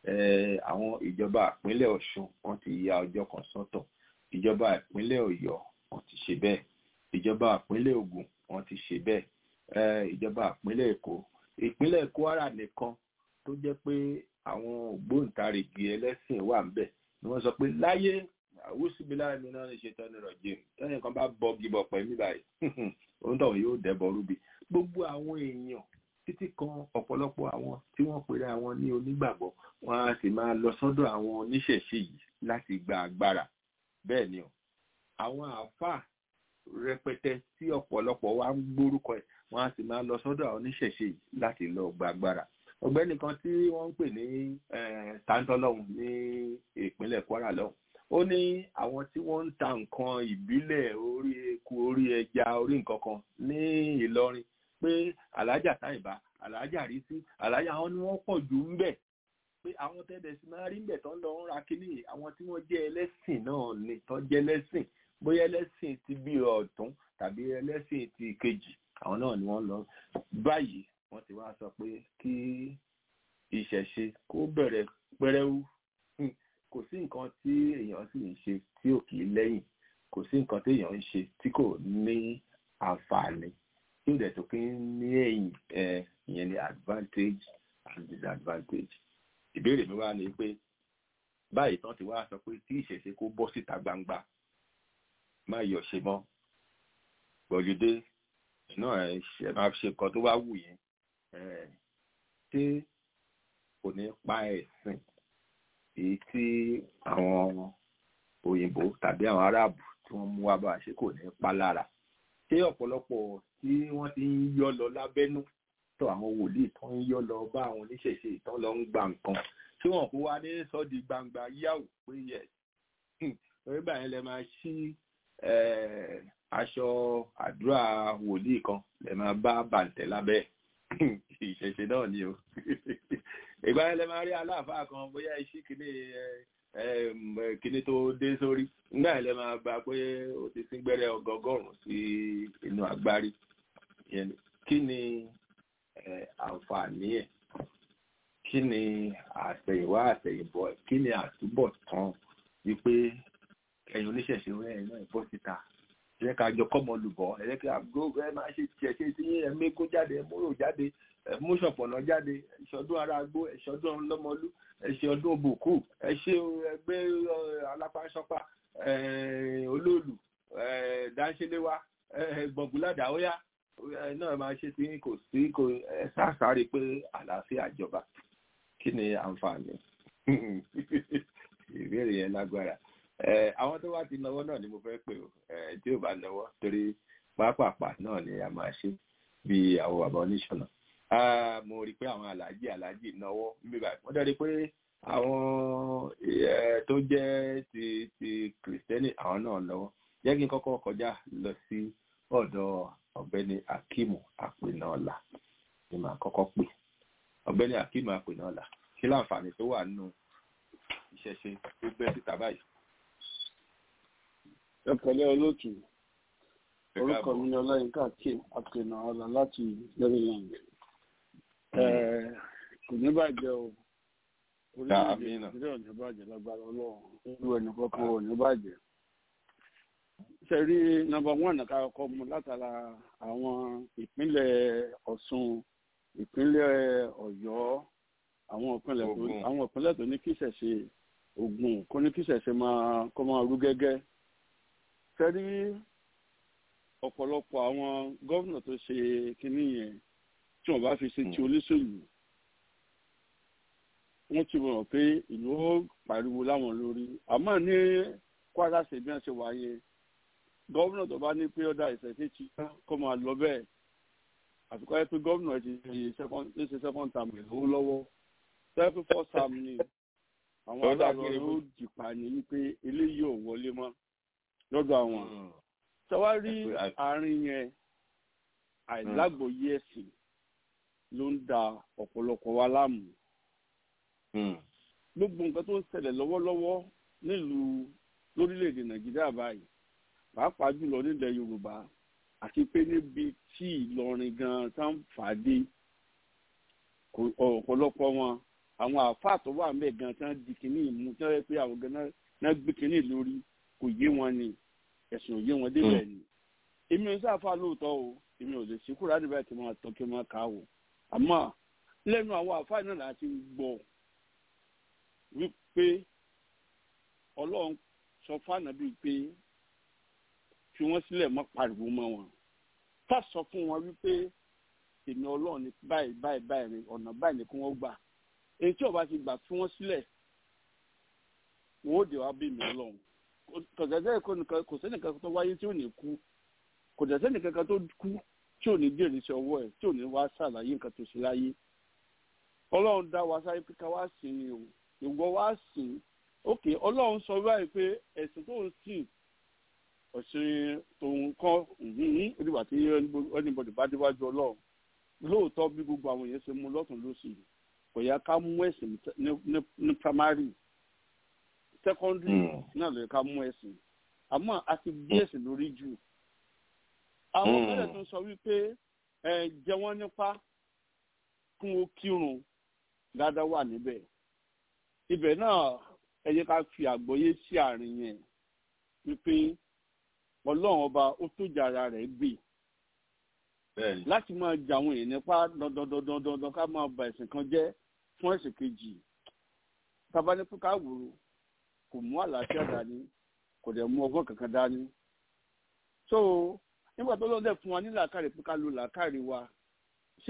àwọn ìjọba ìpínlẹ̀ Ọ̀ṣun wọ́n ti ya ọjọ́ kan sọ́tọ̀ ìjọba ìpínlẹ̀ Ọ̀yọ́ wọ́n ti ṣe bẹ́ẹ̀ ìjọba ìpínlẹ̀ Ògùn wọ́n ti ṣe bẹ́ẹ̀ ìjọba ìpínlẹ̀ Èkó ìpínlẹ̀ Kwara nìkan tó jẹ́ pé àwọn ògbóǹtarìgì ẹlẹ́sìn wà ń bẹ̀ ni wọ́n sọ pé láyé àwùsùbílà mi náà ní ṣe tọ́ni rọ̀jì tẹ́yìn kan bá bọ́ gibọ̀ pẹ̀lú báyìí òun tọ̀hún yóò dẹ́bọ̀ rúbi gbogbo àwọn èèyàn títí kan ọ̀pọ̀lọpọ̀ àwọn tí wọ́n pèrè àwọn ní onígbàgbọ́ wọn á sì máa lọ sọ́dọ̀ àwọn oníṣẹ̀ṣe yìí láti gba agbára bẹ́ẹ̀ ni o àwọn àáfàá rẹpẹtẹ tí ọ̀pọ̀lọpọ̀ wa ń gbórúkọ ẹ̀ wọn á sì máa lọ sọ́dọ̀ àwọn oníṣẹ̀ṣe yìí láti lọ gba agbára ọ̀gbẹ́ni kan tí wọ́n ń pè ní tàǹtọ́lọ́hún ní ìpínlẹ̀ Kwara lọ́hùn ó ní àwọn tí wọ́n ń ta nǹkan ìbílẹ̀ orí eku orí ẹja orí nǹkan kan ní Ìlọrin pé alájà táìbá alájà rí sí alájà àwọn ni wọ́n pọ̀ jù ń bẹ̀ pé àwọn tẹ́lẹ̀ sí máa rí ń bẹ̀ tó ń lọ ń ra kínní àwọn tí wọ́n jẹ́ ẹlẹ́sìn náà ni tó jẹ́ ẹlẹ́sìn bóyá ẹlẹ́sìn ti bí ọ̀tún tàbí ẹlẹ́sìn ti kejì àwọn náà ni wọ́n lọ báyìí wọ́n ti wá sọ pé kí ìṣẹ̀ṣe kó bẹ̀rẹ̀ pẹ́rẹ́wú kò sí nǹkan tí èèyàn sì ń ṣe tí ò kì í lẹ́yìn kò sí nǹkan tí èèyàn ń ṣe tí kò ní àǹfààní tí ò dẹ̀ tó kí ń ní ẹ̀yìn ẹ̀ ìyẹn ní advantage and disadvantage ìbéèrè mi wá ni pé báyìí tán ti wá sọ pé tí ìṣẹ̀ṣe kó bọ́ síta gbangba má yọ̀ ṣe mọ́ gbọ̀lódé náà ẹ̀ ṣe máa ṣe nǹkan tó bá wù yín ṣé kò ní pa ẹ̀sìn èyí tí àwọn òyìnbó tàbí àwọn aráàbù tí wọ́n mú wá bá a ṣe kò ní pa lára ṣé ọ̀pọ̀lọpọ̀ tí wọ́n ti ń yọ́ lọ lábẹ́nú tó àwọn wòlíì tó ń yọ́ lọ bá àwọn oníṣẹ̀ṣe ìtàn lọ ń gba nǹkan tí wọ́n kó wá ní sọ́ọ̀dì gbangba yáwó pé yẹ torí báyìí lẹ máa ṣí aṣọ àdúrà wòlíì kan lẹ máa bá bàǹtẹ̀ lábẹ́ ìṣẹ̀ṣe náà ni o ìgbà yẹn lẹ máa rí aláàfáà kan bóyá iṣẹ́ kìíní kìíní tó dé sórí nígbà yẹn lẹ máa gba pé ó ti sín gbẹ́rẹ́ ọgọgọ́rùn sí inú agbárí kí ni àǹfààní ẹ̀ kí ni àtẹ̀yìnwá àtẹ̀yìnbọ̀ ẹ̀ kí ni àtúbọ̀tán wípé ẹ̀yin oníṣẹ̀ṣe rẹ̀ náà bọ́ síta ẹ ká jọ kọ́mọ lùbọ́ ẹ jẹ́ kí àgbo ẹ máa ṣe tiẹ̀ ṣe tí ẹ mẹ́kó jáde ẹ múrò jáde ẹ mú ṣọ̀pọ̀nà jáde ẹ̀ṣọ́dún ara gbó ẹ̀ṣọ́dún ọlọ́mọlú ẹ̀ṣẹ̀ ọdún òbòkú ẹ̀ṣẹ̀ ẹgbẹ́ alápáṣọpá olóòlù dáńṣẹ́léwá gbọ̀ngúládà óyá náà máa ṣe tí kò sí kò ẹ sáàsáré pé àlàáfíà jọba kí ni àǹfààní ìbéèrè yẹn lágbára àwọn tó wá ti náwó náà ni mo fẹ́ pè ó tí ò bá náwó torí pápápá náà ni a máa ṣe bí àwọn bàbá oníṣọ̀nà mo rí i pé àwọn aláàjì aláàjì náwó níbi báyìí wọ́n dẹ́rẹ́ pé àwọn tó jẹ́ ti ti kìrìsìtẹ́nì àwọn náà náwó jẹ́ kí n kọ́kọ́ kọjá lọ sí ọ̀dọ̀ ọ̀gbẹ́ni akimu apẹ̀nàọ́là ni màá kọ́kọ́ pè ọ̀gbẹ́ni akimu apẹ̀nàọ́là kí láǹfààní tó wà nínú ìṣẹ̀ṣe tó gbẹ́ síta báyìí ẹ pẹ̀lẹ́ olóòtú orúkọ mi ni ọláyínká kí àpènà ọlá láti maryland kò ní bàjẹ́ o orílẹ̀-èdè nàìjíríà ò ní bàjẹ́ lágbára ọlọ́run irú ẹnì kankan ò ní bàjẹ́. sẹ́rí nọ́mbà wọ́n ká kọ́ mu látara àwọn ìpínlẹ̀ ọ̀ṣun ìpínlẹ̀ ọ̀yọ́ àwọn ìpínlẹ̀ tó àwọn ìpínlẹ̀ tó ní kí ìṣẹ̀ṣe ògùn kó ní kí ìṣẹ̀ṣe máa kó máa rú gẹ́gẹ́. sẹ́rí ọ̀pọ̀lọpọ̀ àwọn gómìnà tó ṣe kinní yẹn tí wọ́n bá fi ṣe ti olóṣèlú wọ́n ti mọ̀ pé ìlú ó pariwo láwọn lórí àmọ́ ní kwara ṣe bí wọ́n ṣe wáyé gómìnà tó bá ní pé ọ̀dà ìṣẹ̀ṣẹ̀ ti kó máa lọ bẹ́ẹ̀ àfikún ẹ pé gómìnà ti ṣe second term rẹ̀ lówó lọ́wọ́ tẹ́lẹ̀ pé first term ni àwọn adájọ́ ló dìpa ní wípé eléyìí ò wọlé mọ́ lọ́dọ̀ àwọn sọwárí àárín yẹn àìlágbòye ẹ̀sìn ló ń da ọ̀pọ̀lọpọ̀ wa láàmú gbogbo nǹkan tó ń ṣẹlẹ̀ lọ́wọ́lọ́wọ́ nílùú lórílẹ̀‐èdè nàìjíríà báyìí pàápàá jùlọ nílẹ̀ yorùbá àti pé níbi tí ìlọrin gan tá ń fà á dé ọ̀pọ̀lọpọ̀ wọn àwọn àáfàá tó wà mẹ́ẹ̀ gan tán di kínní ìmú tí wọ́n yẹ pé àwọn gan náà gbé kínní lórí kò yé wọn ni ẹ̀sùn ò yé wọn débẹ̀ ni èmi ò sáfà lóòótọ́ o èmi ò lè ṣe kúrò níbẹ̀ tí wọ́n tọ́ kí wọ́n kà á o àmọ́ lẹ́nu àwọn àáfàá náà láti gbọ́ wípé ọlọ́run sọ fáànà bíi pé fi wọ́n sílẹ̀ mọ́ pariwo mọ́ wọn tá sọ fún wọn wípé èmi ọlọ́run ní báyìí báyìí báyìí rìn ọ̀nà báyìí ni kí wọ́n gbà èyí tí ọba ti gbà fi wọ́n sílẹ̀ wọ́n ó dé wá bí mi ọlọ́run kọ̀dẹ̀dẹ̀ kò sẹ́nìkan tó wáyé tí ò ní kú kò dẹ̀ sẹ́nìkan tó kú tí ò ní jèrè sí ọwọ́ ẹ̀ tí ò ní wá ṣàlàyé nǹkan tó ṣe láyé ọlọ́run dá wa sáré pé ká wá sí ni o ìwọ wá sìn ókè ọlọ́run sọ báyìí pé ẹ̀sìn tó ń sìn ọ̀sìn tòun kọ́ onígbà tí anybody bá déwájú ọlọ́run lóòótọ́ bí gbogbo àwọn èèyàn ṣe mú lọ́tún lósì kò yẹ ká mú ẹ̀sìn ní primary secondary náà ló yẹ ká mú ẹ̀sìn àmọ́ a ti gbé ẹ̀sìn lórí jù àwọn ọ̀gbẹ́rẹ̀ tó sọ wípé ẹ jẹ wọ́n nípa kún ó kírun dáadáa wà níbẹ̀ ibẹ̀ náà ẹ jẹ́ ká fi àgbọ́yé sí àárín yẹn wípé ọlọ́run ọba ó tó jà ara rẹ̀ gbé láti máa jà àwọn èèyàn nípa dandandandandan ká máa ba ẹ̀sìn kan jẹ́ fún ẹ̀sìn kejì tabanípé ká wòrò kò mú àlàáfíà dání kò dẹ̀ mú ọgbọ́n kankan dání so nígbà tó lọ́dẹ̀ fún wa ní làákàrè pé ká lo làákàrè wa ṣé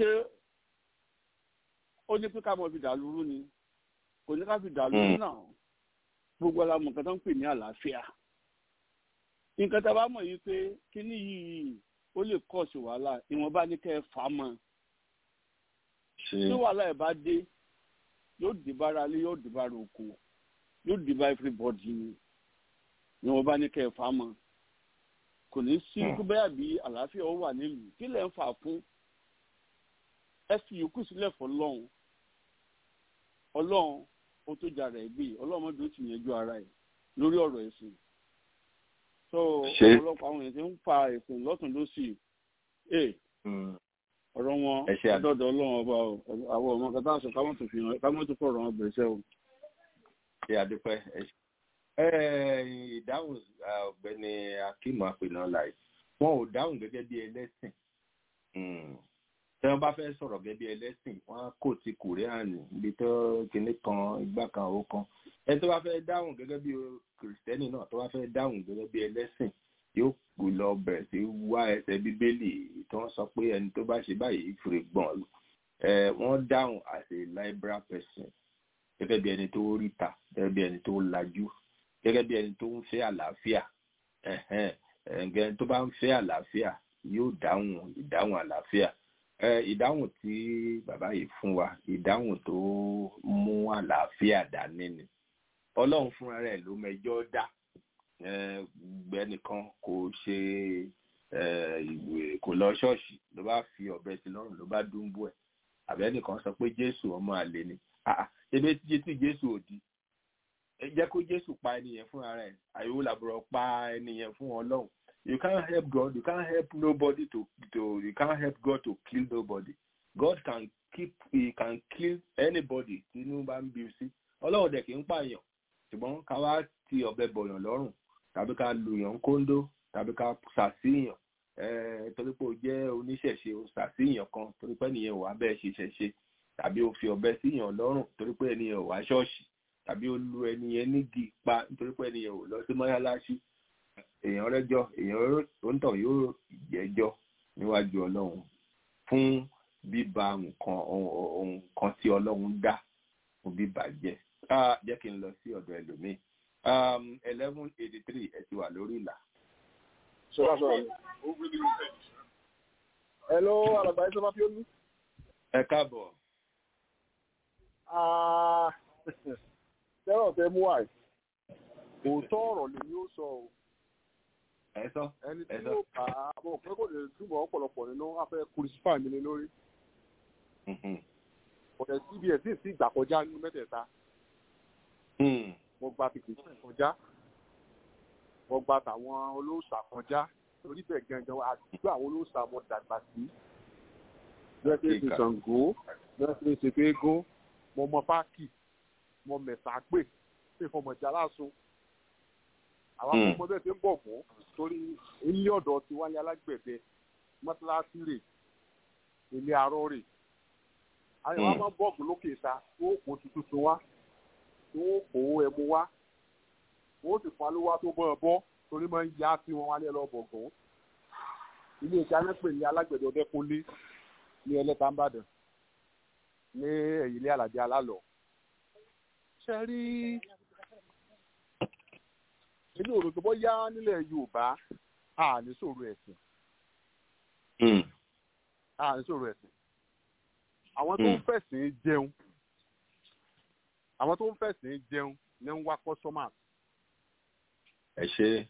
ó ní pé ká mọ̀ fi dà lúrú ni kò ní ká fi dà lórí náà gbogbo ara mọ̀ nǹkan tó ń pè ní àlàáfíà nǹkan tá a bá mọ̀ yìí pé kíní yìí ó lè kọ́ sí wàhálà ìwọ̀nba ní kẹ́ ẹ fà á mọ́ tí wàhálà ẹ̀ bá dé yóò dé bára lé yóò dé bára oko yóò dé bá everybody ni ìwọ̀nba ní kẹ́ ẹ fà á mọ́ kò ní sí bẹ́ẹ̀ bí àlàáfíà ó wà nílùú kí lẹ̀ ń fà fún ẹ fi yòókù sílẹ̀ fọlọ́run ọlọ́run ó tó jà rẹ̀ gbé ọlọ́run mọ́tò ó ti yanjú ara ẹ̀ lórí ọ̀rọ̀ ẹ̀sìn so ọ̀pọ̀lọpọ̀ àwọn èèyàn ti ń fa ẹ̀sìn lọ́tún lọ́sì ẹ̀ ọ̀rọ̀ wọn dọ́dọ̀ ọlọ́run ọba àwọn ọmọ kan táwọn sọ ká mọ́tò fi hàn ká mọ́tò fọ̀rọ̀ wọn bẹ̀rẹ̀ sẹ́wọ̀n. ṣé adúpẹ́ ìdáhùn ọ̀gbẹ́ni akeem apẹ̀nà láì wọn ò dáhùn gẹ́gẹ́ bí ẹlẹ́sìn tí wọ́n bá fẹ́ sọ̀rọ̀ gẹ́gẹ́ bí ẹlẹ́sìn wọ́n kò ti kùrẹ́ànì ibi tó kinní kan igbá kan ó kan ẹ tó bá fẹ́ dáhùn gẹ́gẹ́ bí kìrìsìtẹ́nì náà tó bá fẹ́ dáhùn gẹ́gẹ́ bí ẹlẹ́sìn yóò kú lọ bẹ̀rẹ̀ sí wá ẹsẹ̀ bíbélì tí wọ́n sọ pé ẹni tó bá ṣe báyìí fèrè gbọ̀n ẹ wọ́n dáhùn as a liberal person gẹ́gẹ́ bí ẹni tó ríta gẹ́gẹ́ bí ẹni tó lajú gẹ́gẹ́ bí ẹni tó ń fẹ́ àlàáfíà ẹ̀hẹ́n tó bá ń fẹ́ àlàáfíà yóò dáhùn ìdáhùn àlàáfíà ìdáhùn tí bàbá yìí fún wa ìdáhùn tó mú àlàáfíà dání ni ọlọ́run fúnra rẹ̀ ló mẹjọ́ dá gbẹnìkan kò ṣe ìwé kò lọ ṣọ́ọ̀ṣì ló bá fi ọ̀bẹ sí lọ́rùn ló bá dúnbú ẹ̀ àbẹ́nìkan sọ pé jésù ọmọ àlè ni ebe tí jésù ò di jẹ́ kó jésù pa ẹnìyẹn fúnra rẹ̀ àyẹ̀wò làbúrò pa ẹnìyẹn fún ọlọ́run you can't help God. You can't help nobody to to. You can't help God to kill nobody. God can keep he can kill anybody tí inú bá ń bí sí ọlọ́run dẹ̀ kì í pààyàn ṣùgbọ́n ká wá ti ọ̀bẹ bọ̀yàn lọ́rùn tàbí ká lùyàn kóńdó tàbí ká ṣàṣìyàn torí pé o jẹ́ oníṣẹ̀ṣe o ṣàṣìyàn kan torí pé ẹnìyẹn ò wá bẹ́ẹ̀ ṣe ṣẹ̀ṣe tàbí o fi ọ̀bẹ síyàn lọ́rùn torí pé ẹnìyẹn ò wá ṣọ́ọ̀ṣì tàbí o lu ẹnìyẹn nígi pa nítorí pé ẹnìyẹn ò lọ sí mọ́ṣáláṣí èèyàn rẹ́jọ́ èèyàn òǹtọ̀ yóò jẹ́jọ́ níwájú ọlọ́run fún bíba nǹkan nǹkan tí ọlọ́run dá fún bíbà jẹ́ jẹ́ kí n lọ sí ọ̀dọ̀ ẹlòmíì eleven eighty three ẹ ti wà lórí ìlà. sọ́ra sọ̀rọ̀ hello alàgbà ẹ̀ sọ́fà fíọ́nù. ẹ káàbọ̀. tẹ́rọ̀ tẹ́ mú àì òótọ́ ọ̀rọ̀ lèmi ó sọ o ẹ sọ ẹni tí yóò bá bọ̀ pé kò lè túbọ̀ ọ̀pọ̀lọpọ̀ nínú afẹ́ kùrìsífà mi lé lórí ọ̀rẹ́ cbs sì sí ìgbà kọjá nínú mẹ́tẹ̀ẹ̀ta mo gba tìkìtì kọjá mo gba tàwọn olóòṣà kọjá torí bẹ́ẹ̀ gangan àdúgbò àwọn olóòṣà mo dàgbà sí bẹ́ẹ̀ ṣe ṣe Ṣàngó bẹ́ẹ̀ ṣe ṣe fẹ́ẹ́gún mo mọ páàkì mo mẹ̀sà pè ṣe fọmọjà lásun àwọn ọmọ bẹ́ẹ̀ ṣe ń bọ̀ fún torí ilé ọ̀dọ̀ ti wálé alágbẹ̀dẹ mọ́tíláṣí rè ilé arọ́ rè àwọn ọmọ bọ́ọ̀gù lókè ta tó kó tuntun wá tó kó ẹmu wá wọ́n sì fún alówá tó bọ́ ẹ bọ́ torí máa ń yá sí wọn wálé lọ bọ̀gùn ilé iṣẹ́ anápè ní alágbẹ̀dẹ ọdẹ́kúnlé ní ẹlẹ́ta ń bàdàn ní ẹ̀yìn ilé àlàjẹ alálọ̀ ṣe rí èmi ò rò pé bóyá nílẹ̀ yorùbá a ní sọ̀rọ̀ ẹ̀sìn a ní sọ̀rọ̀ ẹ̀sìn àwọn tó ń fẹ̀sìn jẹun àwọn tó ń fẹ̀sìn jẹun ní ń wá customers. ẹ ṣe.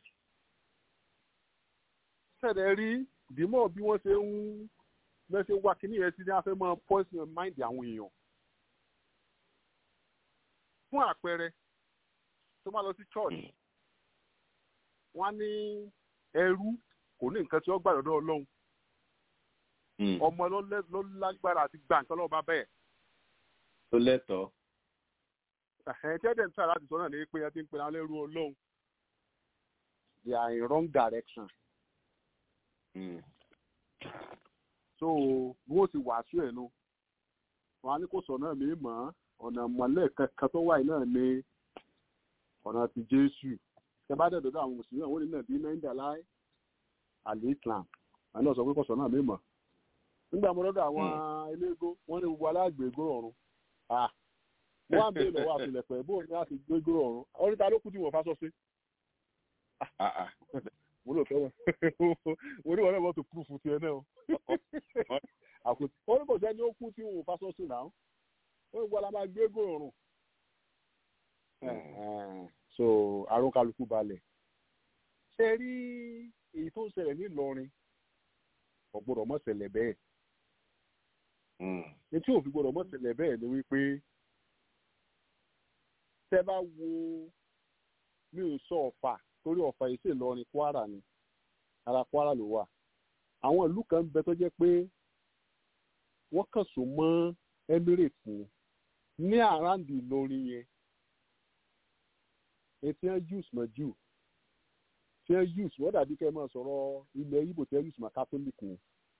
sẹ̀dẹ̀ rí dìímọ̀ bí wọ́n ṣe ń bẹ́ẹ̀ ṣe wá kíní yẹn sí ní afẹ́ máa poison mind àwọn èèyàn. fún àpẹẹrẹ tó máa lọ sí church wọ́n ní ẹrú kò ní nǹkan tí ó gbà lọ́dọ̀ ọlọ́run ọmọ ló lágbára àti gba nǹkan lọ́wọ́ bá bẹ́ẹ̀. tó lẹ́tọ̀ọ́. ẹ̀hẹ́n tẹ́lẹ̀ ń tà láti sọ náà ní pé ẹ ti ń pe àwọn ẹrú ọlọ́run they are in wrong direction. Mm. so bí wọ́n ti wàásù ẹ̀ nu wọn á ní kó sọ náà mí mọ́ ọ̀nà mọ̀lẹ́ kankan tó wà náà ní ọ̀nà ti jésù tẹ́bá dẹ̀ dọ́dọ̀ àwọn mùsùlùmí àwọn onílẹ̀ bíi náírà láì àlè islam àwọn náà sọ pé kọ̀sọ̀ náà mímọ̀ nígbà mo dọ́dọ̀ àwọn eléégó wọ́n ní gbogbo alágbèégbó ọ̀run wọ́n á bèèrè lọ́wọ́ àfilẹ̀pẹ̀ bóun ní láti gbégbó ọ̀run oríta ló kú tí wọ́n fásọ sí. mo lò tẹ́wọ̀n mo ní wọn náà wọ́n tó kúrú fún tiẹ̀ náà ó ní kò sẹ́ni ó kú tí wọ́n fásọ sí náà ó ní gbọ́dọ̀ la máa gbégbó ọ̀run so àrùn kálukú balẹ̀. ṣe rí èyí tó ń ṣẹlẹ̀ nílọrin kò gbọdọ̀ mọ́ ṣẹlẹ̀ bẹ́ẹ̀. ní tí òfin gbọdọ̀ mọ́ ṣẹlẹ̀ bẹ́ẹ̀ ni wípé tẹ́ bá wo mi ò sọ ọ̀fà torí ọ̀fà yìí sì lọrin kwara ni ara kwara ló wà. àwọn ìlú kan bẹ tó jẹ́ pé wọ́n kàn so mọ́ emirates ni ní àràǹdì ìlọrin yẹn etí ẹ use mọ jù tí ẹ use wọ́n dàbí kẹ́ ẹ máa sọ̀rọ̀ ilẹ̀ ibo tí ẹ use mọ catholic ni.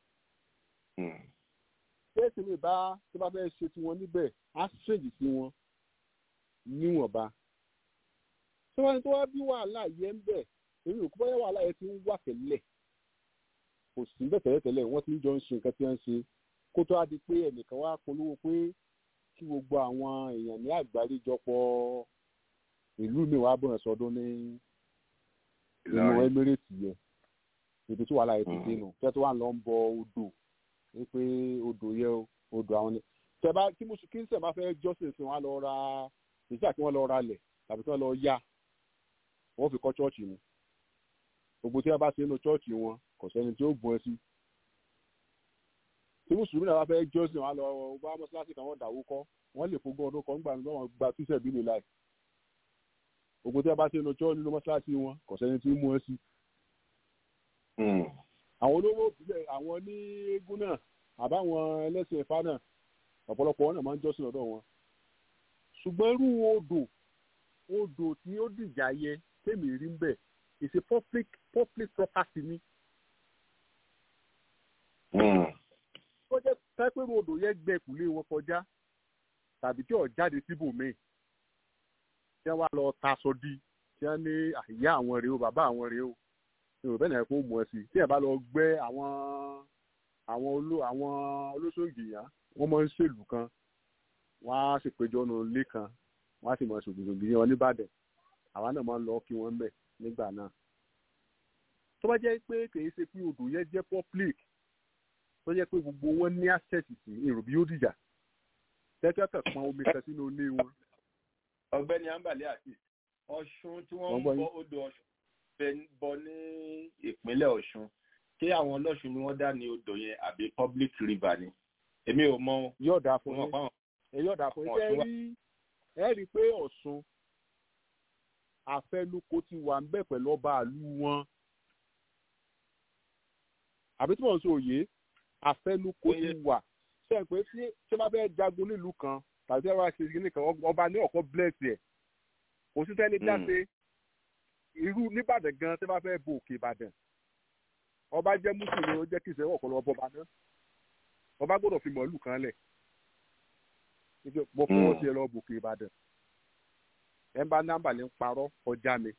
kéèsì mi bá tó bá fẹ́ ṣe tiwọn níbẹ̀ á ṣèjì sí wọn níwọ̀nba. tí wọ́n ní tó wá bí wàhálà yẹn ń bẹ̀ èmi ò kó báyà wàhálà yẹn ti ń wà tẹ́lẹ̀ kò sí bẹ́ẹ̀ tẹ́lẹ̀ tẹ́lẹ̀ wọ́n ti ń jọ ń ṣe nǹkan tí wọ́n ń ṣe kó tó á di pé ẹnìkan wá polówó pé kí gbogbo àwọn èèyàn ní àgbáríjọpọ̀ ìlú mi wàá bọ̀rẹ̀ sọdún ní inú emirate yẹn ibi tí wàhálà yẹn ti dé nù tẹ́ tó wà lọ ń bọ odò ní pé odò yẹ odò àwọn ni tẹ́bá tí mo kí n sẹ̀ bá fẹ́ jọ́sìn sí wọn lọ ra ìjà kí wọ́n lọ ra lẹ̀ tàbí kí wọ́n lọ yá wọ́n fi kọ́ chọ́ọ̀chì ni gbogbo tí wọ́n bá ṣe nínú chọ́ọ̀chì wọn kò sẹ́ni tí ó bọ̀ ẹ́ sí tí mùsùlùmí náà bá fẹ́ jọ́sìn wọn lọ bá mọ́ṣáláṣí kan wọ́n dàwó kọ́ wọ́n lè fogún ọdún kan gbà nígbà wọn gba tíṣẹ̀ bí lè láì gbogbo tí a bá ṣe lọ jọ́ nínú mọ́ṣáláṣí wọn kò sẹ́ni tí ń mú ẹ sí. àwọn olówó òbílẹ̀ àwọn ní eégún náà àbáwọn ẹlẹ́sìn ẹ̀fá náà ọ̀pọ̀lọpọ̀ wọn náà máa ń jọ́sìn lọ́dọ̀ wọn ṣùgbọ́n irú odò odò tí ó dìjà yẹ tèmi rí ń bẹ̀ is a public public property ni. ó jẹ́ pẹ́pẹ́rú odò yẹn gbẹ kùlé wọn kọjá tàbí tí ò jáde síbòmíì tí wọ́n wá lọ taṣọ di tí wọ́n ní àyà àwọn rèé o bàbá àwọn rèé o yorùbá náà kó mú ẹ sí tí ẹ bá lọ gbẹ àwọn àwọn oló àwọn olóṣògì yá wọ́n máa ń ṣèlú kan wọ́n á sì péjọ nù ilé kan wọ́n á sì máa ṣògbìṣògbì yẹn wọn nìbàdàn àwa náà máa ń lọ kí wọ́n bẹ̀ nígbà náà tó bá jẹ́ pé kìí ṣe pé odò yẹn jẹ́ public tó jẹ́ pé gbogbo wọn ní access sí èrò bí ó dìjà tẹ́tẹ́ kàn pọn omi kan sínú ilé wọn. ọ̀gbẹ́ni ambali àti ọ̀ṣun tí wọ́n ń bọ odò ọ̀ṣun bọ ní ìpínlẹ̀ ọ̀ṣun ṣé àwọn ọlọ́ṣun ni wọ́n dá ní odò yẹn àbí public river ni èmi ò mọ. yóò dáa fún yín ẹ yóò dáa fún yín ẹ rí ẹ rí i pé ọ̀ṣun àfẹnukò ti wà ń bẹ̀ pẹ̀lú ọba àlú wọn àbí tí wọ́n ń sọ òye àfẹnukò ti wà ṣe é pé tí tí wọ́n bá fẹ́ jagun nílùú kan tàbí tí wọ́n bá ṣe kíní kan ọba ní ọ̀kọ́ bless ẹ̀ kò sí sẹ́ni dáṣe irú nìbàdàn gan tí wọ́n bá fẹ́ bo òkè ìbàdàn ọba jẹ́ mùsùlùmí ó jẹ́ kí ìṣẹ́wọ̀ ọ̀pọ̀lọ ọba náà ọba gbọ́dọ̀ fi mọ̀ọ́lù kan lẹ̀ mo fọwọ́ sí ẹ lọ bòkè ìbàdàn ẹ bá nọ́mbà ní parọ́ ọjà mi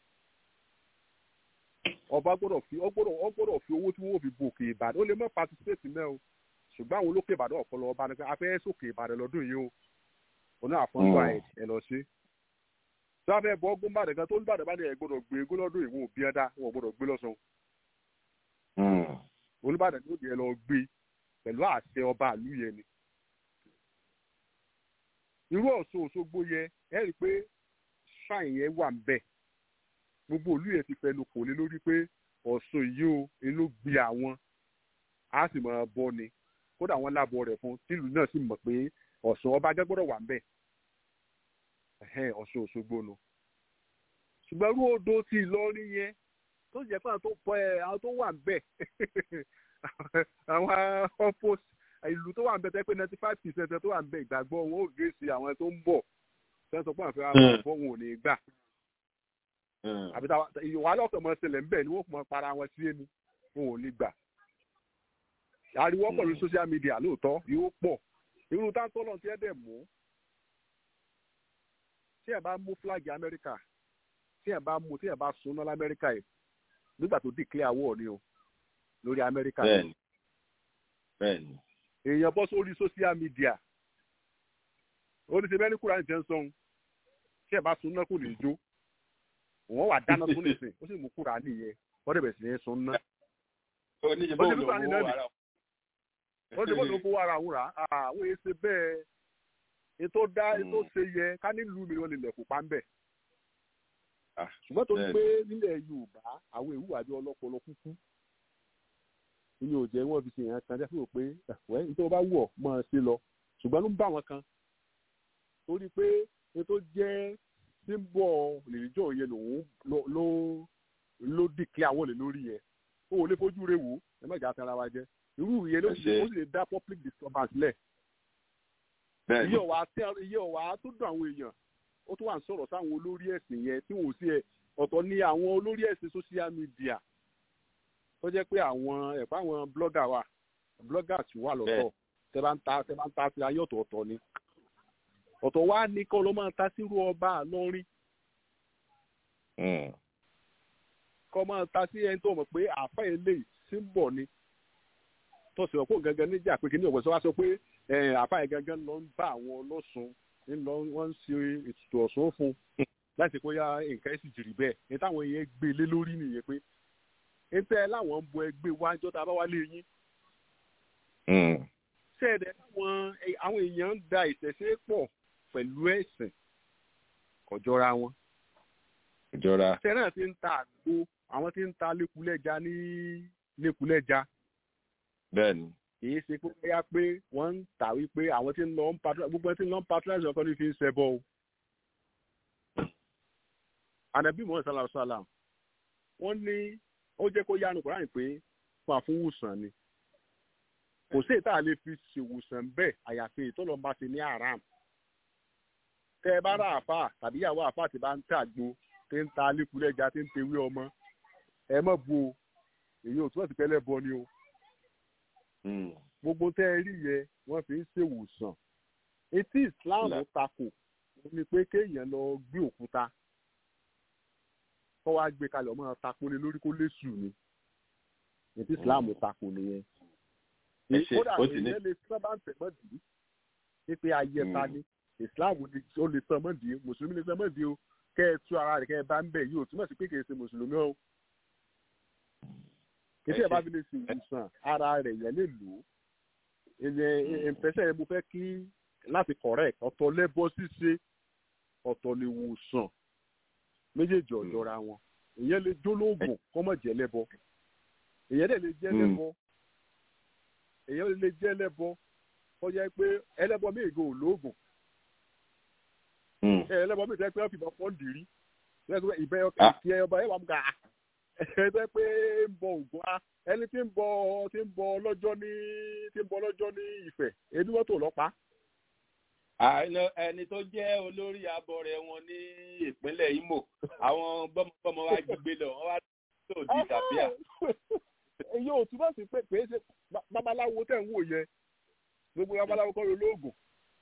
ọba gbọ́dọ̀ fi ọ gbọ́dọ̀ ọ gbọ́dọ̀ fi owó tí wọ́n fi bòkè ìbàdàn ó lè mọ patisipéètì náà o ṣùgbọ́n àwọn olókè ìbàdàn ọpọlọ ọba ní afẹ́ sókè ìbàdàn lọ́dún yìí o oní àfọ̀nbá ẹ̀ ẹ lọ sí. tí wọ́n fẹ́ bọ́ ọgbọ́n bàdàn kan tó ń bàdàn bá ní ẹ̀ gbọ́dọ̀ gbé egó lọ́dún ìwọ̀n òbí ẹ̀dá wọn gbọ́dọ̀ gbé lọ́sàn-án. olùbàdàn ló di ẹ lọ gbé pẹ̀lú àṣẹ ọba àlú yẹn ni. irú Ọ̀ṣun Òṣogbo yẹ ẹ rí i pé ṣáìn yẹn wà ń bẹ̀ gbogbo òlú yẹn ti fẹnu kò lé lórí pé Ọ̀ṣun yìí o inú gbé àwọn á sì máa bọ́ ni kódà wọ́n lábọ̀ rẹ̀ fún tìlú náà sì mọ̀ pé Ọ̀ṣun ọba gbọ́dọ̀ wà ń bẹ̀ Ọ̀ṣun Òṣogbo nu ṣùgbọ́n irú odò ti Ìlọrin yẹn tó jẹ́ pé àwọn tó pọ̀ ẹ̀ àwọn tó wà ń bẹ̀ àwọn opposite ìlú tó wà ń bẹ̀ tẹ́ pé ninety five percent tó wà ń bẹ̀ ìgbàgbọ́ wọn ò gé sí àwọn tó ń bọ̀ sẹ́ńtọ̀ pé àfẹ́ àwọn ọ̀fọ́ wọn ò ní gbà àbí wàhálà ọ̀sẹ̀ mọ̀ ṣẹlẹ̀ ńbẹ̀ ni wọ́n mọ̀ para wọn sí ẹnu wọn ò ní gbà ariwo pọ̀ lórí social media lóòótọ́ yóò pọ̀ irú táńtọ́ lọ́n ti ẹ̀ dẹ̀ mú tí ẹ̀ bá mú flag Amẹ́ríkà tí ẹ̀ bá mú tí ẹ̀ bá sunná lamẹ́ríkà yìí nígbà tó declare war ni o lórí Amẹ́ríkà bẹ́ẹ̀ni bẹ́ẹ̀ni. èèyàn bọ́ sórí social media ó ní ṣe bẹ́ẹ̀ ní kúrò àìjẹ́ ń sọ́hun tí ẹ̀ bá sunná kò ní jó wọ́n wà dáná tó lè sìn ó sì mú kúrò nìyẹn wọ́n dẹ̀ bẹ̀ sí ní sunná. oníṣẹ́ bó ló wó ara wọ́n ti bọ́dọ̀ fowó ara wúrà àwọn èyí ṣe bẹ́ẹ̀ ètò dá ètò ṣe yẹ ká nílùú mi wọ́n lè lẹ̀kùn pa ń bẹ̀. ṣùgbọ́n tó ń gbé nílẹ̀ Yorùbá àwọn èwù àbí ọlọ́pọlọ kúkú inú ò jẹ́ wọ́n fi ṣe yẹn kan jẹ́ fún pé ẹ̀fọ́ nítorí bá wù ọ́ mọ́ ẹ sí lọ ṣùgbọ́n ló ń bá wọn kan torí pé ètò jẹ́ símbọ̀ lèjọ́ yẹn lòun ló ló dìklẹ́ àwọn olè lórí yẹn o ò lè fojú rẹ wò ẹ má jà á tara wa jẹ irú ìyẹn ló sì ó sì lè dá public disturbance lẹ̀ iye ọ̀wà iye ọ̀wà tó dùn àwọn èèyàn ó tún wà ń sọ̀rọ̀ sáwọn olórí ẹ̀sìn yẹn tí wọ́n sì ẹ̀ ọ̀tọ̀ ní àwọn olórí ẹ̀sìn social media tó jẹ́ pé àwọn ẹ̀fọ́ àwọn blogger wà bloggers wà lọ́tọ̀ tẹ́ bá ń ta tẹ́ bá ń ta sí ayé ọ̀tọ̀ọ̀tọ̀ ni ọ̀tọ̀ wá ní kọ́ ló máa ń ta sírú ọba àlọ́rin kọ́ máa ta sí ẹni tó mọ̀ pé àáfà eléyìí símbọ̀ ni tó sì ọ̀pọ̀ gangan níjà pé kíní ọ̀pọ̀ sọ wá sọ pé àáfà yẹn gangan lọ ń bá àwọn ọlọ́sùn ńlọ wọ́n ń ṣe ètùtù ọ̀sùn fún láti kó yá nǹkan ẹ̀sìn jìrì bẹ́ẹ̀ ní táwọn yẹn gbé lé lórí nìyẹn pé ètò láwọn ń bọ ẹgbẹ́ wájọ́ tá a bá wá lé yín ṣẹ́ẹ̀dẹ̀ àwọn èèyàn ń da ìṣẹ̀ṣe pọ̀ pẹ̀lú ẹ̀sìn kọjọra wọn. kọjọra. sẹ́nà ti ń ta àgbo àwọn tí ń ta lẹ́kulẹ́ja ní lẹ́kulẹ́ja. bẹ́ẹ̀ni. kìí ṣe pé bóyá pé wọ́n ń tà wípé àwọn tí ń lọ ń patrol gbogbo ẹni tí ń lọ ń patrolize ọkọ ní fi ń ṣẹbọ o. ànàbí mọ̀ sálà sálà wọ́n ní ó jẹ́ kó yánu kúránì pé fún àfúnwùsàn ni. kò sí èyí tá a lè fi ṣèwòsàn bẹ́ẹ̀ àyàfi èyí tó lọ́n bá ti ní àràm tẹ́ ẹ bá rà àfà tàbí ìyàwó àfà tí bá ń tàgbo tí ń ta alíkulẹ̀já tí ń tewé ọmọ ẹ mọ̀ bu o èyí ò túbọ̀ sí pẹ́lẹ́ bọ ni o gbogbo tẹ́ ẹ rí yẹ wọ́n fi ń ṣèwòsàn etí Islam takò ni pé kéèyàn lọ gbé òkúta kọ́ wá gbé kalẹ̀ ọmọ takò lé lórí kó lè sùn ni etí Islam takò nìyẹn kódà ìyẹn lè sábà ń tẹ̀ mọ́dì pípé ayẹta ni Islam ó lè sàn mọ́dì mùsùlùmí lè sàn mọ́dì o kẹ́ ẹ tú ara rẹ̀ kẹ́ ẹ bá ń bẹ̀ yìí ò túmọ̀ sí pé kì í ṣe mùsùlùmí o kí tí ẹ bá fi lè ṣe ìwòsàn ara rẹ̀ yẹn lè lò ó ìyẹn ìpẹsẹ̀ yẹn mo fẹ́ kí láti correct ọ̀tọ̀ lẹ́bọ ṣíṣe ọ̀tọ̀ lè wòsàn méjèèjì ọ̀jọ̀ra wọn ìyẹn lè jólóògùn kọ́mọ̀ jẹ́ lẹ́bọ ìyẹn dẹ̀ lè jẹ́ lẹ́bọ ìyẹn lè jẹ́ lẹ́bọ kọjá pé ẹlẹ́bọ méje ò lóògùn ẹlẹ́bọ méje pé wọ́n fi bọ́ pọ́ǹdì rí ìbẹ́ ìkí ọba ẹ̀ wà mú gàá ẹgbẹ́ pé ń bọ ògùn á ẹni tí ń bọ tí ń bọ lọ́jọ́ ní tí ń bọ lọ́jọ́ ní Ifẹ̀ ẹni wọ́n tó lọ́pàá. ẹni tó jẹ́ olórí abọrẹ̀ wọn ní ìpínlẹ̀ Imo àwọn gbọ́mọgbọ́mọ wa jí gbé lọ wọ́n wá tó di ìdàbíà. èyí ò túbọ̀ sí pé pé ṣe babaláwo tẹ̀ ń wò yẹn gbogbo babaláwo kọ́ ló lóògùn.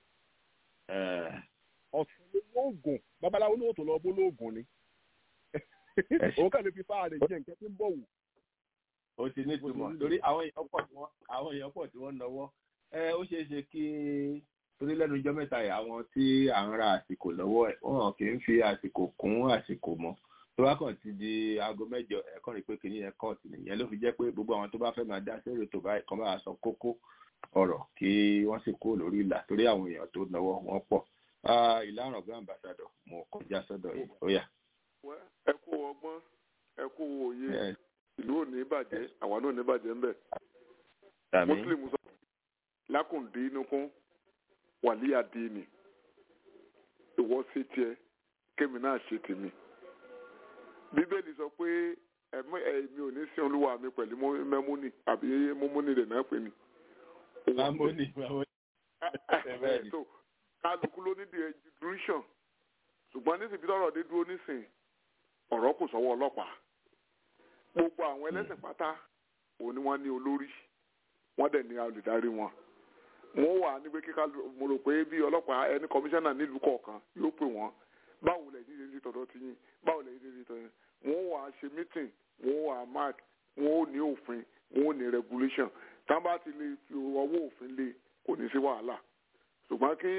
ọ̀sán ló lóògùn babaláwo ní òtò lọ bó lóògùn ni òun kàn lè fi fáà rẹ̀ jẹ́ nǹkan tí ń bọ̀ wò. ó ti ní ìtumọ̀ torí àwọn èèyàn pọ̀ tí wọ́n àwọn èèyàn pọ̀ tí wọ́n náwó ẹ ó ṣeé ṣe kí torí lẹ́nu ijọ́ mẹ́ta yìí àwọn tí à ń ra àsìkò lọ́wọ́ ẹ̀ wọ́n kì í fi àsìkò kún àsìkò mọ́ tó bá kàn ti di aago mẹ́jọ ẹ̀kọ́ rí pé kìíní yẹn kọ́ọ̀tù nìyẹn ló fi jẹ́ pé gbogbo àwọn tó bá fẹ́ máa dá sórí ètò báyìí kan bá sọ kókó ọ̀rọ̀ kí wọ́n sì kó lórí ìlà torí àwọn èèyàn tó náwó wọn pọ̀ ìlànà ọ̀gá àmbàsádọ̀ mo kọjá sọ́dọ̀ yìí ó yá ẹ kú ọgbọ́n ẹ kú òye ìlú ò ní bàjẹ́ àwa náà ní bàjẹ́ ńbẹ̀. muslim sọ lákùndín nukún wàlíyà díìnì ìwọ ṣe tiẹ̀ kémi náà ṣe tèmi. bíbélì sọ pé èmi ò ní sin olúwa mi pẹ̀lú mẹ́múnì àbí mọ́múnì rẹ̀ náà pè ní. mọ́múnì mọ́múnì. so kálukú ló ní the education ṣùgbọ́n nísìbí tọ́rọ̀ dé dúró nísìn ọ̀rọ̀ kò sọ́wọ́ ọlọ́pàá gbogbo àwọn ẹlẹ́sìn pátá òun ni wọ́n ní olórí wọ́n dẹ̀ ní olùdarí wọn wọ́n wà níbi kíkà mo rò pé bí ọlọ́pàá ẹni kọmíṣánná nílùú kọ̀ọ̀kan yóò pè wọ́n báwo lẹ̀ ṣe ṣe tọ̀dọ̀ ti yín báwo lẹ̀ ṣe ṣe tọ̀dọ̀ yín wọ́n wà ṣe meeting wọ́n wà mark wọ́n ò ní òfin wọ́n ò ní regulation tá a bá ti lè fi ọwọ́ òfin lé kò ní sí wàhálà ṣùgbọ́n kí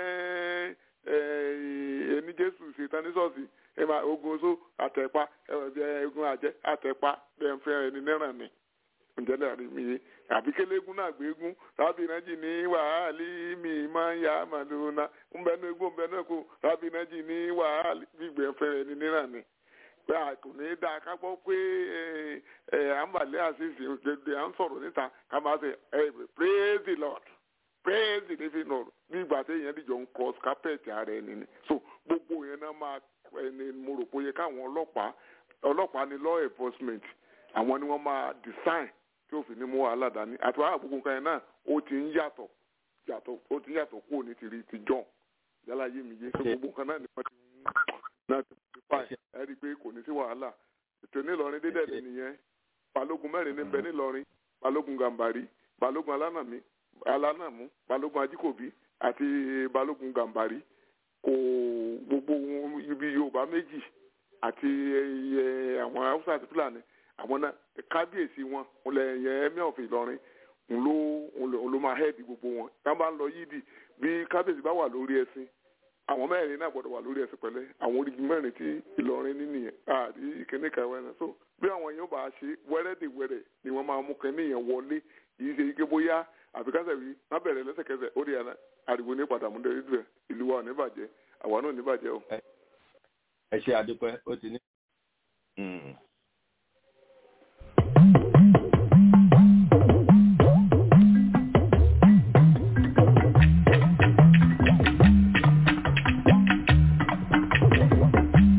ẹni jésù ṣe tán ní ṣọ́ọ̀ṣì ẹ máa ogun oṣó àtẹ̀pá ogun àjẹ́ àtẹ̀pá bẹ́ẹ̀ ń fẹ́ ẹni náírà ni ǹjẹ́ lẹ́rìí mi yé àbí kélégún náà gbégún rábì nájì ní wàhálì mi máa ń yá màlúùnà ńbẹ́nu egbò ńbẹ́nu ẹ̀kọ́ rábì nájì ní wàhálì gbígbẹ́ ń fẹ́ ẹni náírà ni pé kò ní í dáa ká gbọ́ pé àǹbàlẹ́ àṣìṣe òjòdè à ń sọ̀rọ̀ níta ká máa ṣe praise the lord praise the living lord bí ìgbà tí èèyàn dìjọ ń cross carpet ara ẹni ni so gbogbo yẹn náà máa ẹni mo rò pé ó yẹ káwọn ọlọ́pàá ọlọ́pàá ni law enforcement àwọn ni wọ́n máa design tí òfin ní mú wàhálà dání àti wàhálà gbogbo nǹkan yẹn náà ó ti ń yàtọ̀ yàtọ̀ ó ti ń yàtọ̀ kúrò ní tìrí ti john yálà yé mi yé so gbogbo nǹkan náà ni wọ́n ti ń náà ti fi pa ẹ rí i pé kò ní sí wàhálà ètò nílọrin dédé nìyẹn balógun mẹ́rin ní bẹ nílọrin balógun gàmbàrí balógun alánàmí alánàmú balógun ajíkòbí àti balógun gàmbàrí kò gbogbo ibi yorùbá méjì àti àwọn haúsá àti fúlàní àwọn náà kábíyèsí wọn olè yẹn ẹmí ọ̀fìn ìlọrin ló ló máa hẹ́ẹ̀dì gbogbo wọn tá a bá ń lọ yídì bí kábíyèsí bá wà lórí ẹṣin àwọn mẹ́rin náà gbọ́dọ̀ wà lórí ẹṣin pẹ̀lẹ́ àwọn orígun mẹ́rin tí ìlọrin ní nìyẹn àti ìkíní kàwé náà so bí àwọn yẹn bá ṣe wẹ́rẹ́dẹ̀wẹ́rẹ́ ni wọ́n máa mú kẹ́ni yẹn wọlé yìí ṣe ike bóyá àfikásẹ̀ wí má bẹ̀rẹ̀ lẹ́sẹ̀kẹsẹ̀ ó di àná àdìgbò ní padà múdẹ ìlú ẹ ìlú wa ò ní bàjẹ́ àwa náà ò ní bàjẹ́ o. ẹ ṣe àdúpẹ́ ó ti ní.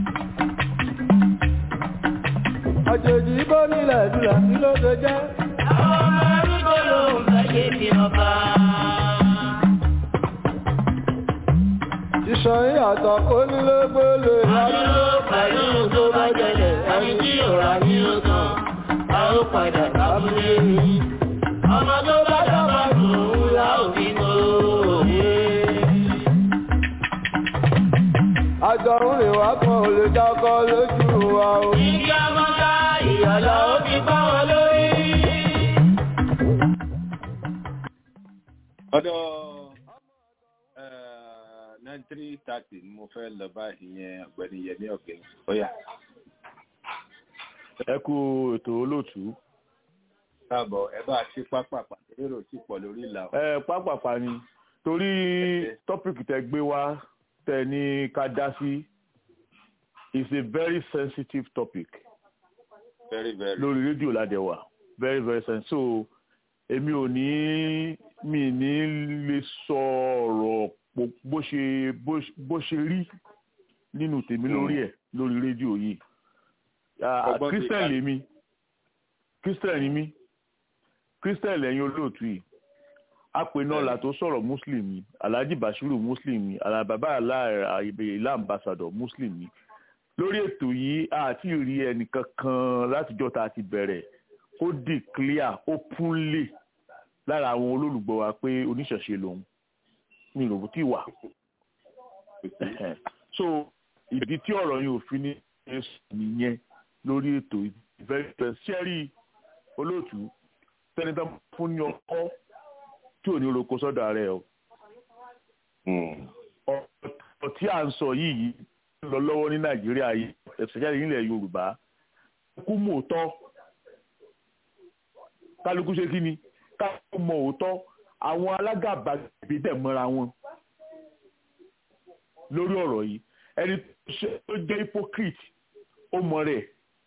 àjèjì bó nílẹ̀ dùlà kí ló ṣe jẹ́ àwọn ọmọ arúgbó ló ń fẹ́ bí ọba. Ìṣàn yàtọ̀ kó nílé gbélé. Adúró pẹ̀lú tó bá jẹlẹ̀, ẹni tí ò rà ní ó tán, a ó padà lábúlé mi. Ọmọ tó bá dábàá dùn ún la ò fi mọ òye. Àjọ ń rìn wá kan ò lè dákọ́ lójú wa o. Ìdí ọmọdá ìyàlá ó ti bá wọn lórí. ọ̀dọ̀ nine three thirty ni mo fẹ́ lọ báyìí yẹn ọ̀gbẹ́ni yẹmí ọ̀gbẹ́ni ọ̀yà. ẹ kú ètò olóòtú. káàbọ̀ ẹ bá a ṣe pápápá èrò tí pọ̀ lórí ìlà. ẹ pápápá ni torí tọ́pìkì tẹ gbé wá tẹ ní ká dá sí is a very sensitive topic very very. lórí rédíò ládẹwà very very sensitive so èmi ò ní mi ní lè sọ ọ̀rọ̀ bó ṣe bó ṣe rí nínú tèmi lórí ẹ̀ lórí rédíò yìí christian lèmi christian ni mí christian lẹ́yìn olóòtú yìí apẹ̀nọ́là tó sọ̀rọ̀ muslim ni alhaji bashiru muslim ni alababa ilá ambassador muslim ni lórí ètò yìí àti rí ẹnìkan kan látijọ́ tá a ti bẹ̀rẹ̀ ó declare openly lára àwọn olólùgbọ́ wa pé oníṣẹ̀ṣe lòun ní ìròbó tí wà so ìdí tí ọ̀rọ̀ yìí ò fi ní nìyẹn lórí ètò ìfẹ́ sẹ́rí olóòtú tẹ́nitán fún ní ọkọ́ tí ò ní roko sọ́dọ̀ rẹ̀ o ọ̀rọ̀ tí à ń sọ yìí ń lọ lọ́wọ́ ní nàìjíríà yìí especially nílẹ̀ yorùbá kú mọ̀ òótọ́ kálukú ṣe kí ni kálukú mọ̀ òótọ́ àwọn alágàbàgbé dẹ̀ mọ́ra wọn lórí ọ̀rọ̀ yìí ẹni tó jẹ́ hypocrite ó mọ rẹ̀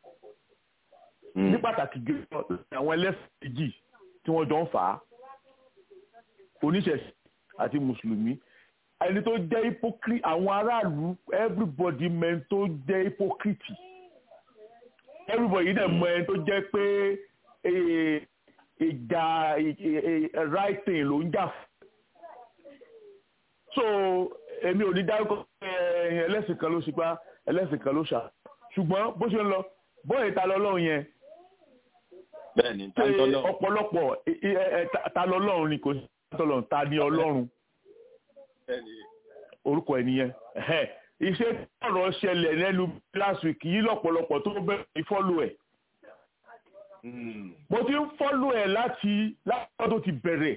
ní pàtàkì gẹ́gẹ́ àwọn ẹlẹ́sìn méjì tí wọ́n jọ ń fà á oníṣẹ̀ṣẹ̀ àti mùsùlùmí ẹni tó jẹ́ hypocrite àwọn aráàlú everybody men tó jẹ́ hypocrite everybody dẹ̀ mọ ẹni tó jẹ́ pé ìjà right thing ló ń jà fún so èmi ò ní dárúkọ ẹlẹ́sìn kan ló ṣipá ẹlẹ́sìn kan ló ṣà ṣùgbọ́n bó ṣe ń lọ bóyá ta lọ́lọ́run yẹn bẹ́ẹ̀ni ta lọ́lọ́run ọ̀pọ̀lọpọ̀ ta lọ́lọ́run ni kò sí tọ́lọ́run ta ni ọlọ́run orúkọ ẹ̀ nìyẹn iṣẹ́ tọ̀rọ̀ ṣẹlẹ̀ lẹ́nu last week yìí lọ́pọ̀lọpọ̀ tó bẹ̀rẹ̀ ní fọ́lù ẹ̀ mo ti ń fọ́lù ẹ̀ láti láti tó ti bẹ̀rẹ̀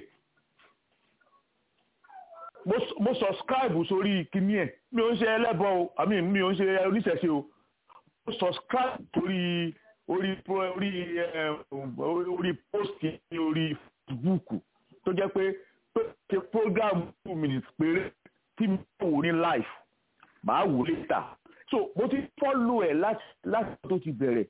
mo subscribe sórí kíní ẹ̀ mi ò ń ṣe ẹlẹ́bọ o àmì mi ò ń ṣe oníṣẹ̀ṣe o mo subscribe sórí orí orí orí post ní orí Facebook tó jẹ́ pé pé ṣe program two minutes péré tí mi ò wò ní live màá wò later so mo ti follow ẹ̀ láti láti tó ti bẹ̀rẹ̀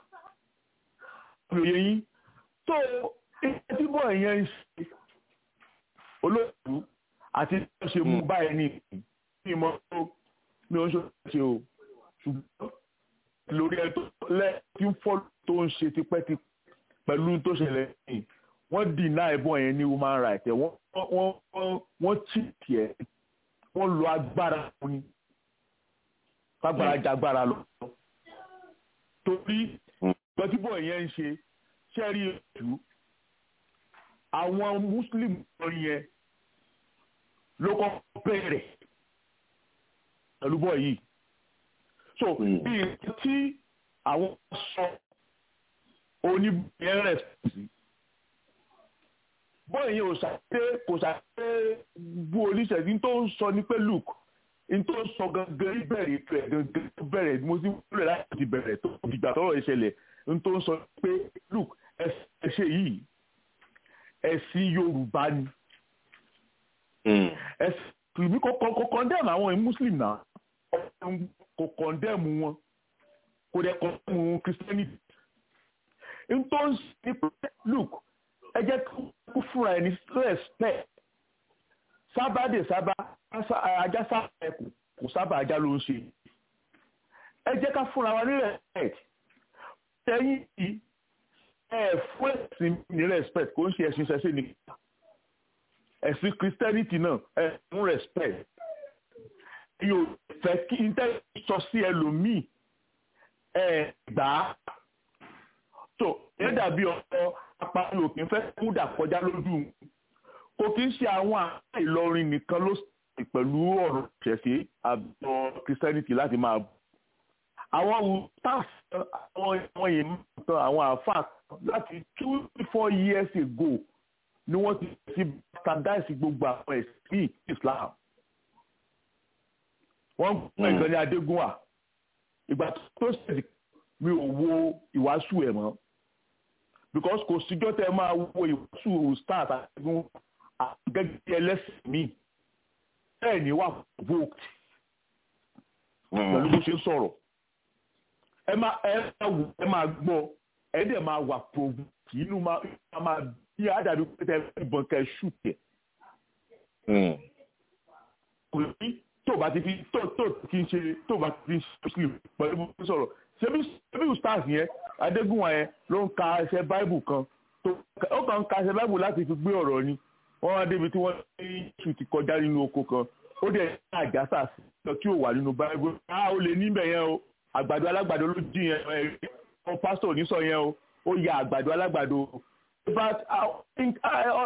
òye yín so iṣẹ́ tí bọ̀ yẹn ń ṣe olóòtú àti bí wọ́n ṣe mú báyìí ní ìmọ̀ tó mi ò ń ṣe o ṣùgbọ́n lórí ẹ tó lẹ́ẹ̀tí ń fọ́ tó ń ṣe tipẹ́tipẹ́ pẹ̀lú tó ṣẹlẹ̀ yìí wọ́n dìnnà ẹ̀bọ̀n yẹn ní human rights ẹ̀ wọ́n wọ́n wọ́n chìtì ẹ̀ wọ́n lo agbára fún ni kágbára jagbára lọ. torí gbọ́tíbọ̀ yẹn ń ṣe ṣẹ́rí ètù àwọn muslim lórí yẹn ló kọ́ bẹ̀rẹ̀ pẹ̀lú bọ́ yìí so bí tí àwọn sọ oníbẹ̀rẹ̀ rẹ̀ sí bọ́ọ̀ yẹn ò ṣàdé kò ṣàdé bú oníṣẹ́jú tó ń sọ ní pé luke n tó ń sọ gangan ìbẹ̀rẹ̀ ètò ẹ̀ gangan tó bẹ̀rẹ̀ mo ti wúlò láti ti bẹ̀rẹ̀ tó dìgbà tọ́rọ̀ ìṣẹ̀lẹ̀ n tó ń sọ pé luke ẹ ṣe yìí ẹ̀sìn yorùbá ni ẹ̀sìn ìbí kò kọ́ndẹ́mù àwọn muslim náà kò kọ́ndẹ́mù wọn kò dẹ̀ kọ́ndẹ́mù christianity n tó ń sọ pé luke ẹ jẹ́ kó fúnra ẹni respect sábà dé sábà ajá sábà ẹkù kò sábà ajá ló ń ṣe ẹ jẹ́ ká fúnra wa ní respect tẹ́yìn yìí ẹ fún ẹ̀sìn ní respect kò ń ṣe ẹ̀sìn ṣẹṣẹ ní ẹ̀sìn christianity náà ẹ fún respect yóò fẹ́ kí n tẹ́ sọ sí ẹlòmíì ẹ gbà á tó ẹ dàbí ọ̀pọ̀ apáyò kì í fẹ́ kúdà kọjá lójú kò kí ń ṣe àwọn àṣà Ìlọrin nìkan ló sì pẹ̀lú ọ̀rọ̀ ṣẹ̀ṣẹ̀ àbọ̀ christianity láti máa bọ̀ àwọn staff àwọn àwọn yìí tán àwọn àáfàá láti two four years ago ni wọ́n ti ti standardize gbogbo àwọn ẹ̀sìn Islam wọ́n gbọ́ ìkànnì Adégúnwà ìgbà tó ṣèṣì mi ò wo ìwàásù ẹ̀ mọ́ because kò síjọ́ tẹ́ máa wo ìwàásù start àtẹ̀gùn gẹ́gẹ́ ẹlẹ́sìn mi bẹ́ẹ̀ ni wà voked pẹ̀lú bó ṣe ń sọ̀rọ̀ ẹ máa ẹ máa wò ẹ máa gbọ́ ẹ dẹ̀ máa wà provoke inú máa máa bí àdàbí pé tẹ ìbọn kẹ ṣù tẹ. kò sí tó bá ti fi tó tó kí n ṣe tó bá ti fi muslim pẹ̀lú bó ṣe sọ̀rọ̀ ṣebí ṣebí stars yẹn adégúnwà yẹn ló ń ka ẹsẹ̀ báìbù kan tó ó kàn ń ka ẹsẹ̀ báìbù láti fi gbé ọ̀rọ̀ ni wọ́n wá débi tí wọ́n ní ṣù ti kọjá nínú oko kan ó dẹ̀ ní àjàsà sí lọ tí ò wà nínú báìbù á ó lè níbẹ̀ yẹn o àgbàdo alágbàdo ló dín yẹn ẹ ọ pásítọ̀ onísọ yẹn o ó ya àgbàdo alágbàdo but I think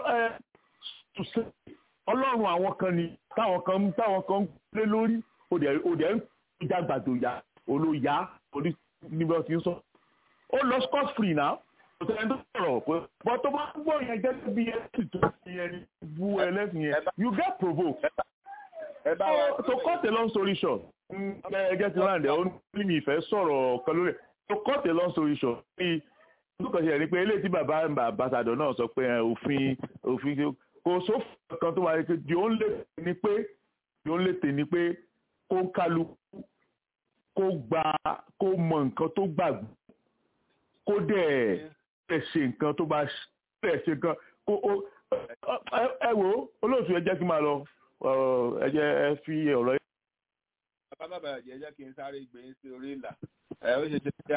ọlọ́run àwọn kan ni táwọn kan táwọn kan lé lórí òdẹ òdẹ ń já àgbàdo ya olóya orí níbi ọtí ń sọ ó lọ scot free náà kò tẹ́lẹ̀ tó sọ̀rọ̀ pé bọ́ tó bá gbọ́ yẹn gẹ́gẹ́ bí ẹ̀sìn tó fi yẹn bu ẹlẹ́sìn yẹn you get provoked. so to cut a long story short ẹgẹ́ ti láǹdẹ̀ ó ní mi ìfẹ́ sọ̀rọ̀ kan lórí to cut a long story short bí olùkọ́ ṣe rí pé eléyìí tí bàbá àbàṣàdọ̀ náà sọ pé òfin òfin kò sófin kan tó wà ní pé di ó ń lè ní pé di ó ń lè tè ní pé kó ń kálukú kó gba kó mọ nǹkan tó gbàgbọ́ kó dẹ̀ ẹ̀ ṣe nǹkan tó bá ẹ̀ ṣe nǹkan kó ẹ wò ó olóòtú ẹ jẹ́ kí n máa lọ ẹ jẹ́ ẹ fi ọ̀rọ̀ yẹn bàbá bàbá jẹ́ jẹ́ kí n sáré gbé yín sí orí ìlà ẹ ó ṣe ṣe já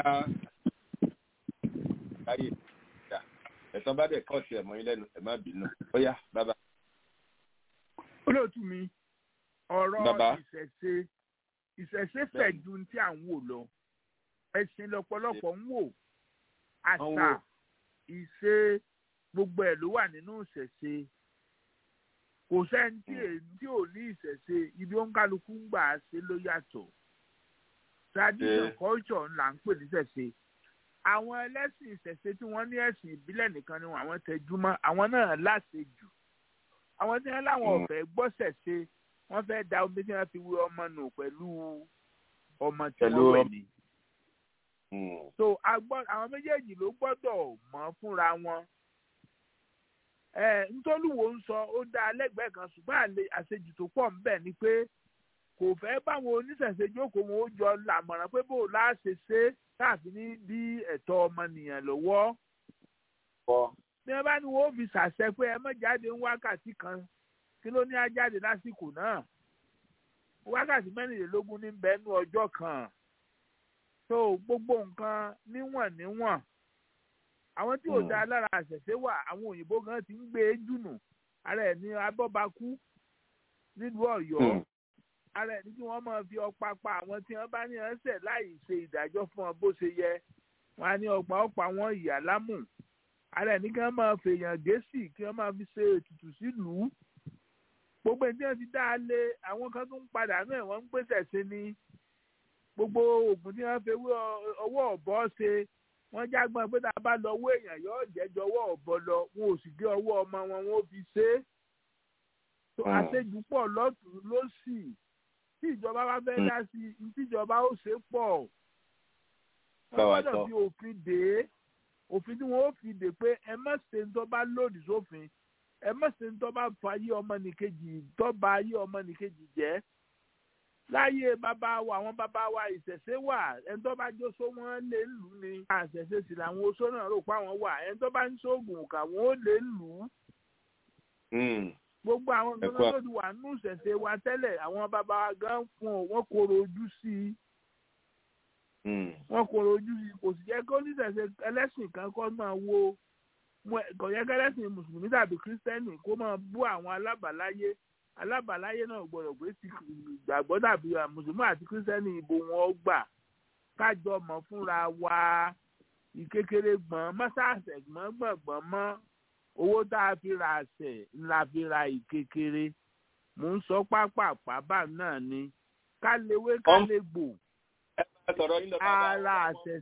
láyé ìjà ẹ̀sán bá dẹ̀ kọ́ọ̀tì ẹ̀ mọ́ yín lẹ́nu ẹ̀ má bínú ó yá bàbá. olóòtú mi ọ̀rọ̀ ìṣẹ̀ṣe ìṣẹ̀ṣe fẹ̀ ju tí à ń wò lọ ẹ̀sìn lọ́pọ̀lọpọ̀ ń wò àṣà ìṣe gbogbo ẹ̀ ló wà nínú ìṣẹ̀ṣe kò sẹ́ni tí tí ò ní ìṣẹ̀ṣe ibi ó ń kálukú ń gbà ṣe ló yàtọ̀ tradition culture là ń pè ní ìṣẹ̀ṣe àwọn ẹlẹ́sìn ìṣẹ̀ṣe tí wọ́n ní ẹ̀sìn ìbílẹ̀ nìkan ni àwọn tẹjúmọ́ àwọn náà láṣejù àwọn tí wọ́n láwọn ọ̀fẹ́ gbọ́sẹ̀ ṣe wọ́n fẹ́ da omi tí wọ́n fi wé ọmọ nù pẹ̀lú ọmọ tí wọ́n wẹ̀ ní. so àwọn méjèèjì ló gbọ́dọ̀ mọ̀ fúnra wọn ntọ́lùwò ń sọ ó dá lẹ́gbẹ̀ẹ́ kan ṣùgbọ́n àṣejù tó pọ̀ ń bẹ̀ ni pé kò fẹ́ báwọn oníṣẹ̀ṣe jókòó wọn ó jọ làmọ̀ràn pé bó láṣẹ ṣe káàfin ní bí ẹ̀tọ́ ọmọnìyàn lọ́wọ́. bí wọ́n bá ní wọ́n fi ṣàṣẹ pé ẹ má jáde ń wákàtí kan kí ló ní á jáde lásìkò náà wákàtí mẹ́rìnlélógún ní bẹ́ẹ̀nu ọjọ́ kan tó gbogbo nǹkan níwọ̀n níwọ̀n àwọn tí ò dá lára àṣẹṣe wà àwọn òyìnbó gan ti ń gbé e jùnù ara ẹ̀ ní abọ́bakú nílùú ọ̀yọ́ ara ẹ̀ ní kí wọ́n máa fi ọ̀pá pa àwọn tí wọ́n bá ní ẹsẹ̀ láì ṣe ìdájọ́ fún wọn bó ṣe yẹ wọn á ní ọ̀pá ọ̀pá wọn ìyá lámù ara ẹ̀ ní kí wọ́n máa fèèyàn gẹ̀ẹ́sì kí wọ́n máa fi ṣe ètùtù sílùú gbogbo ẹni tí wọ́n ti dá a lé àwọn kan tó ń padà náà wọ́n ń pèsè sí ni gbogbo oògùn tí wọ́n fi ọwọ́ ọ̀bọ ṣe wọ́n jágbọ́n pé tá a bá lọ owó èèyàn yóò jẹ́jọ́ ọwọ́ ọ̀bọ lọ wọn ò sì gé ọwọ́ ọmọ wọn wọn ò fi ṣe é. tó àṣejù pọ̀ lọ́tún lọ́sì tí ìjọba bá fẹ́ dá sí i tíjọba ó ṣe pọ̀. wọ́n gbọ́dọ̀ fi òfin dè é òfin tí wọ́n ó fi dè pé ẹ má ṣe ń tọ́ bá lòdì sófin ẹ má ṣe ń tọ́ bá fa ayé ọmọnìkejì tọ́ ba ayé ọmọnìkejì jẹ́ láyé bàbá wa àwọn bàbá wa ìṣẹ̀ṣe wà ẹni tó bá jó só wọ́n lè lù ní. àṣẹ̀ṣe sì làwọn oṣó náà rò pé àwọn wà ẹni tó bá ń ṣoògùn kà wọ́n ó lè lù ú. gbogbo àwọn nǹkan tó ti wà nínú ìṣẹ̀ṣe wa tẹ́lẹ̀ àwọn bàbá wa gan fún ọ wọ́n kóró ojú sí i. wọn kò rojú sí kò sì jẹ́ kó níṣẹ̀ṣe ẹlẹ́sìn kan kọ́ máa wo kò yẹ kẹlẹ́sìn mùsùlùmí tàbí kírísítẹ́nì kó máa bú àwọn alábàáláyé alábàáláyé náà gbọ́dọ̀ pé ti gbàgbọ́ tàbí mùsùlùmí àti kírísítẹ́nì ìbò wọn gbà kájọ mọ̀ fúnra wa ìkékeré gbọ̀n mọ́sáàsẹ̀ gbọ̀n gbọ̀ngbọ̀n mọ́ owó tá a fi ra àṣẹ ńlá fi ra ìkékeré mò ń sọ pápá bá náà ni ká léwé ká lè gbò ara àṣẹ.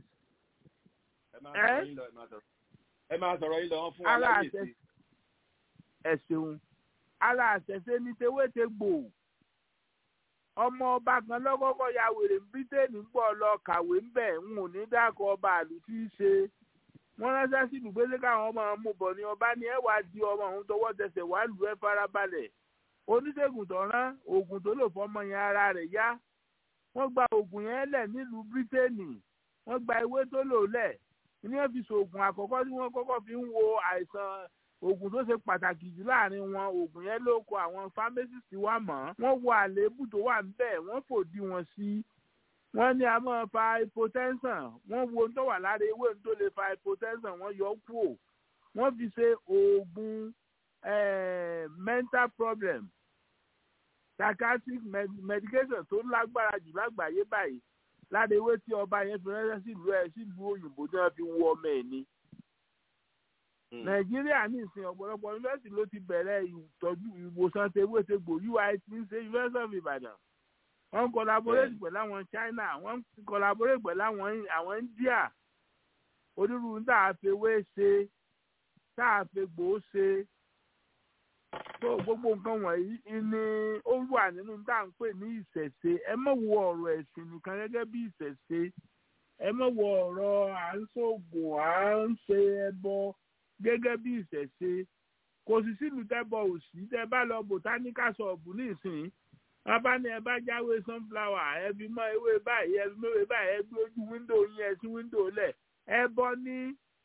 ẹ máa sọ̀rọ̀ yín lọ wọ́n fún wa ara láyè àṣẹ sí. ẹ ṣeun ara àṣẹṣe ní tewéte gbò ọmọ ọba kan lọ́kọ́kọ́ ya wèrè ní bírítéènì ń pọ̀ lọ kàwé ń bẹ̀ ń ò ní dákọ̀ ọba àlù tí í ṣe wọ́n ránṣẹ́ sí ìdùgbélé káwọn ọmọ ọmọ bọ̀ ni ọba ní ẹ wàá di ọmọ òun tọwọ́ tẹsẹ̀ wàá lù ẹ́ farabalẹ̀ oníṣègùn tó rán oògùn tó lò fọmọ yẹn ara rẹ̀ yá wọ́n gba oògùn yẹn lẹ̀ nílùú bírítéènì wọ́n gba ewé tó lò lẹ̀ ní wọ́n fi ṣoògùn àkọ́kọ́ tí wọ́n kọ́kọ́ fi ń wo àìsàn oògùn tó ṣe pàtàkì jù láàrin wọn oògùn yẹn ló kọ àwọn pharmacist wa mọ̀ wọ́n wo àléébù tó wà níbẹ̀ wọ́n fòdì wọn sí wọ́n ní a máa fa hypotension wọ́n wo ohun tó wà lára ewé ohun tó lè fa hypotension wọ́n yọ kúrò wọ́n fi ṣe oògùn mental problem psychiatric med medication tó lágbára jù lágbàáyé báyìí lára ewé tí ọba yẹn fi ránṣẹ́ sílùú ẹ̀ sílùú òyìnbó tí wọ́n fi wọ ọmọ ẹ̀ ni nàìjíríà ní ìsìn ọ̀pọ̀lọpọ̀ yunifásitì ló ti bẹ̀rẹ̀ ìtọ́jú ìwòsàn tewétegbò ui ti ń ṣe university of ibadan wọ́n ń collaborate pẹ̀lú àwọn china wọ́n ń collaborate pẹ̀lú àwọn àwọn india onírúurú tá a fi ewé ṣe tá a fi gbò ṣe tó gbogbo nǹkan wọ̀nyí ni ó wà nínú tá à ń pè ní ìṣẹ̀ṣe ẹ má wo ọ̀rọ̀ ẹ̀sìn nìkan gẹ́gẹ́ bí ìṣẹ̀ṣe ẹ má wo ọ̀rọ̀ à ń ṣoògùn à ń ṣe ẹbọ gẹ́gẹ́ bí ìṣẹ̀ṣe kò sì sílùú tẹ́bọ̀ òsì tẹ́ bá lọ botanical shop nísìnyí wọ́n bá ní ẹ bá jáwé sunflower ẹ fi mọ́ ewé báyìí ẹ fi mọ́ ewé báyìí ẹ gbé ojú wíńdò yín ẹ sí wíńdò lẹ̀ ẹ bọ́ ní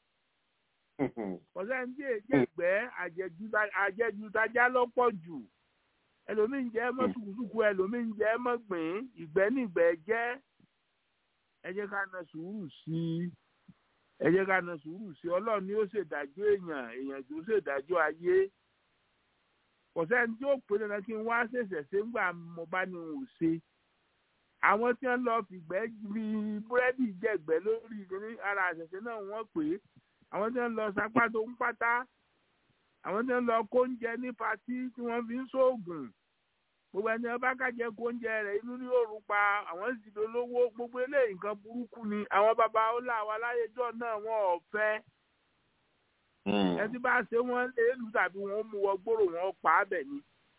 ọ̀sẹ̀ ní èjì ẹ̀gbẹ́ àjẹjù tajá lọ́pọ̀ jù ẹlòmíín jẹ́ mọ́ sùkúsùkú ẹlòmíín jẹ́ mọ́ gbìn ìgbẹ́ nígbẹ́ jẹ́ ẹ jẹ́ ká na sùúrù sí i ẹ jẹ́ ká na sùúrù sí i ọlọ́run ni ó ṣèdájọ́ èèyàn èèyàn tó ṣèdájọ́ ayé kò sẹ́ni tí ó pè dandan kí n wá ṣẹ̀ṣẹ̀ ṣe ńgbà mo bá ní òun ṣe àwọn tí wọ́n lọ fìgbẹ́ bí búrẹ́dì jẹ̀gbẹ́ lórí ní ara àṣẹ̀ṣẹ̀ náà wọ́n pè é àwọn tí wọ́n lọ sapá tó ń pátá àwọn tí wọ́n lọ kóúnjẹ ní patí tí wọ́n fi ń ṣoògùn gbogbo ẹni ọba kájẹ kóúnjẹ rẹ̀ inú ní òòrùn pa àwọn sì dolówó gbogbo eléyìí nǹkan burúkú ni àwọn baba ọlá wa láyéjọ́ náà wọn ò fẹ́ ẹtí bá ṣe wọn léèlú tàbí wọn mú wọ gbòòrò wọn pa á bẹ̀ ni.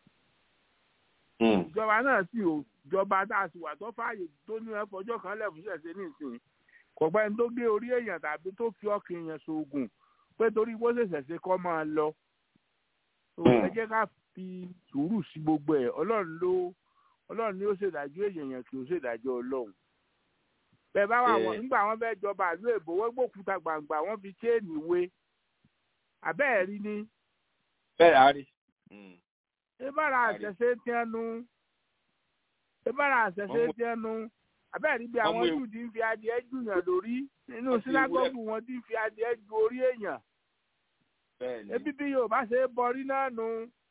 ìjọba náà sì ò jọba tá a sì wà tó fààyè tó ní ẹ fọjọ́ kan lẹ́fún ṣẹ̀ṣẹ̀ nísìnyí kò gbẹ́ ní tó gé orí èèyàn tàbí tó fi ọkàn èèyàn ṣoògùn pé torí bó ṣe ṣẹ̀ṣẹ̀ kọ́ máa lọ. ẹ jẹ́ ká fi sùúrù sí gbogbo ẹ̀ ọlọ́run ló ọlọ́run ni ó ṣèdájọ́ èèyàn kì í ṣèdájọ́ ọlọ́run bẹ́ẹ̀ bá wà wọ́n nígbà wọ́n fẹ́ẹ́ jọba àlú èbó wọ́n gbókúta gbàǹgbà wọ́n fi chéènì wé àbẹ́ẹ̀ rí ni. bẹ́ẹ̀ á rí. ìbára àṣẹṣe tiẹnu ìbára àṣẹṣe tiẹnu àbẹ́ẹ̀ rí bí àwọn jù ti ń fi adìẹ jùyàn lórí nínú sínágọ́gù wọn ti ń fi adìẹ ju orí èèyàn. ebi bí Yorùbá ṣe é bọrí náà nu.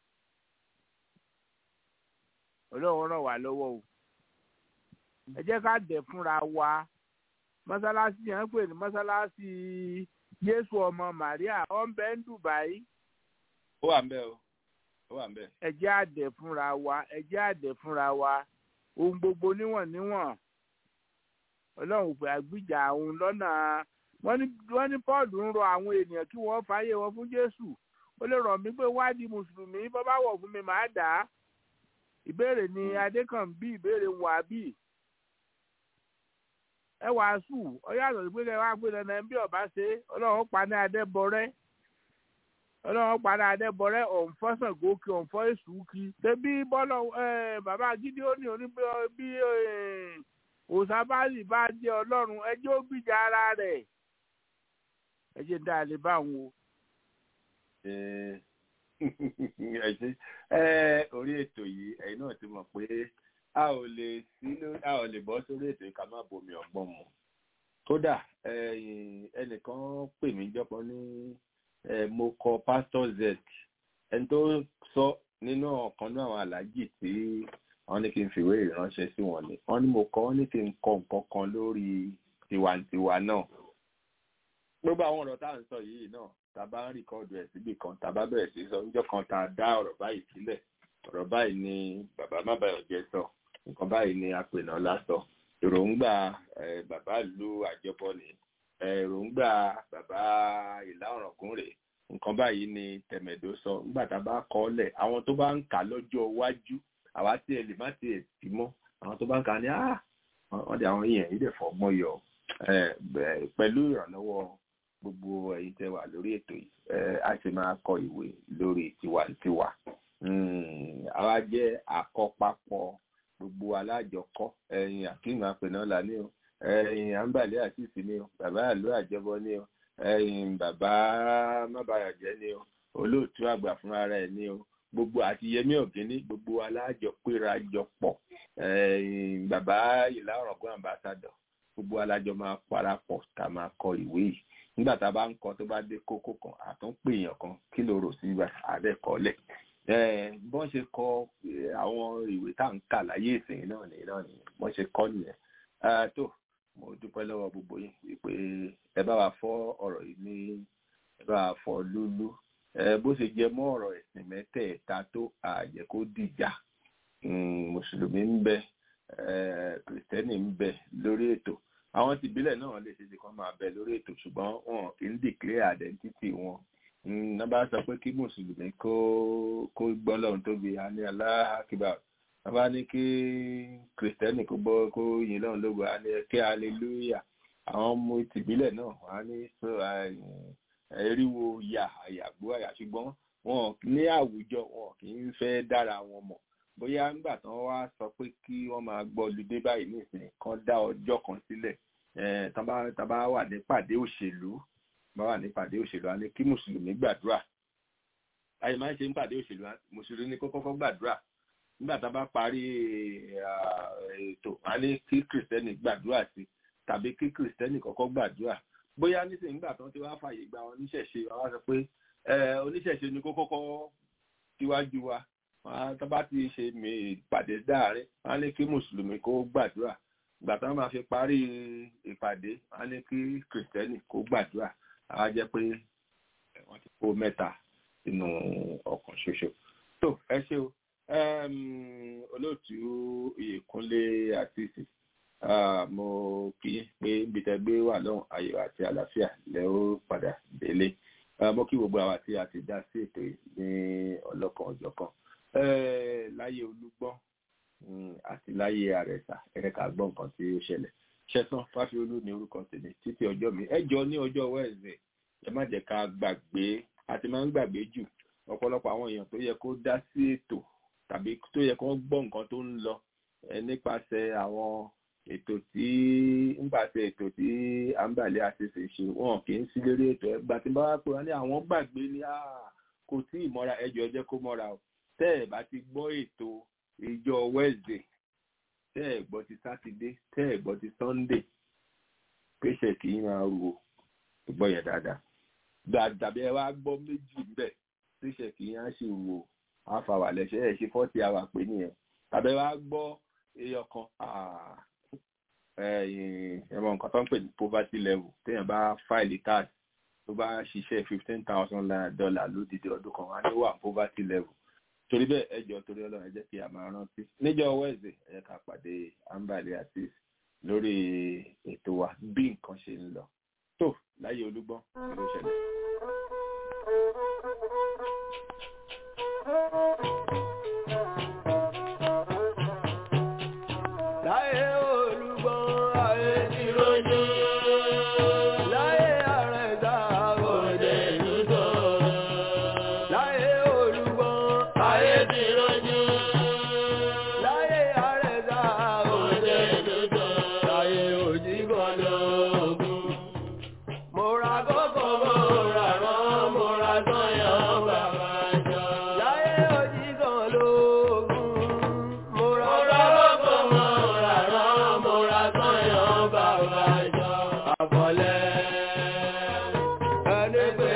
Ọlọ́run ràn wá lọ́wọ́ o ẹ jẹ́ ká dẹ̀ fúnra wa mọ́sálásí yẹn ń pè ní mọ́sálásí Jésù ọmọ Màríà ó ń bẹ ní Dubai. ó wà ń bẹ o ó wà ń bẹ. ẹ jẹ́ àdẹ̀ fúnra wa ẹ jẹ́ àdẹ̀ fúnra wa ohun gbogbo níwọ̀n níwọ̀n Ọlọ́run pé àgbìjà òun lọ́nà wọ́n ní Paul ń rọ àwọn ènìyàn kí wọ́n fààyè wọn fún Jésù ó lè rọ̀ mí pé wádìí mùsùlùmí bọ́ bá wọ̀ fún mi màá dà á ìbéèrè ni Adékànbí ìbéèrè wàbí ẹ wàásù ọyọ àtọ̀ sí pé kẹ wá pé dandan bí ọba ṣe ọlọ́run pa ní adẹ́bọrẹ́ ọlọ́run pa ní adẹ́bọrẹ́ ọ̀nfọ́sàn gòkè ọ̀nfọ́ èṣù kí ṣebí bọ́lọ̀ bàbá Gídíónì oní bí òsàbálì bá jẹ́ ọlọ́run ẹjẹ́ ó gbìjà ara rẹ̀ ẹjẹ́ dá a lè bá wọn o. ẹ orí ètò yìí ẹ̀yin náà ti mọ̀ pé a ò lè sí a ò lè bọ́ sórí ètò yìí ká má bomi ọgbọ́n mu kódà ẹnìkan pè mí jọpọ̀ ní mo kọ pastor z ẹni tó sọ nínú ọ̀kan náà àwọn aláàjì tí wọ́n ní kí n fìwé ìránṣẹ́ sí wọn ni wọ́n ní mo kọ wọ́n ní kí n kọ nǹkan kan lórí tiwantiwa náà gbogbo àwọn ọ̀rọ̀ tá à ń sọ yìí náà tá a bá ń rìkọ́ọ̀dù ẹ̀ síbì kan tá a bá bẹ̀rẹ̀ sí sọ níjọ́ kan tá a dá ọ̀rọ̀ báyìí sílẹ̀ ọ̀rọ̀ báyìí ni bàbá mábàyọ̀jẹ́ sọ nǹkan báyìí ni apènà lásọ èròǹgbà bàbá ìlú àjọbọ ni èròǹgbà bàbá ìlà ọ̀ràngún rèé nǹkan báyìí ni tẹ̀mẹ̀dó sọ nígbà tá a bá kọ́ ọ́lẹ̀ àwọn tó bá ń kà lọ́jọ́ iwájú àwa tí ẹ lè má ti ẹ̀ tì mọ́ àwọn tó bá ń kà ní wọ́n di àwọn yẹn yìí dẹ̀ fọgbọ́n yọ pẹ̀lú ìrànlọ́wọ́ gbogbo ẹ̀yin tẹ́ wà lórí ètò yìí a sì máa kọ ìwé lórí tiwantiwa àwa jẹ́ àkọ́papọ̀ gbogbo alájọkọ́ ẹ̀yin àkínú àpènà là ní o ẹ̀yin àǹbàlẹ́ àti ìsinmi o bàbá àlọ́ àjọbọ ní o ẹ̀yin bàbá mábàyàjẹ́ ní o olóòtú àgbà fúnra rẹ̀ ní o gbogbo àti yẹmí ọ̀gẹ́ni gbogbo alájọpéra jọpọ̀ ẹ̀yin bàbá ìlà ọ̀rọ̀gbọ́n àmbásádọ̀ gbogbo alájọ máa parapọ̀ tá a máa kọ ìwé yìí nígbà tá a bá ń kọ tó bá dé kókó kan àtúnpè èèyàn kan kí ló rò sí ibà àdẹ́kọ́lẹ̀ bọ́n ṣe kọ àwọn ìwé tá à ń kà láyé ìsìn náà nìyẹn náà nìyẹn bọ́n ṣe kọ́ nìyẹn tó mo dúpẹ́ lọ́wọ́ gbogbo yín wípé ẹ bá wa fọ́ ọ̀rọ̀ yìí ní ẹ bá wa fọ́ lúlú bó ṣe jẹ mọ́ ọ̀rọ̀ ẹ̀sìn mẹ́tẹ̀ẹ̀ta tó àjẹ́ kó dìjà mùsùlùmí ń bẹ kìrìsìtẹ́nì ń bẹ lórí ètò àwọn tìbílẹ̀ náà lè ṣe ṣe kán máa bẹ lórí ètò ṣùgbọ́n wọn kì í declare identity wọn ní bá sọ pé kí mùsùlùmí kó kó gbọ́ lọ́run tóbi á ní aláhàkíbà wọ́n bá ní kí kìrìsìtẹ́nì kó gbọ́ kó yin lọ́run lógo á ní kí hallelujah àwọn ọmọ tìbílẹ̀ náà wọ́n á ní eriwo ya àyàgbó àyà ṣùgbọ́n wọn ní àwùjọ wọn kì í fẹ́ dára wọn mọ̀ bóyá nígbà tí wọ́n wá sọ pé kí wọ́n máa gbọ́ olùdé báyìí nísìnyí kan dá ọjọ́ kan sílẹ̀ tá bá wà nípàdé òṣèlú bá wà nípàdé òṣèlú á ní kí mùsùlùmí gbàdúrà àyè máa ń ṣe nípàdé òṣèlú mùsùlùmí kó kọ́kọ́ gbàdúrà nígbà tá bá parí ètò á ní kí kìrìsìtẹ́nì gbàdúrà sí tàbí kí kìrìsìtẹ́nì kọ́kọ́ gbàdúrà bóyá nísìnyí nígbà tí wọ́n ti wá fàyè gba oníṣẹ̀ṣe wọ́n wá sọ pé oníṣẹ̀ṣe ni kó kọ́kọ́ síwájú wa tó bá ti ṣe ìpàdé dáàrin wọn á ní kí mùsùlùmí kó gbàdúrà ìgbà tí wọn máa fi parí ìpàdé wọn á ní kí kìrìsìtẹ́nì kó gbàdúrà á jẹ́ pé wọ́n ti kó mẹ́ta sínú ọkàn ṣoṣo. tó ẹ ṣe o olóòtú ìyèkúnlé àtìsí mo kí pé ibi tẹ́ gbé wà lọ́hùn ayọ̀ àti àlàáfíà lẹ́ ó padà délé mo kí gbogbo àwa tí a ti dá sí ètò yìí ní ọlọ́kan ọ̀jọ̀kan láyé olúgbọ́n àti láyé àrẹ̀sà ẹ̀ka gbọ́ nǹkan tí ó ṣẹlẹ̀ ṣẹ́sán fáfiolú ní orúkọ tèmi títí ọjọ́ mi ẹ jọ ní ọjọ́ wẹ́ẹ̀sì ẹ má jẹ́ ká gbàgbé àti máa ń gbàgbé jù ọ̀pọ̀lọpọ̀ àwọn èèyàn tó yẹ kó dá sí ètò tàbí tó yẹ kó gbọ́ nǹkan tó ń lọ nípasẹ̀ àwọn ètò tí nípasẹ̀ ètò tí àǹbàlẹ̀ àṣẹṣe ṣe wọn kì í sí lórí ètò ẹgbà tí bá wá pé wọn ní àwọn gbàgbé ní kò tí ì mọ́ra ẹjọ́ ẹjẹ́ kó mọ́ra o tẹ́ ẹ̀ bá ti gbọ́ ètò ìjọ Wednesday tẹ́ ẹ̀ gbọ́ ti sátidé tẹ́ ẹ̀ gbọ́ ti Sunday pèsè kì í máa ru o gbọ́ yẹn dáadáa gbàdàbí ẹ wá gbọ́ méjì ńbẹ̀ pèsè kì í á sì ru o àfàwà lẹ́sẹ̀ ẹ̀ ṣe fọ́tì àwà pé nìyẹn tàbí wá gbọ́ èèyàn kan ẹ̀mọ nǹkan tó ń pè ní poverty level téèyàn bá fáìlì tax tó bá ṣiṣẹ́ fifteen thousand dollar lódìdí ọdún kan wá ní wà poverty level torí bẹ́ẹ̀ ẹ jọ̀ọ́ torí ọlọ́run ẹ jẹ́ kí a máa rántí níjọ́ wẹ́ẹ̀sì ẹ jẹ́ ká pàdé ambali àti lórí ètò wa bí nǹkan ṣe ń lọ tó láyé olúgbọ́n kí ló ṣẹlẹ̀. láyé olúgbọ́n ayé ti rojú. láyé àrẹ̀dá òde dúdú. láyé olúgbọ́n ayé ti rojú. láyé àrẹ̀dá òde dúdú. láyé òjìgbọ́dọ̀ ògùn. mo ra kókó mo ra rán mo ra tán yàn bàbá. gbẹgbẹ